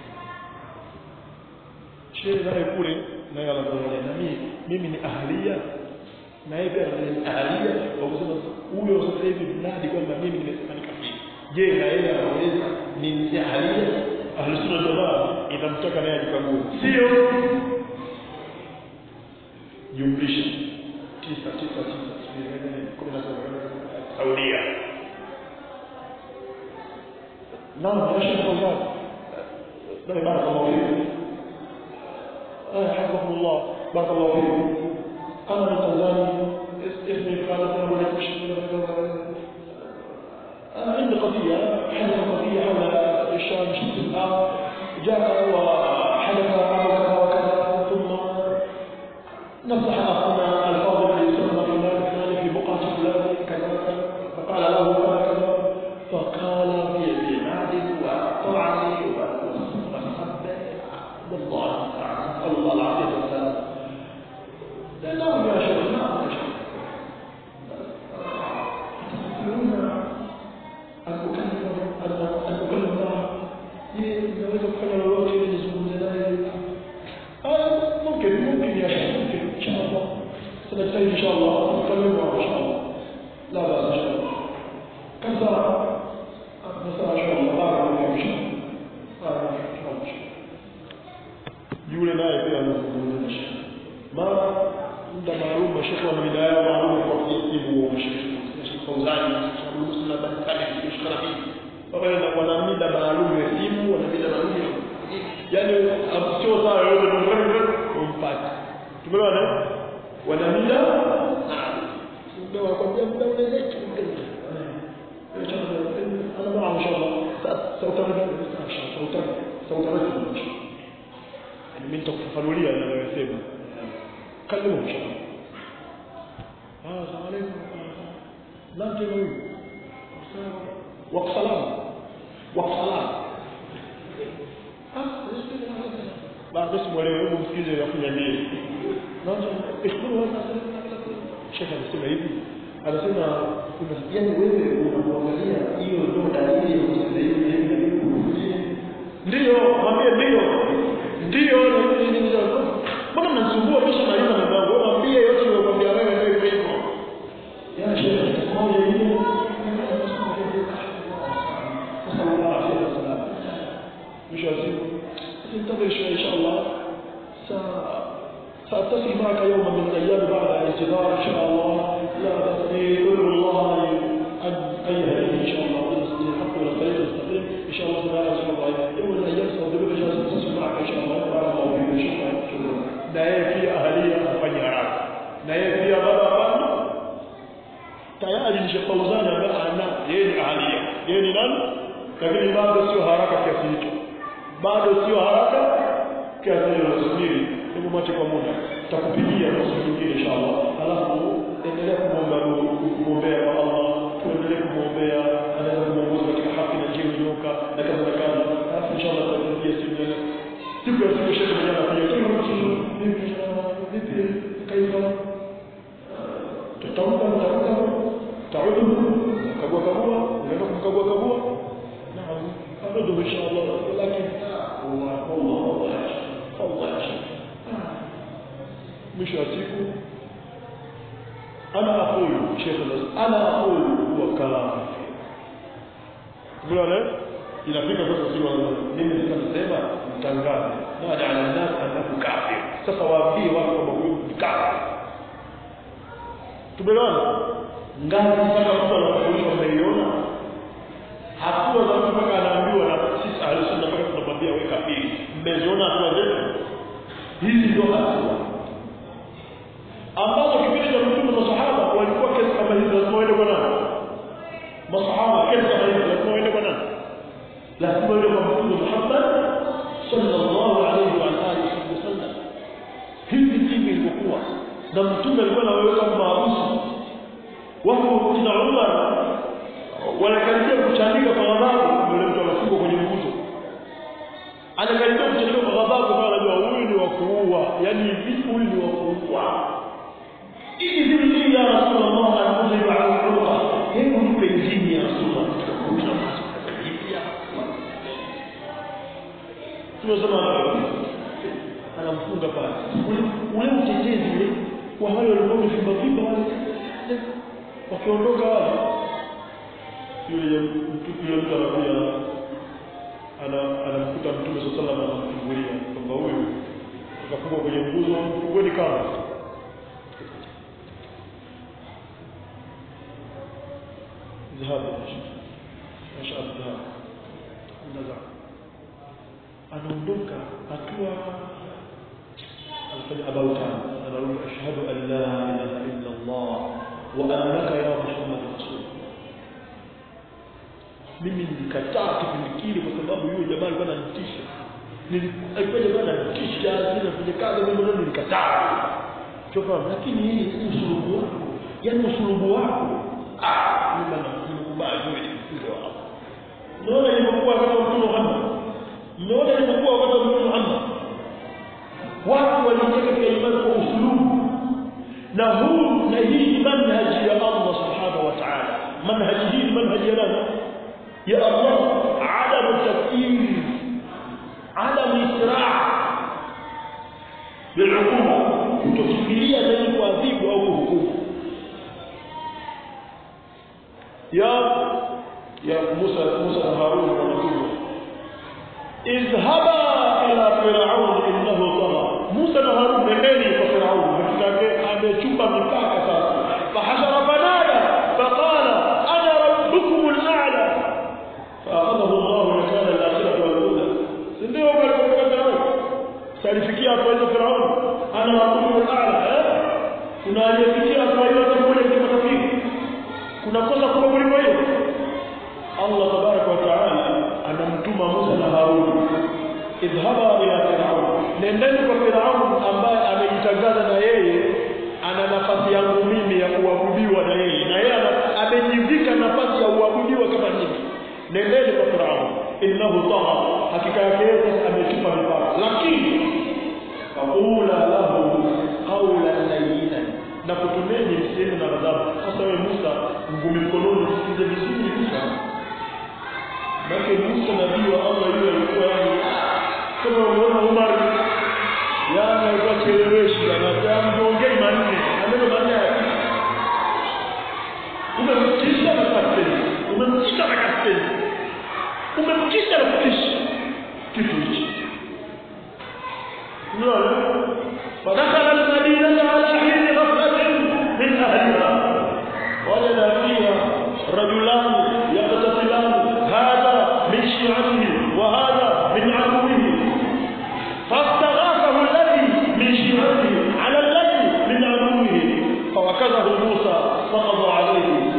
shehe naye kule naye anaangalia na mimi mimi ni ahalia na yeye pia ni ahalia kwa kusema huyo sasa hivi mnadi kwamba mimi nimesema ni kafiri je na yeye anaweza ni ahalia ahlusunna jamaa inamtaka naye ajikague sio jumlisha tisa tisa tisa kumi na saba saudia naam ya shekh fawzan naam barakallahu fikum آه حفظكم الله بارك الله فيكم أنا من تنزانيا اسمي فلان أنا ولا أنا عندي قضية حدث قضية حول الشام شمس الآن جاء وحدث أمر كذا وكذا ثم نصح أخونا الفاضل الذي يسمى فلان فلان في بقعة فلان كذا كذا فقال له كذا كذا فقال بعناد وطعن وسب والله نسأل الله العافية والسلام لا لا يا شيخ لا يا شيخ تستطيعون أن أكلم أن أن أكلم الله naweza kufanya lolote ili nizungumze naye mumkin mumkin ya shekh mumkin insha allah سنجتهد ان شاء الله نكلم معه ان شاء الله لا باس ان شاء الله كثر نسال ان شاء الله بارك الله فيك ان شاء الله بارك الله فيك ان شاء الله yule naye pia anazungumza na shekhe mara muda maalum mashekhe wana mida yao maalum kwa kujitibu huo mashekhe Sheikh Fauzani Sheikh Muslim na Bakari Sheikh Rabi wakaenda wana mida maalum ya simu wana mida maalum ya yani sio sawa yote umpate tumeona wana mida ndio wakwambia muda unaweza أنا معه إن شاء الله سأترجم سأترجم سأترجم إن شاء الله mimi nitakufafanulia ninayosema karibu inshallah ah asalamu alaykum nani tena huyu wa salam wa salam baada simuelewe hebu msikize yakunya nini naanza ishkuru wasa shekha anasema hivi anasema kuna yani wewe unamwangalia hiyo ndio dalili ya kucheza hivi ndio mwambie ndio ndio mbona mnasumbua kisha maliza mambo mwambie yote niliyokuambia wewe ndio hivyo hivyo ya shehe moja hiyo mwisho wa siku ننتظر ان شاء الله ساتصل معك يوما من الايام بعد الانتظار ان شاء الله لا باس tayari ni Sheikh Fauzani ambaye ana yeye ni ahalia yeye ni nani lakini bado sio haraka kiasi hicho bado sio haraka kiasi hicho nasubiri hebu mwache kwa muda tutakupigia kwa siku nyingine inshallah alafu endelea kumwomba kumwombea kwa Allah tuendelee kumwombea anaweza kumuongoza katika haki na njia iliyonyoka na kaza na kaza alafu inshallah tutakupigia siku ya siku ya siku shekhe mwenyewe anapiga vipi vipi kaifa tutaomba mtaomba تعود كبوا كبوا لأنكم كبوا كبوا نعم أرده إن شاء الله ولكن الله الله الله الله مش أتيكم أنا أقول شيخ الأسلام أنا أقول هو كلام تقول عليه inafika sasa sio mimi nitasema mtangaze nadi ala nas annahu kafir sasa waambie watu kwamba huyu ni kafir tumeelewana ngazi mpaka mtu anafundishwa mmeiona hatua za mtu mpaka anaambiwa na sisi ahlusunna mpaka tunamwambia weka pili mmeziona hatua zetu hizi ndio hatua ambazo kipindi cha mtume masahaba walikuwa kesi kama hizi lazima waende kwa nani masahaba kesi kama hizi lazima waende kwa nani lazima waende kwa mtume Muhammad sallallahu alaihi wa alihi wasallam hivi ndivyo ilivyokuwa na mtume alikuwa anaweka maarufu wako kina Umar wanakaribia kuchanika kwa ghadhabu yule mtu anafungwa kwenye nguzo anakaribia kuchanika kwa ghadhabu kwa anajua huyu ni wa kuua yani vipi huyu ni wa kuua ili zili ya Rasulullah anakuja kwa Allah hebu mpe idhini ya Rasulullah tunasema anamfunga pale ule utetezi ule wa wale walikuwa wamefimba fimba wale wakiondoka wale yule yule mtu anakuja ana anamkuta mtume sallallahu alaihi wasallam anamfungulia kwamba huyu akafungwa kwenye nguzo fungoni kama ذهاب ما شاء الله ذهاب نزع anaondoka hatua alifanya abautan anarudi ashhadu an la ilaha illa Allah wa annaka ya Muhammad rasul mimi nilikataa kipindi kile kwa sababu yule jamaa alikuwa ananitisha alikuwa jamaa ananitisha sina kwenye kazi mimi ndio nilikataa choka lakini hii usulubu wako yani usulubu wako ah mimi nakubali wewe ni mtume wa Allah naona ilivyokuwa kama mtume Muhammad mmeona ilivyokuwa wakati wa mtume Muhammad watu waliingia katika imani kwa usulubu na huu na hii ni manhaji ya Allah subhanahu wa ta'ala manhaji hii ni manhaji ya nani ya Allah adam tafkir adam isra' bil'uquba kutofikiria zaidi kuadhibu au kuhukumu ya ya Musa Musa na Harun wanatuma اذهبا الى فرعون انه طغى موسى na Harun nendeni kwa Firaun mtake amechupa mipaka sasa fahashara fanada faqala ana rabbukum al-a'la fa'akhadahu Allah nakala al-akhirah wal-ula ndio kwa Firaun salifikia hapo hizo Firaun ana rabbukum al-a'la kuna aliyefikia hapo hiyo pamoja na makafiri kuna kosa kubwa kuliko hiyo Allah tabaraka wa taala anamtuma Musa na Harun idhhaba ila Firaun nendeni kwa Firaun ambaye amejitangaza na yeye ana nafasi yangu mimi ya kuabudiwa na yeye na yeye amejivika nafasi ya kuabudiwa kama mimi nendeni kwa Firaun innahu tagha hakika yake yeye ametupa mipaka lakini faqula lahu qawlan layyinan na kutumeni msemo na ghadhabu sasa wewe Musa ngumi mkononi usikize vizuri Musa Maka Musa nabii wa Allah yule alikuwa yani kama unaona Umar yani alikuwa chelewesha na tamongei manne maneno manne ya umemkisha na kasteni umemkisha na kasteni umemkisha na kukisha kitu hichi unaona فدخل المدينة على حين غفلة من أهلها وجد فيها رجلان يقتتلان هذا من شيعته وهذا من عدوه فاستغاثه الذي من شيعته على الذي من عدوه فوكزه موسى فقضى عليه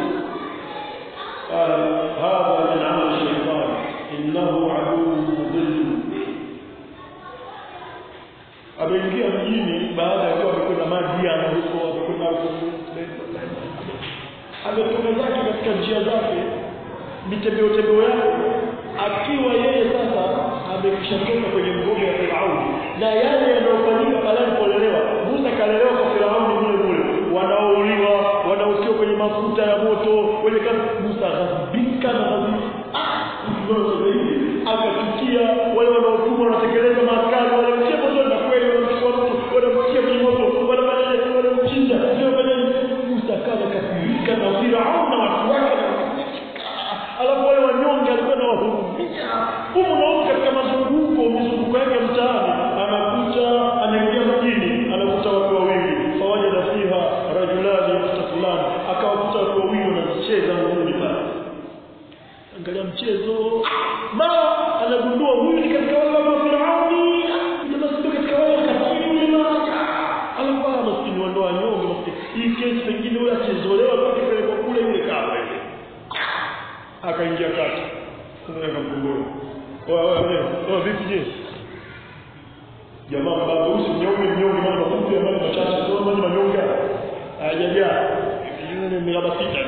pilika zake katika njia zake mitembeo tembeo yake akiwa yeye sasa amekishatoka kwenye mgomo wa Firauni na yale yanayofanyika pale alipolelewa Musa kalelewa kwa Firauni mule mule wanaouliwa wanaotiwa kwenye mafuta ya moto wenye kama Musa ghadhibika na ghadhibika ah akachukia wale wanaotumwa wanatekeleza maaskari wanamtia moto na kweli wanamchukua mtu wanamtia kwenye moto wanafanya wanamchinja wanafanya Musa kana kafirika na Firauni na watu wake alafu wale wanyonge alikuwa na wahurumia humu naona katika mazunguko mizunguko yake mtaani anakuta anaingia mjini anakuta watu wawili fawajada fiha rajulani yaqtatilan akawakuta watu wawili wanacheza ngumi pale angalia mchezo mara anagundua huyu ni katika wale wa Firauni jamaa sio katika wale kafiri yule mara alafu maskini wa ndoa nyonge maskini hii kesi pengine yule achezolewa toke pale kwa kule yule kafa ile akaingia kati kumweka mgongoni wewe vipi je jamaa baba usi mnyonge mnyonge maana mafupi ya maji machache sio maji manyonge hayajajaa yule miraba sita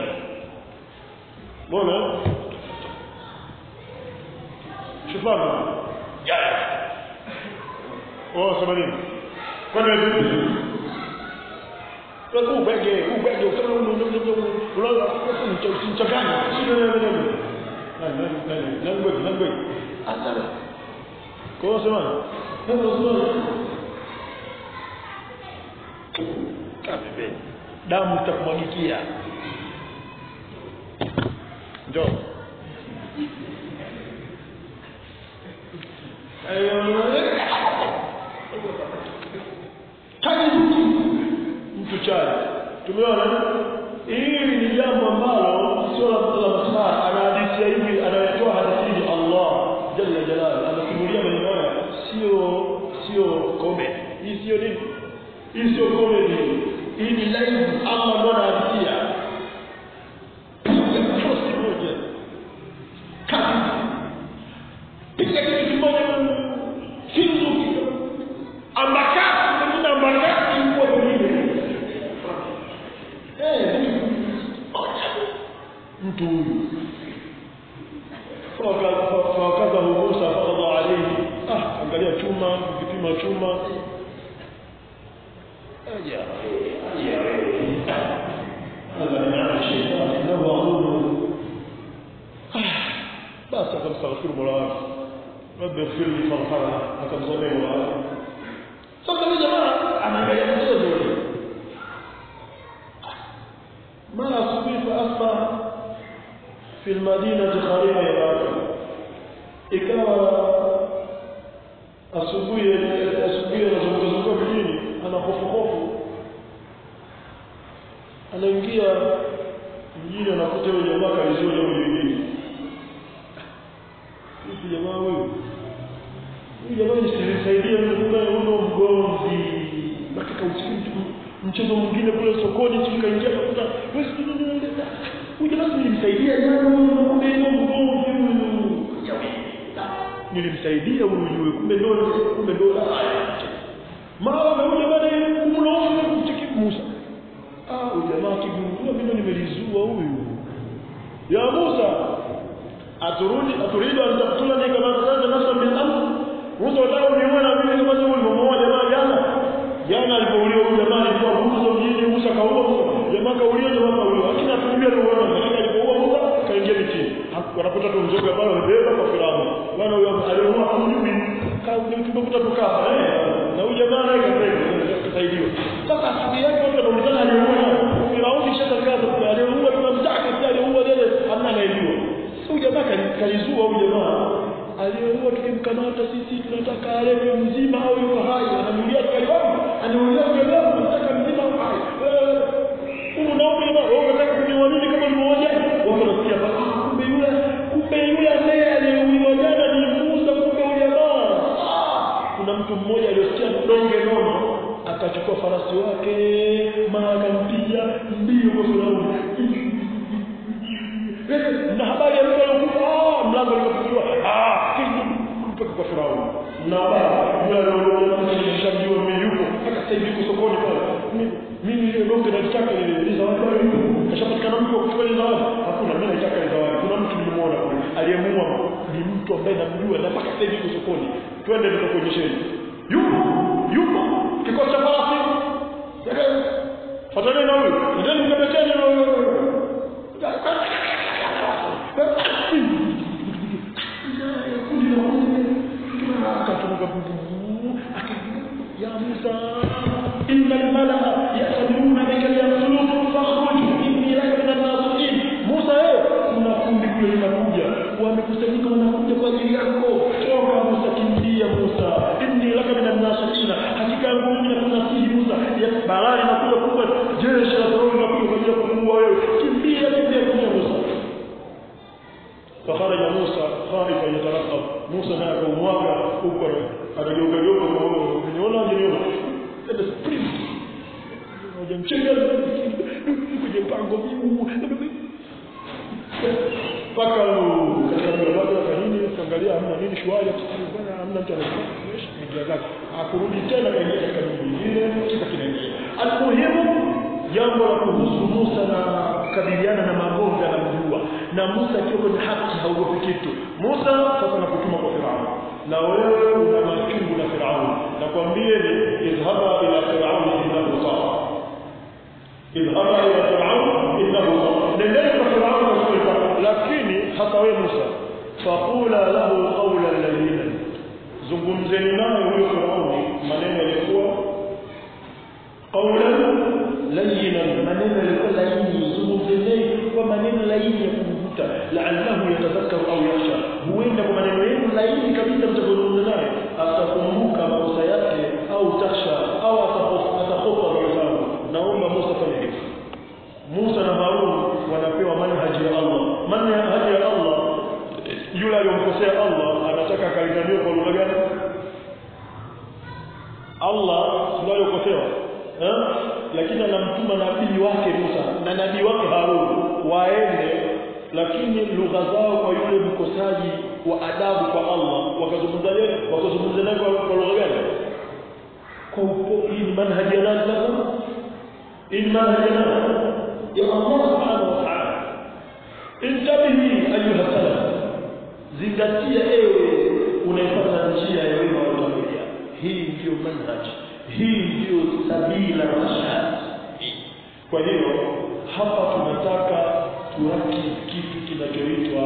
mbona shufana jaya oh sabani kwani vipi kwa ubege ubege kama unaona mchanganya sio nini nangwe nangwe asala kwa sema ndio sema kabe damu itakumwagikia njoo kaji mtu chali tumeona hili ni jambo ambalo sio la la masaa anahadithia hivi anayetoa hadithi ni Allah jalla jalal anasimulia maneno haya sio sio comedy hii sio nini hii sio comedy hii ni live Allah ndo anahadithia post moja kabisa piga kitu kimoja finzu ambakati pengine ambakati kwa pengine mtu huyu fawakazahu Musa faradha alayhi ah angalia chuma ukipima chuma aja aja هذا نعم الشيطان انه عدو بس akamstaghfir mola wake rabbi ighfir li farhana akamsamehe mola wake sasa huyu jamaa anaangalia mchezo ule mara asubuhi fa asbaha في المدينة خريفة يباك ikawa asubuhi asubuhi anazunguka mjini ana hofu hofu anaingia mjini anakuta yule jamaa kalizua jambo lingine kitu jamaa huyu huyu jamaa nisaidia kumbe uno mgomvi nataka usiku mchezo mwingine kule sokoni tukaingia tukakuta huyu jamaa nilimsaidia jana kumbe ndio mgomvi huyu nilimsaidia huyu kumbe ndio kumbe ndio mara amekuja baada ya kumlaumu kumtiki Musa ah huyu jamaa kigundua mimi nimelizua huyu ya Musa aturudi aturidu an taqtulani kama qatalta nafsan bil amr Musa wataka uniue na mimi kama wewe ulimuua jamaa jana jana alipouliwa huyu jamaa alikuwa Musa mjini Musa kaua Musa jamaa kauliwa jamaa kauliwa lakini atulimia roho lakini alipoua Musa kaingia mitini wanakuta tu mzoga pale wamebeba kwa Firauni bwana huyo aliamua kumjui tumekuta tukafa eh na huyu jamaa naye kasaidiwa sasa asubuhi yake watu wanaulizana aliua Firauni shakaza aliua tunamtaka pia aliua lele hamna anayejua huyu jamaa kalizua huyu jamaa aliyeua tukimkamata sisi tunataka aletwe mzima au yuko hai anamulia tukaliwapi anamulia tukaliwapi tunataka mzima au hai huyu naomba wewe unataka kuniamini kama mmoja watu wanasikia kumbe yule kumbe yule ambaye aliyeuliwa jana ni Musa kumbe yule jamaa kuna mtu mmoja aliyosikia donge nono akachukua farasi wake mara akampiga mbio kwa Firauni na habari ya mtu aliyokufa ah mlango ukafunguliwa ah mpaka kwa Firauni na habari yule aliyoshamjua mimi yupo mpaka sasa hivi yuko sokoni pale mimi ile donge nalitaka ile ile zawadi bado yuko kashapatikana mtu wa kuchukua ile zawadi hakuna mimi naitaka ile zawadi kuna mtu nimemuona kule aliyemuua ni mtu ambaye namjua na mpaka sasa hivi yuko sokoni twende nikakuonyesheni yupo yupo kikosi cha farasi fatani na huyu ndio mkabeteni na huyu يا موسى إن الملأ يأتمرون بك ليقتلوك فاخرج إني لك من الناصحين موسى kuna kundi kule linakuja wamekusanyika wanakuja kwa ajili yako toka Musa kimbia Musa inni laka min an-nasihina hakika yangu mimi nakunasihi Musa ya balaa inakuja kubwa jeshi la Farao linakuja kwa ajili ya kumuua wewe kimbia kimbia kimbia Musa فخرج موسى خائفا يترقب موسى naye akaumwaga huko anageuka geuka uniona uniona sasa sprint hajamchenga kwenye mpango huu mpaka katika barabara ya nini ukiangalia hamna nini shwari bwana hamna mtu anajua zake akurudi tena kaingia katika nyumba nyingine kisa kinaendelea almuhimu jambo la kuhusu Musa na kukabiliana na magonjwa anamjua na Musa akiwa kwenye haki haogopi kitu Musa sasa nakutuma kwa Farao na wewe una machungu na Farao nakwambieni idhhaba ila Farao innahu tagha idhhaba ila Farao innahu tagha nendeni kwa Farao lakini hata wewe Musa faqula lahu qawlan layyinan zungumzeni naye huyo Farao maneno yalikuwa qawlan layyinan maneno yalikuwa laini zungumzeni kwa maneno laini ya kumvuta la'allahu yatadhakkaru au yakhsha huenda kwa maneno yenu laini kabisa mtazungumza naye atakumbuka makosa yake au takhsha au atahofa roho naomba Musa fanya hivyo Musa na Harun wanapewa manhaji ya Allah manhaji ya Allah yule aliyomkosea Allah anataka akalinganiwe kwa lugha gani Allah ndio aliyokosewa eh lakini anamtuma nabii wake Musa na nabii wake Harun waende lakini lugha zao kwa yule mkosaji wa adabu kwa Allah wakazungumza yeye wakazungumza naye kwa lugha gani kwa upo hii ni manhaji ya nani sasa hii ni manhaji ya nani ya Allah subhanahu wa ta'ala intabihi ayuha salaf zingatia ewe unaipata njia ya wema waliotangulia hii ndiyo manhaji hii ndiyo sabila rashad kwa hiyo hapa tunataka turaki kitu kinachoitwa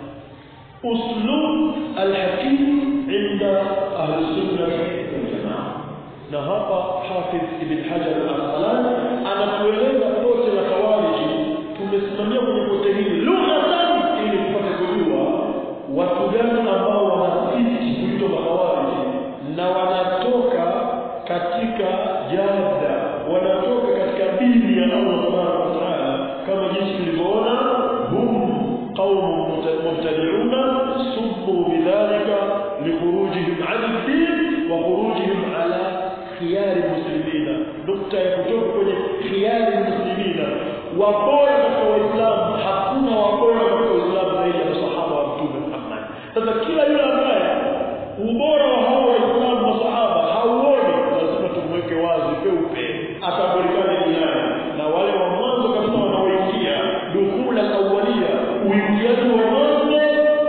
uslub alhakim inda ahli sunna wal jamaa na hapa hafidh ibn hajar al-asqalani anatueleza pote la khawariji tumesimamia kwenye pote hili lughatan ili tupate kujua watu gani ambao wanasisi kuitwa makhawariji na wanatoka katika jada wanatoka katika dini ya Allah subhanahu wa ta'ala kama jinsi tulivyoona hum qaumun mubtadi'una subbu bidhalika likhurujihim 'an ad-din wa khurujihim 'ala khiyar muslimina nukta ya kutoka kwenye khiyar muslimina wabora katika waislamu hakuna wabora katika waislamu zaidi ya masahaba wa mtume Muhammad sasa kila yule ambaye ubora wa hao waislamu masahaba hauoni lazima tumweke wazi peupe atabulikane duniani na wale wa mwanzo kabisa wanaoingia dukula awalia uingiaji wa mwanzo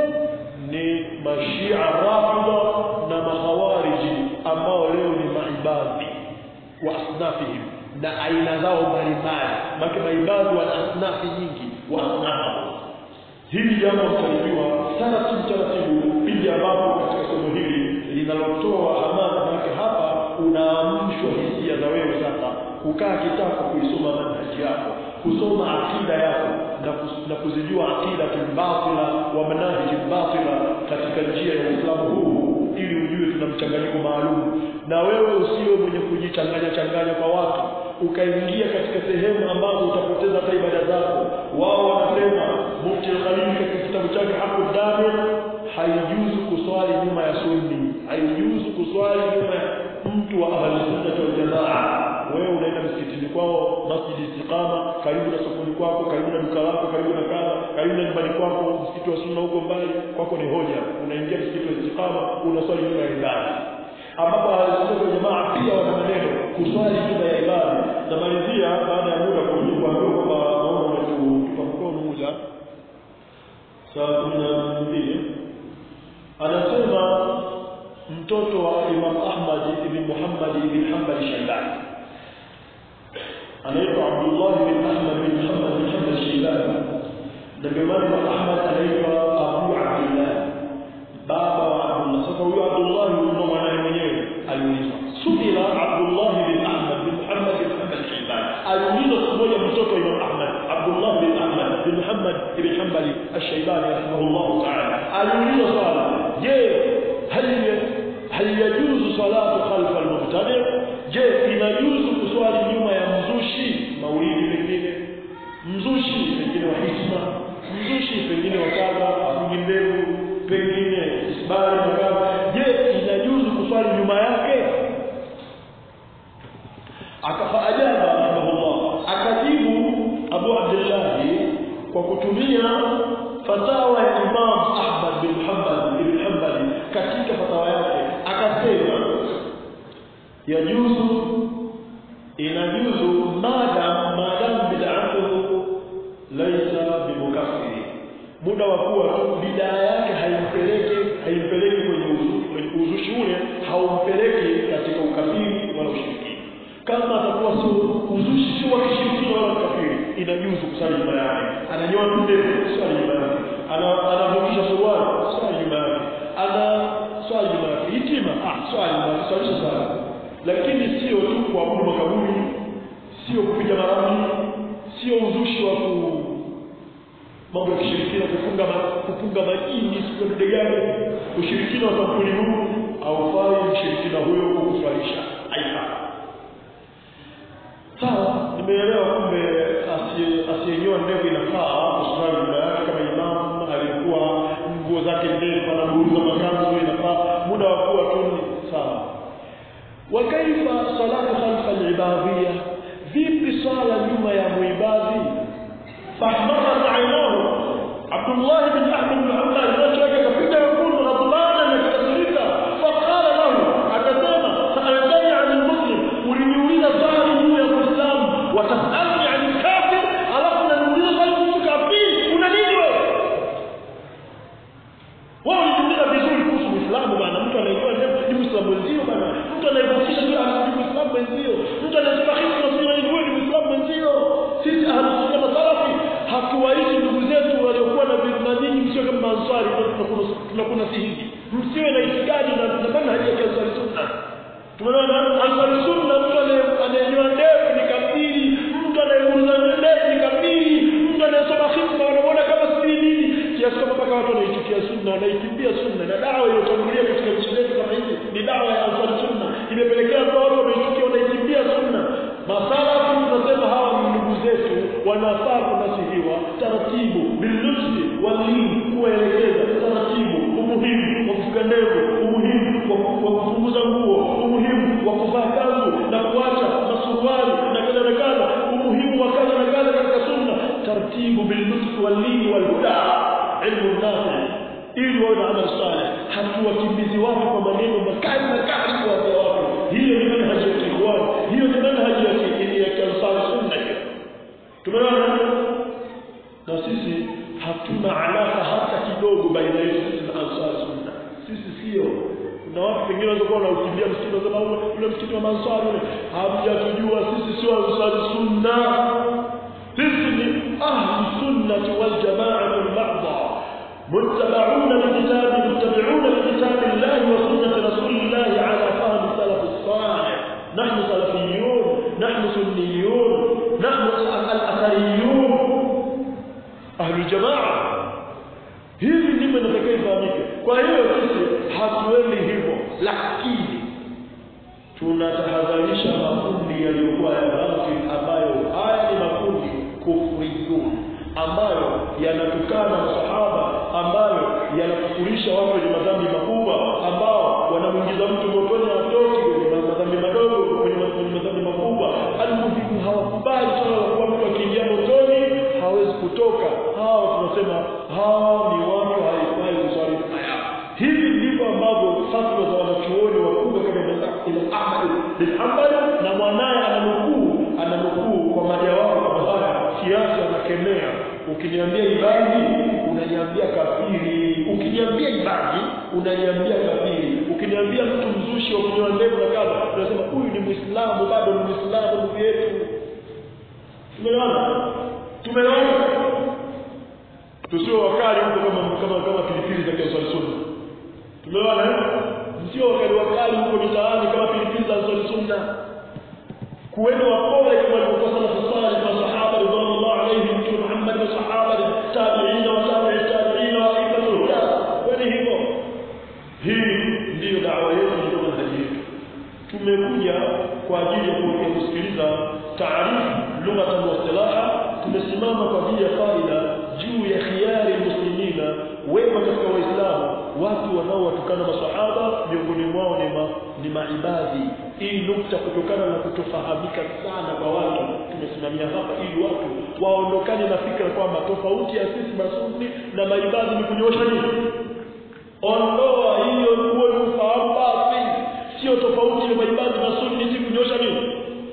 ni mashia rafida na mahawariji ambao leo ni maibadhi wa asnafihim na aina zao mbalimbali maana maibadhi wa asnafi nyingi wa asnafu hili jambo mtalijua taratibu taratibu pindi ambapo katika somo hili linalotoa hamasa maana hapa unaamshwa hisia za wewe sasa kukaa kitako kuisoma manhaji yako kusoma akida yako na, kus, na kuzijua akida kimbatila wa manhaji batila katika njia ya Uislamu huu ili ujue tuna mchanganyiko maalum na wewe usiwe mwenye kujichanganya changanya kwa watu ukaingia katika sehemu ambazo utapoteza hata ibada zako wao wanasema mufti al-Khalil katika kitabu chake hapo Damir haijuzu kuswali nyuma ya sunni haijuzu kuswali nyuma ya mtu wa ahli sunna wal jamaa wewe unaenda msikitini kwao masjid istiqama karibu na sokoni kwako karibu na duka lako karibu na kaza karibu na nyumbani kwako msikiti wa sunna huko mbali kwako ni hoja unaingia msikiti wa istiqama unaswali nyuma ya ibada ambapo ahli sunna wal jamaa pia wana maneno kuswali nyuma ya ibada tamalizia baada ya muda kuambiwa kwamba naona umetupa mkono muda saa kumi na mbili anasema mtoto wa Imam Ahmad ibn Muhammad ibn Hanbal Shaybani anaitwa Abdullah bin Ahmad bin Muhammad bin Hanbal Shaybani na ndio maana Imam Ahmad anaitwa Abu Abdullah baba wa Abdullah sasa huyo Abdullah ndio mwanae mwenyewe aliulizwa subira Abdullah bin Ahmad bin Muhammad bin Hanbal Shaybani aliulizwa siku moja mtoto wa Imam Ahmad Abdullah bin Ahmad bin Muhammad ibn Hanbal al-Shaybani rahimahullah ta'ala aliulizwa swala je هل هل يجوز صلاة خلف المبتدع je inajuzu kuswali nyuma ya mzushi maulidi pengine mzushi pengine wa hikma mzushi pengine wa kadha afungi mbegu pengine isbari na kadha je inajuzu kuswali nyuma yake akafaajabu rahimahullah akajibu Abu Abdullah kwa kutumia fatawa ya Imam Ahmad bin Hanbal ibn Hanbal katika fatawa yake akasema yajuzu inajuzu madam madam bid'atu laysa bimukaffiri muda wa kuwa tu bidaa yake haimpeleki haimpeleki kwenye uzu- uzushi ule haumpeleki katika ukafiri wala ushirikina kama atakuwa sio uzushi sio wa kishirikina wala ukafiri inajuzu kusali nyuma yake ananyoa ndevu swali nyuma yake ana anavukisha suruali swali nyuma yake ana swali nyuma yake hitima ah swali nyuma yake swalisha sana lakini sio tu kuabudu makaburi sio kupiga maramli sio uzushi wa ku mambo ya kishirikina kufunga ma, kufunga majini siku ya gani ushirikina wa kampuni huu haufai mshirikina huyo kukuswalisha haifai sawa nimeelewa kumbe asiye- asiyenyoa ndevu inafaa kuswali nyuma yake kama imam alikuwa nguo zake ndefu anaburuza makanzu inafaa muda wa kuwa tu ni sawa وكيف صلاة خلف العبادية vipi swala nyuma ya muibadhi fahmarat ainahu Abdullah bin Ahmad bin Hanbal macho yake kapiga wekundu ghadbana na kasirika faqala lahu akasema sa'altani 'an al-muslim uliniuliza swali juu ya Muislamu wa tas'alni 'an al-kafir alafu unaniuliza swali kuhusu kafiri una nini wewe wao ulijiuliza vizuri kuhusu Uislamu bana mtu anayejua ndevu ni Muislamu wenzio bana mtu anayevukisha ndio ni Muislamu wenzio mtu anayesema hivi tunasema ni wewe ni Muislamu wenzio sisi ahlus sunna na salafi hatuwaishi ndugu zetu waliokuwa na na nyinyi msio kama ansari tunakuna tunakuna sihizi msiwe na itikadi na na manhaji ya ansari sunna tumeona ansari sunna mtu anaye- anayenyoa ndevu ni kafiri mtu anayeguza ndevu ni kafiri mtu anayesoma hikma wanaona kama si nini kiasi kwamba mpaka watu wanaichukia sunna wanaikimbia sunna na dawa iliyotangulia katika nchi zetu kama hizi ni dawa ya ansari sunna imepelekea kwa watu wanaichukia wanaikimbia sunna masalafu tunasema hawa ni ndugu zetu wanafaa kunasihiwa taratibu bilnufsi walini kuwaelekeza taratibu umuhimu wa kufuga ndevu umuhimu wa ku- wa kupunguza nguo umuhimu wa kuvaa kanzu na kuacha masuruali na kadha na kadha umuhimu wa kadha na kadha katika sunna taratibu bilnufsi walini walhuda ilmu nafi ili wawe na amal saleh hatuwakimbizi watu kwa maneno makali makali kuwaambia watu hiyo ni manhaji ya kiikhwan hiyo ni manhaji ya ki- ya kiansari sunna hiyo tumeona na sisi hatuna alaka hata kidogo baina yetu sisi na ansari sunna sisi sio kuna watu pengine wanaweza kuwa wanaukimbia msikiti wanasema ule ule msikiti wa mansari ule hamjatujua sisi sio ansari sunna sisi ni ahli sunnati wal jamaati al-mahdha متبعون لكتاب متبعون لكتاب الله وسنة رسول الله على فهم السلف الصالح نحن سلفيون نحن سنيون نحن الأثريون أهل الجماعة hivi ndivyo inatakiwa ifahamike kwa hiyo sisi hatuendi hivyo lakini tunatahadharisha makundi yaliyokuwa ya ghafil ambayo haya ni makundi kufriyun ambayo yanatukana masahaba ambayo yanakufurisha watu wenye madhambi makubwa ambao wanamwingiza mtu motoni atoki kwenye madhambi madogo kwenye ma- kwenye madhambi makubwa almuhimu hawakubali swala la kuwa mtu akiingia motoni hawezi kutoka hawa tunasema hawa ni watu haifai kuswali nyuma yao hivi ndivyo ambavyo fatwa za wanachuoni wakubwa kama Imam Ahmad bin Hanbal na mwanaye ananukuu ana ukiniambia ibadi unaniambia kafiri ukiniambia ibadi unaniambia kafiri ukiniambia mtu mzushi wa kunyoa ndevu na kadha unasema huyu ni muislamu bado ni muislamu ndugu yetu tumeona tumeona tusio wakali huko kama kama kama pilipili za Kiswahili sunna tumeona sio wakali wakali huko mitaani kama pilipili za Kiswahili sunna kuweni wapole kama walivyokuwa sana kusali kwa sahaba radhiallahu alayhim mtume Muhammad na sahaba tabi'ina wa tabi'i tabi'ina wa aimatul huda kwani hivyo hii ndiyo dawa yetu ndio manhaji yetu tumekuja kwa ajili ya kuja kusikiliza taarifu lugha wa istilaha tumesimama kwa ajili ya faida juu ya khiyari muslimina wema katika waislamu watu wanaowatukana masahaba miongoni mwao ni, ma, ni maibadhi hii nukta kutokana na kutofahamika sana kwa watu tumesimamia hapa ili watu waondokane na fikra kwamba tofauti ya sisi masunni na maibadhi ni kunyosha nini ondoa hiyo huo ni ufahamu basi sio tofauti ya maibadhi na sunni si kunyosha nini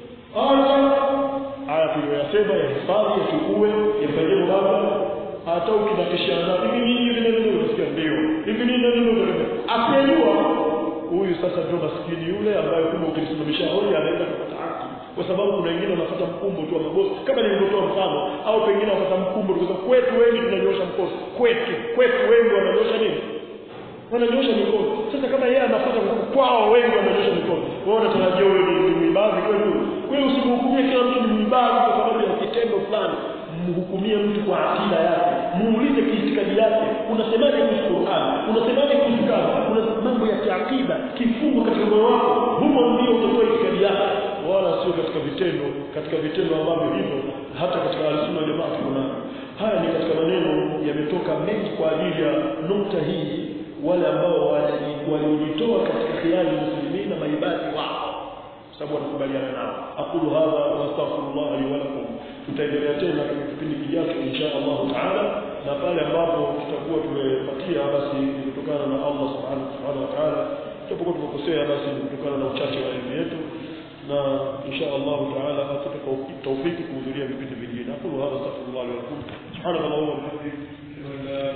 haya tuliyoyasema ya hifadhi yachukue yafanyie baba hata ukinakishana hivi nini hivi nini unasikia ndio hivi nini nini asiyejua huyu sasa ndio maskini yule ambaye kumbe ukimsimamisha hoja anaweza kupata haki kwa sababu kuna wengine wanafuata mkumbo tu wa mabosi kama nilivyotoa mfano au pengine wanafuata mkumbo kwa sababu kwetu wengi tunanyosha mkono kwetu kwetu wengi wananyosha nini wananyosha mikono sasa kama yeye anafuata kwa kwao wengi wananyosha mikono wao wanatarajia wewe ni mwibazi kweli wewe usimhukumie kila mtu ni mwibazi kwa sababu ya kitendo fulani mhukumie mtu kwa akida yake muulize kiitikadi yake unasemaje kuhusu Qur'an unasemaje kuhusu kadha una mambo ya kiakida kifungo katika moyo wako humo ndio utatoa itikadi yako wala sio katika vitendo katika vitendo ambavyo hivyo hata katika al-sunna jamaa kuna haya ni katika maneno yametoka mengi kwa ajili ya nukta hii wale ambao walijitoa katika khiari muslimin na maibadi wao sababu wanakubaliana nao aqulu hadha wa astaghfirullah li wa lakum tutaendelea tena katika kipindi kijacho insha Allah taala na pale ambapo tutakuwa tumepatia basi ni kutokana na Allah subhanahu wa ta'ala tutapokuwa tumekosea basi ni kutokana na uchache wa elimu yetu na insha Allah taala atupe tawfiki kuhudhuria vipindi vingine aqulu hadha astaghfirullah li wa lakum subhanallahi wa bihamdihi